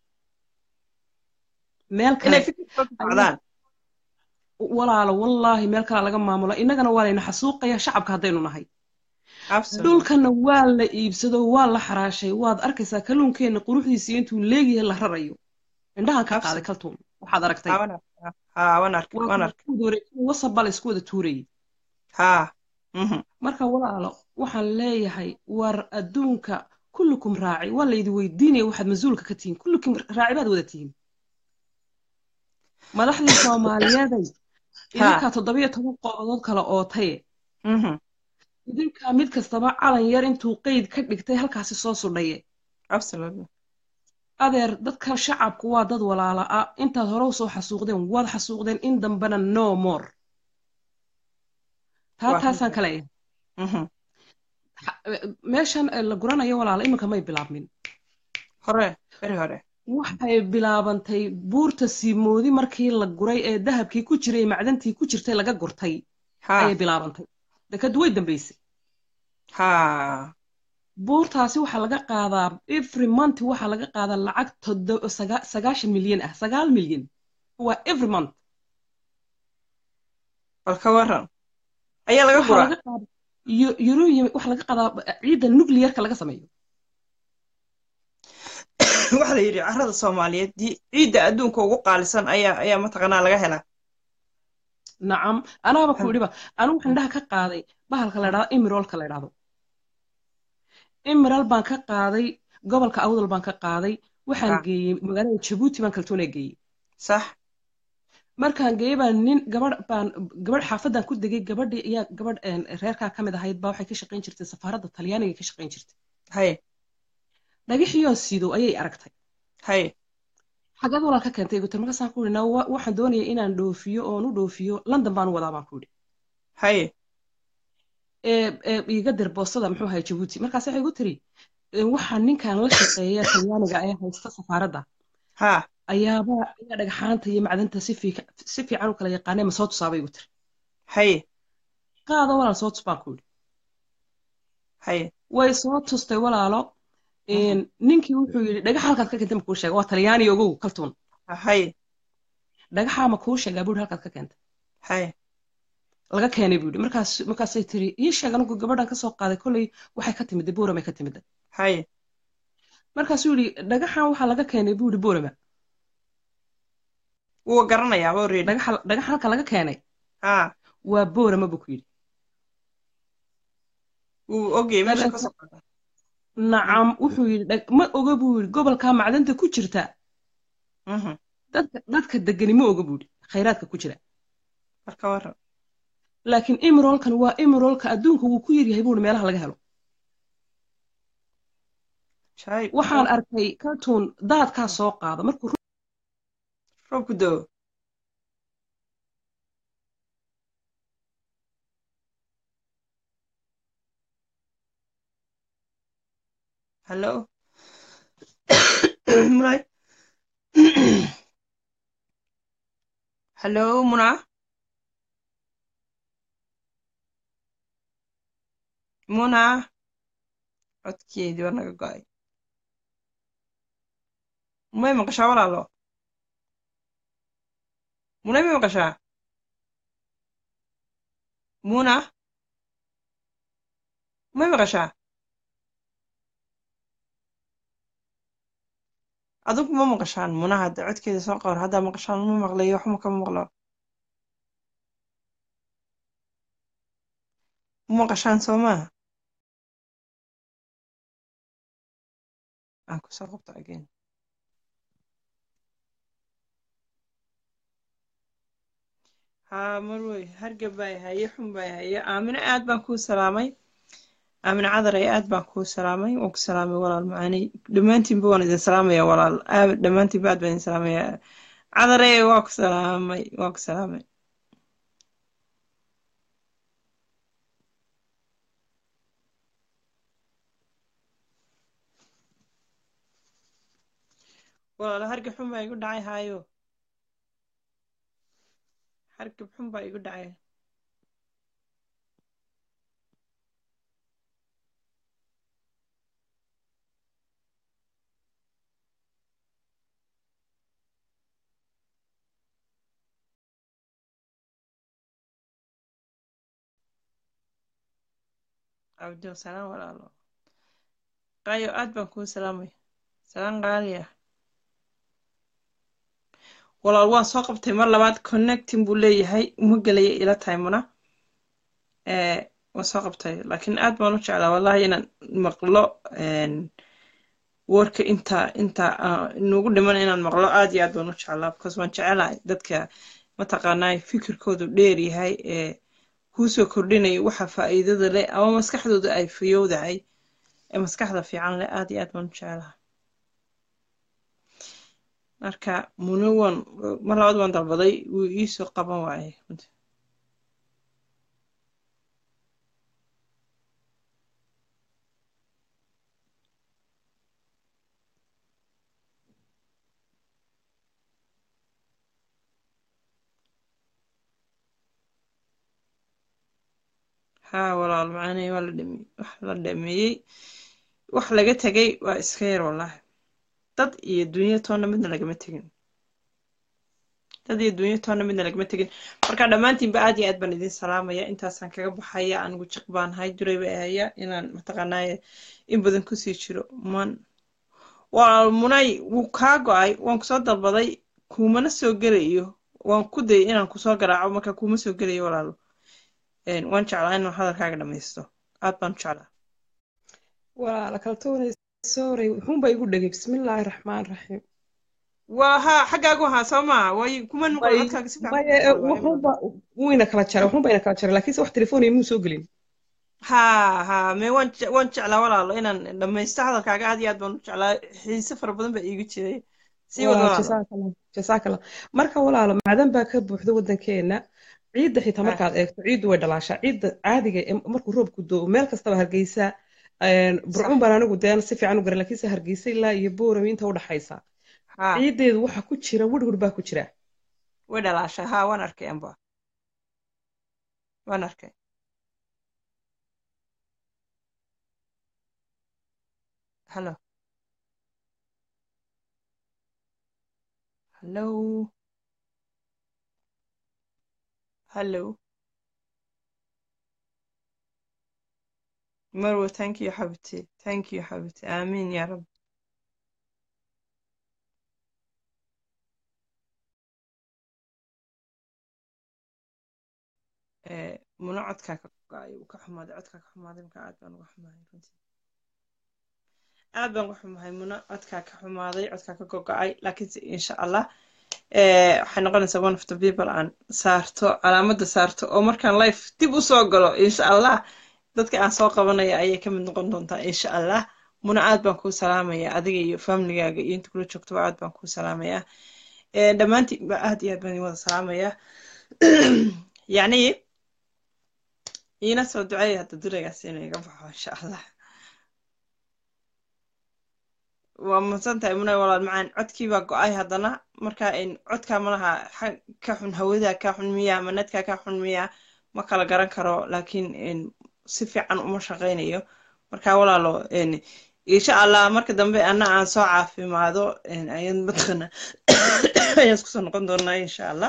meel kale inay fikirkooda socdaan walaalo wallaahi meel kale laga maamulo innagana waa layna xasuuqaya shacabka haddaynu nahay absolutely dhulkana waa la iibsado waa la xaraashay waad arkaysaa kalluunkeenna quruxdiisa intuu leegyahay la rarayo indhahan ka qaaday kaltuun waxaad aragtay ha waan arkaa ha waan arkay waa waan kuwa arkay isku wada wareegsan wasab baa la isku wada tuurayay ha mhm marka walaalo waxaan leeyahay war adduunka kullukum raaci waa laydi weydiinaya waxaad mas-uulka ka tihiin kullukum raaci baad wada tihiin madaxdii soomaaliyeeday idinkaa toddobiyo toban qoodood kale ootaye mhm idinkaa mid kastaba calan yar intuu qeyd ka dhigtay halkaasi soo sudhaye absolutely adeer dadka shacabku waa dad walaala ah intaad hore usoo xasuuqdeen waad xasuuqdeen in dambena no more taa Waa taasaan ka leeyahay mhm Ha- meeshan eh, la guranayo walaala iminka may bilaabmin hore beri hore waxay bilaabantay buurta siimoodi markii la guray ee dahabkii ku jiray macdantii ku jirtay laga gurtay ha ayay bilaabantay dekadu way dambaysay ha buurtaasi waxaa laga qaadaa every month waxaa laga qaadaa lacag todo saga- sagaashan milyan ah sagaal milyan waa every month bal ka waran ayaa laga waxaa guraa laga qaadaa yo- uranium waxaa laga qaadaa ciidda nuclearka laga sameeyo waxaa la yidhi carrada soomaaliyeed di- ciidda adduunka ugu qaalisan ayaa ayaa mataqaanaa laga helaa nacam anaaba ku idhiba anigu waxaan indhaha ka qaaday bahalka la idhahdo emeralka la idhahdo emeral baan ka qaaday gobolka awdal baan ka qaaday waxaan Ah. geeyey magaalada jabuuti baan kaltuuna geeyey sax markaan geeyey baan nin gabadh baan gabadh xaafadan ku degay gabadhii ayaa gabadh een, reerkaa ka mid ahayd baa waxay ka shaqayn jirtay safaaradda talyaaniga ka shaqayn jirtay hay dhagaxiyo sido ayay aragtay hay xageed walaal ka keentay gutar markaasaan ku idhi "Naa, wa- waxaan doonaya inaan dhoofiyo oon u dhoofiyo london baan u wadaa baan ku idhi hay ee ee iga dir boostada muxuu ahay jabuuti markaas waxay igu tiri "Ee, waxaa ninkan la shaqeeya talyaaniga ee haysta safaaradda ha ayaaba ayaa dhagxaanta iyo macdanta si fiica- si fiican u kala yaqaanee ma soo tusaabay igu tiri hay qaado walaal soo tus baan ku idhi hay way soo tustay walaalo een, ninkii wuxuu yidhi dhagaxa halkaad ka keentay ma kuu sheega waa talyaani ogow kaltuun hay dhagaxaa ma kuu sheegaa buu yidhi halkaad ka keentay hay laga keenay buu yidhi markaas markaasay tiri ii sheeg anigu gabadhan ka soo qaaday kolley waxay ka timid boorama ka timid hay markaasuu yidhi dhagaxan waxaa laga keenay buu yidhi boorama wuu garanayaa already dhagaxa dhagaxa halka laga keenay ha waa boorama buu ku yidhi wuu ogyahay meesha ka soo qaada nacam wuxuu yidhi "Dhag- ma oga buu yidhi gobolkaa macdanta ku jirta mhm dadka dadka degani ma oga buu yidhi khayraadka ku jira marka waran laakiin emerolkan waa emerolka adduunka wuu ku yaryahay buu yidhi meelaha laga helo shay waxaan arkay cartoon daadkaa soo qaada markuu roobku doo hallo munay hallo muna muna codkeedii waa naga go-ay may maqashaa walaalo munay may maqashaa muna may maqashaa adigu ma maqashaan muna hadda codkeeda soo qawar haddaa maqashaan ma maqlayo waxma kama maqlo ma maqashaan soo maaha aan kusoo qabto again haa marwey hargab baa haye xun baa haye aamino aad baan kuu salaamay aamino cadaray aad baan kuu salaamay waan ku salaamay walaal macaaney dhammaantiinba waan idin salaamaya walaal dhammaantiinba aad baan idin salaamaya cadaray waa ku salaamay waa ku salaamay walaal hargab xun baa igu dhacay haayo hargab xun baa igu dhacay cabdo salaan walaalo qaayo aad baan kuu salaamay salaan qaaliya walaal waan soo qabtay mar labaad connecting buu leeyahay uma gelaya ila tahay muna waan soo qabtay laakiin aad baan u jeclaa wallahi inaan maqlo warka inta inta inugu dhiman inaan maqlo aad iyo aad baan u jeclaa because waan jecelahay dadka mataqaanaa fikirkoodu dheer yahay ee kuusoo kordhinaya waxa faa'iidada leh ama maskaxdooda ay fayowdahay ee maskaxda fiican leh aad iyo aad baan u jeclaha marka muna waan mar labaad waan dalbaday wuu iisoo qaban waaye haa walaal macaaney waa la dhameeyey wax la dhameeyey wax laga tegay waa iska yar wallahi dad iyo dunya toonna midna lagama tegin dad iyo dunya toonna midna lagama tegin marka dhammaantiinba aad iyo aad baan idin salaamaya intaasaan kaga baxaya anigu jiq baan hay duray bay ahaya inaan mataqaanaaye in badan kusii jiro man walaal munay wuu kaa go-ay waan kusoo dalbaday kuumana soo gelayo waan ku dayay inaan kusoo garaaco marka kuuma soo gelayo walaalo waan jeclaa inaan hadalkaaga dhamaysto aad baan u jeclaa walaala kaltoonay sorry wuxuunba igu dhegay bismillaahi raxmaan raxiim waa haa xaggaagu ahaa soo maa way kuman maqal codkaaga si wuxuunba wuyna kala jaray wuxuunba ina kala jaray laakiinse wax telefoon muu soo gelin haa haa me waan waan jeclaa walaalo inaan dhamaysto hadalkaaga aad iyo aad baan u jeclaa xiise fara badan baa iigu jiray sii wad walaalo jasaakallah marka walaalo macdan baa ka buuxda waddankeena ciidda xitaa markaad eegto ciiddu way dhalaashaa ciidda caadiga markuu roobku doo meel kastaba hargeysa burcun baan anigu deen si fiican u garan laakiinse hargeysa ilaa iyo boorami inta u dhaxaysa ciiddeedu waxa ku jira wirwir baa ku jira way dhalaashaa haa waan arkay amba waan arkay hallo hallo hallo مروة thank you حبيبتي thank you حبيبتي آمين يا رب muna codkaa ka go-ay uu ka xumaaday codkaa ka xumaaday marka aad baan uga xumahay runtii aad baan uga xumahay muna codkaa ka xumaaday codkaa ka gogo-ay laakiinse insha allah waxay noqonaysaa one of the people aan saarto calaamadda saarto oo markaan life dib u soo galo insha allah dadka aan soo qabanaya ayay ka mid noqon doontaa insha allah muna aad baan kuu salaamaya adiga iyo familigaaga iyo inta kula joogtoba aad baan kuu salaamaya dhammaantiinba aad iyo aad baan idin wada salaamaya yacni iina soo duceeya hadda duragaas inuu iga baxo insha allah waa mahadsan tahay munay walaal macaan codkii baa go-ay haddana marka in codkaa malaha xa- ka xun hawada ka xun miya ama nadka ka xun miya ma kala garan karo laakiin in si fiican uma shaqaynayo marka walaalo in insha allah marka dambe ana aan soo caafimaado in ayaan mataqana ayaan isku soo noqon doonaa insha allah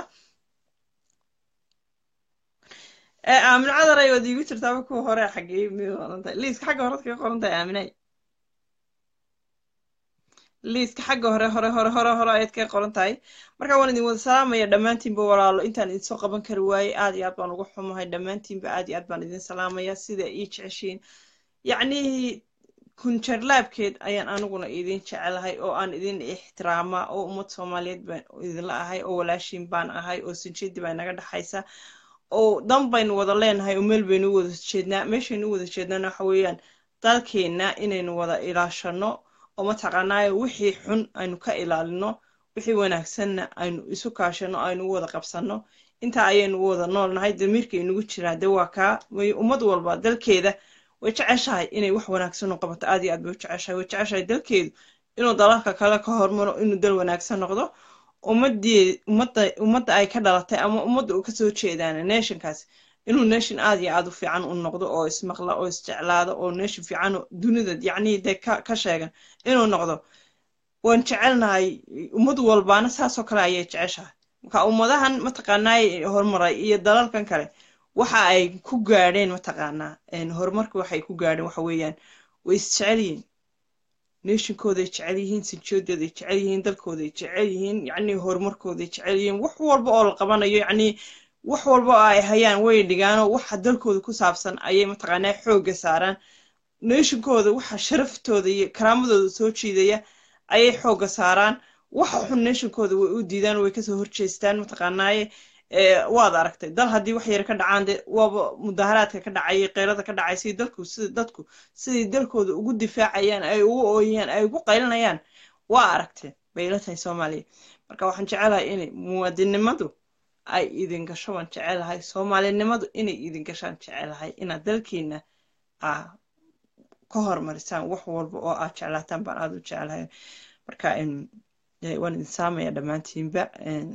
ee aamin cadaray waad iigu jirtaaba kuwa hore xaggee miyay qoran tahay liiska xagga hore kaga qoran tahay aaminay liiska xagga hore hore hore hore hore ayaad kaga qoran tahay marka waan idin wada salaamaya dhammaantiinba walaalo intaan idin soo qaban kari waaye aad iyo aad baan ugu xumahay dhammaantiinba aad iyo aad baan idin salaamaya sida ii jeceshiin yacni kunjarlaabkeed ayaan aniguna idin jecelahay oo aan idin ixtiraamaa oo ummad soomaaliyeed baan idinla ahay oo walaashiin baan ahay oo sinjidi baa inaga dhexaysa oo dan baynu wada leenahay oo meel baynu u wada jeednaa meeshaynu u wada jeednaana waxa weeyaan dalkeenna inaynu wada ilaashano oo mataqaanaayo wixii xun aynu ka ilaalino wixii wanaagsanna aynu isu kaashano aynu u wada qabsano intaa ayaynu u wada noolnahay damiirka inugu jiraa de waa kaa way ummad walba dalkeeda way jeceshahay inay wax wanaagsan u qabato aad iyo aad bay u jeceshahay way jeceshahay dalkeedu inuu dalalka kale ka hormaro inuu dal wanaagsan noqdo ummadii ummadda ummadda ay ka dhalatay ama ummadda uu kasoo jeedaana nationkaas inuu nation aad iyo aad u fiican u noqdo oo ismaqla oo isjeclaado oo nation fiican oo dunida yacni dee ka ka sheegan inuu noqdo waan jecelnahay ummad walbaana saasoo kale ayay jeceshahay marka ummadahan mataqaanaay horumaray iyo dalalkan kale waxa ay ku gaadheen mataqaanaa een, horumarka waxay ku gaadheen waxa weeyaan way isjecel yihiin nationkooday jecel yihiin sinjooddooday jecel yihiin dalkooday jecel yihiin yacni horumarkooday jecel yihiin wax walba oo la qabanayo yacni wax walba oo ay hayaan way dhigaanoo waxa dalkooda ku saabsan ayay mataqaanaa xoogga saaraan nationkooda waxa sharaftooda iyo karaamadooda soo jiidaya ayay xoogga saaraan waxa xun nationkooda way u diidaan way kasoo horjeestaan mataqaanaaye ee, waad aragtay dal haddii wax yar ka dhacaan de waaba mudaharaadka ka dhacayay qeyrada ka dhacay sidii dalku sida dadku sidii dalkooda ugu difaacayaan ay ugu ooyayaan ay ugu qaylinayaan waa aragteen bay ila tahay soomaaliya marka waxaan jecelahay inay muwaadinimadu ay idin gasho waan jecelahay soomaalinimadu inay idin gashaan jecelahay inaad dalkiina aa ka hormarisaan wax walba oo aad jeclaataan baan aad u jecelahay marka em, eh, waan idin saamaya dhammaantiinba em,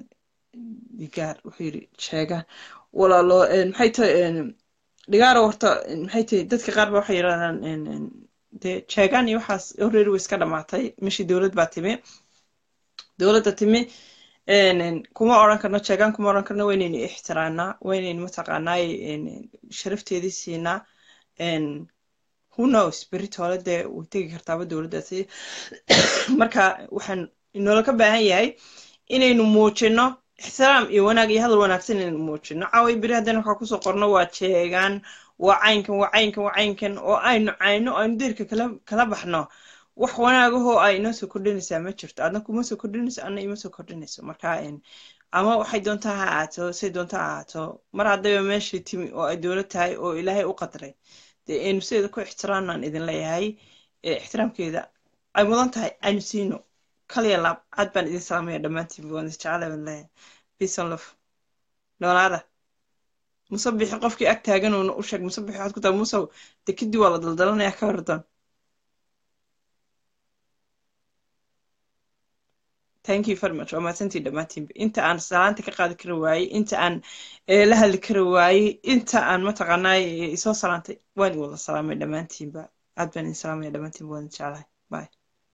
dhigaar wuxuu yidhi sheegaan walaalo en, maxay tahay en, dhigaaro horta en, maxay tahay dadka qaar ba waxay yidhahdaan en, en, dee sheegaan iyo waxaas already way iska dhamaatay meshii dowlad baa timi dowladda timi en, en, kuma odhan karno sheegaan kuma odhan karno waynaynu ixtiraanaa waynaynu mataqaanaay en, en, sharafteedii siinaa en, who knows berito hole dee way tegi kartaaba dowladdaasi marka waxaan inoola ka baahan yahay inaynu muujino ixtiraam iyo wanaag iyo hadal wanaagsan inaynu muujino caaway beri haddana waxaa kusoo qorno waa jeegaan waa caynkan waa caynkan waa caynkan oo aynu cayno aynu deerka kala kala baxno wax wanaagahoo ay inoo soo kordhinaysaa ma jirto adna kuma soo kordhinayso adna ima soo kordhinayso marka en, ama waxay doontaa ha ahaato say doontaa ha ahaato mar haddayba meeshii timi oo ay dowlad tahay oo ilaahay u qadray dee aynu sideeda ku ixtiraamnaan idin leeyahay ee ixtiraamkeeda ay mudan tahay aynu siino kaliya laab aad baan idin salaamaya dhammaantiin waan isjecelahay baan leeyahay peace and love noolaada musabixi qofkii ag taaganuuna u sheeg musabixi waxaad ku tahay musow dee kadib waa la daldalanayaa ka wardoon thank you very much waa mahadsantii dhammaantiinba inta aan salaanta ka qaadi kari waayey inta aan eh, la hadli kari waayey inta aan mataqaanaay isoo salaantay waan i wada salaamay dhammaantiinba aad baan idin salaamaya dhammaantiinba waan idin jeclahay bye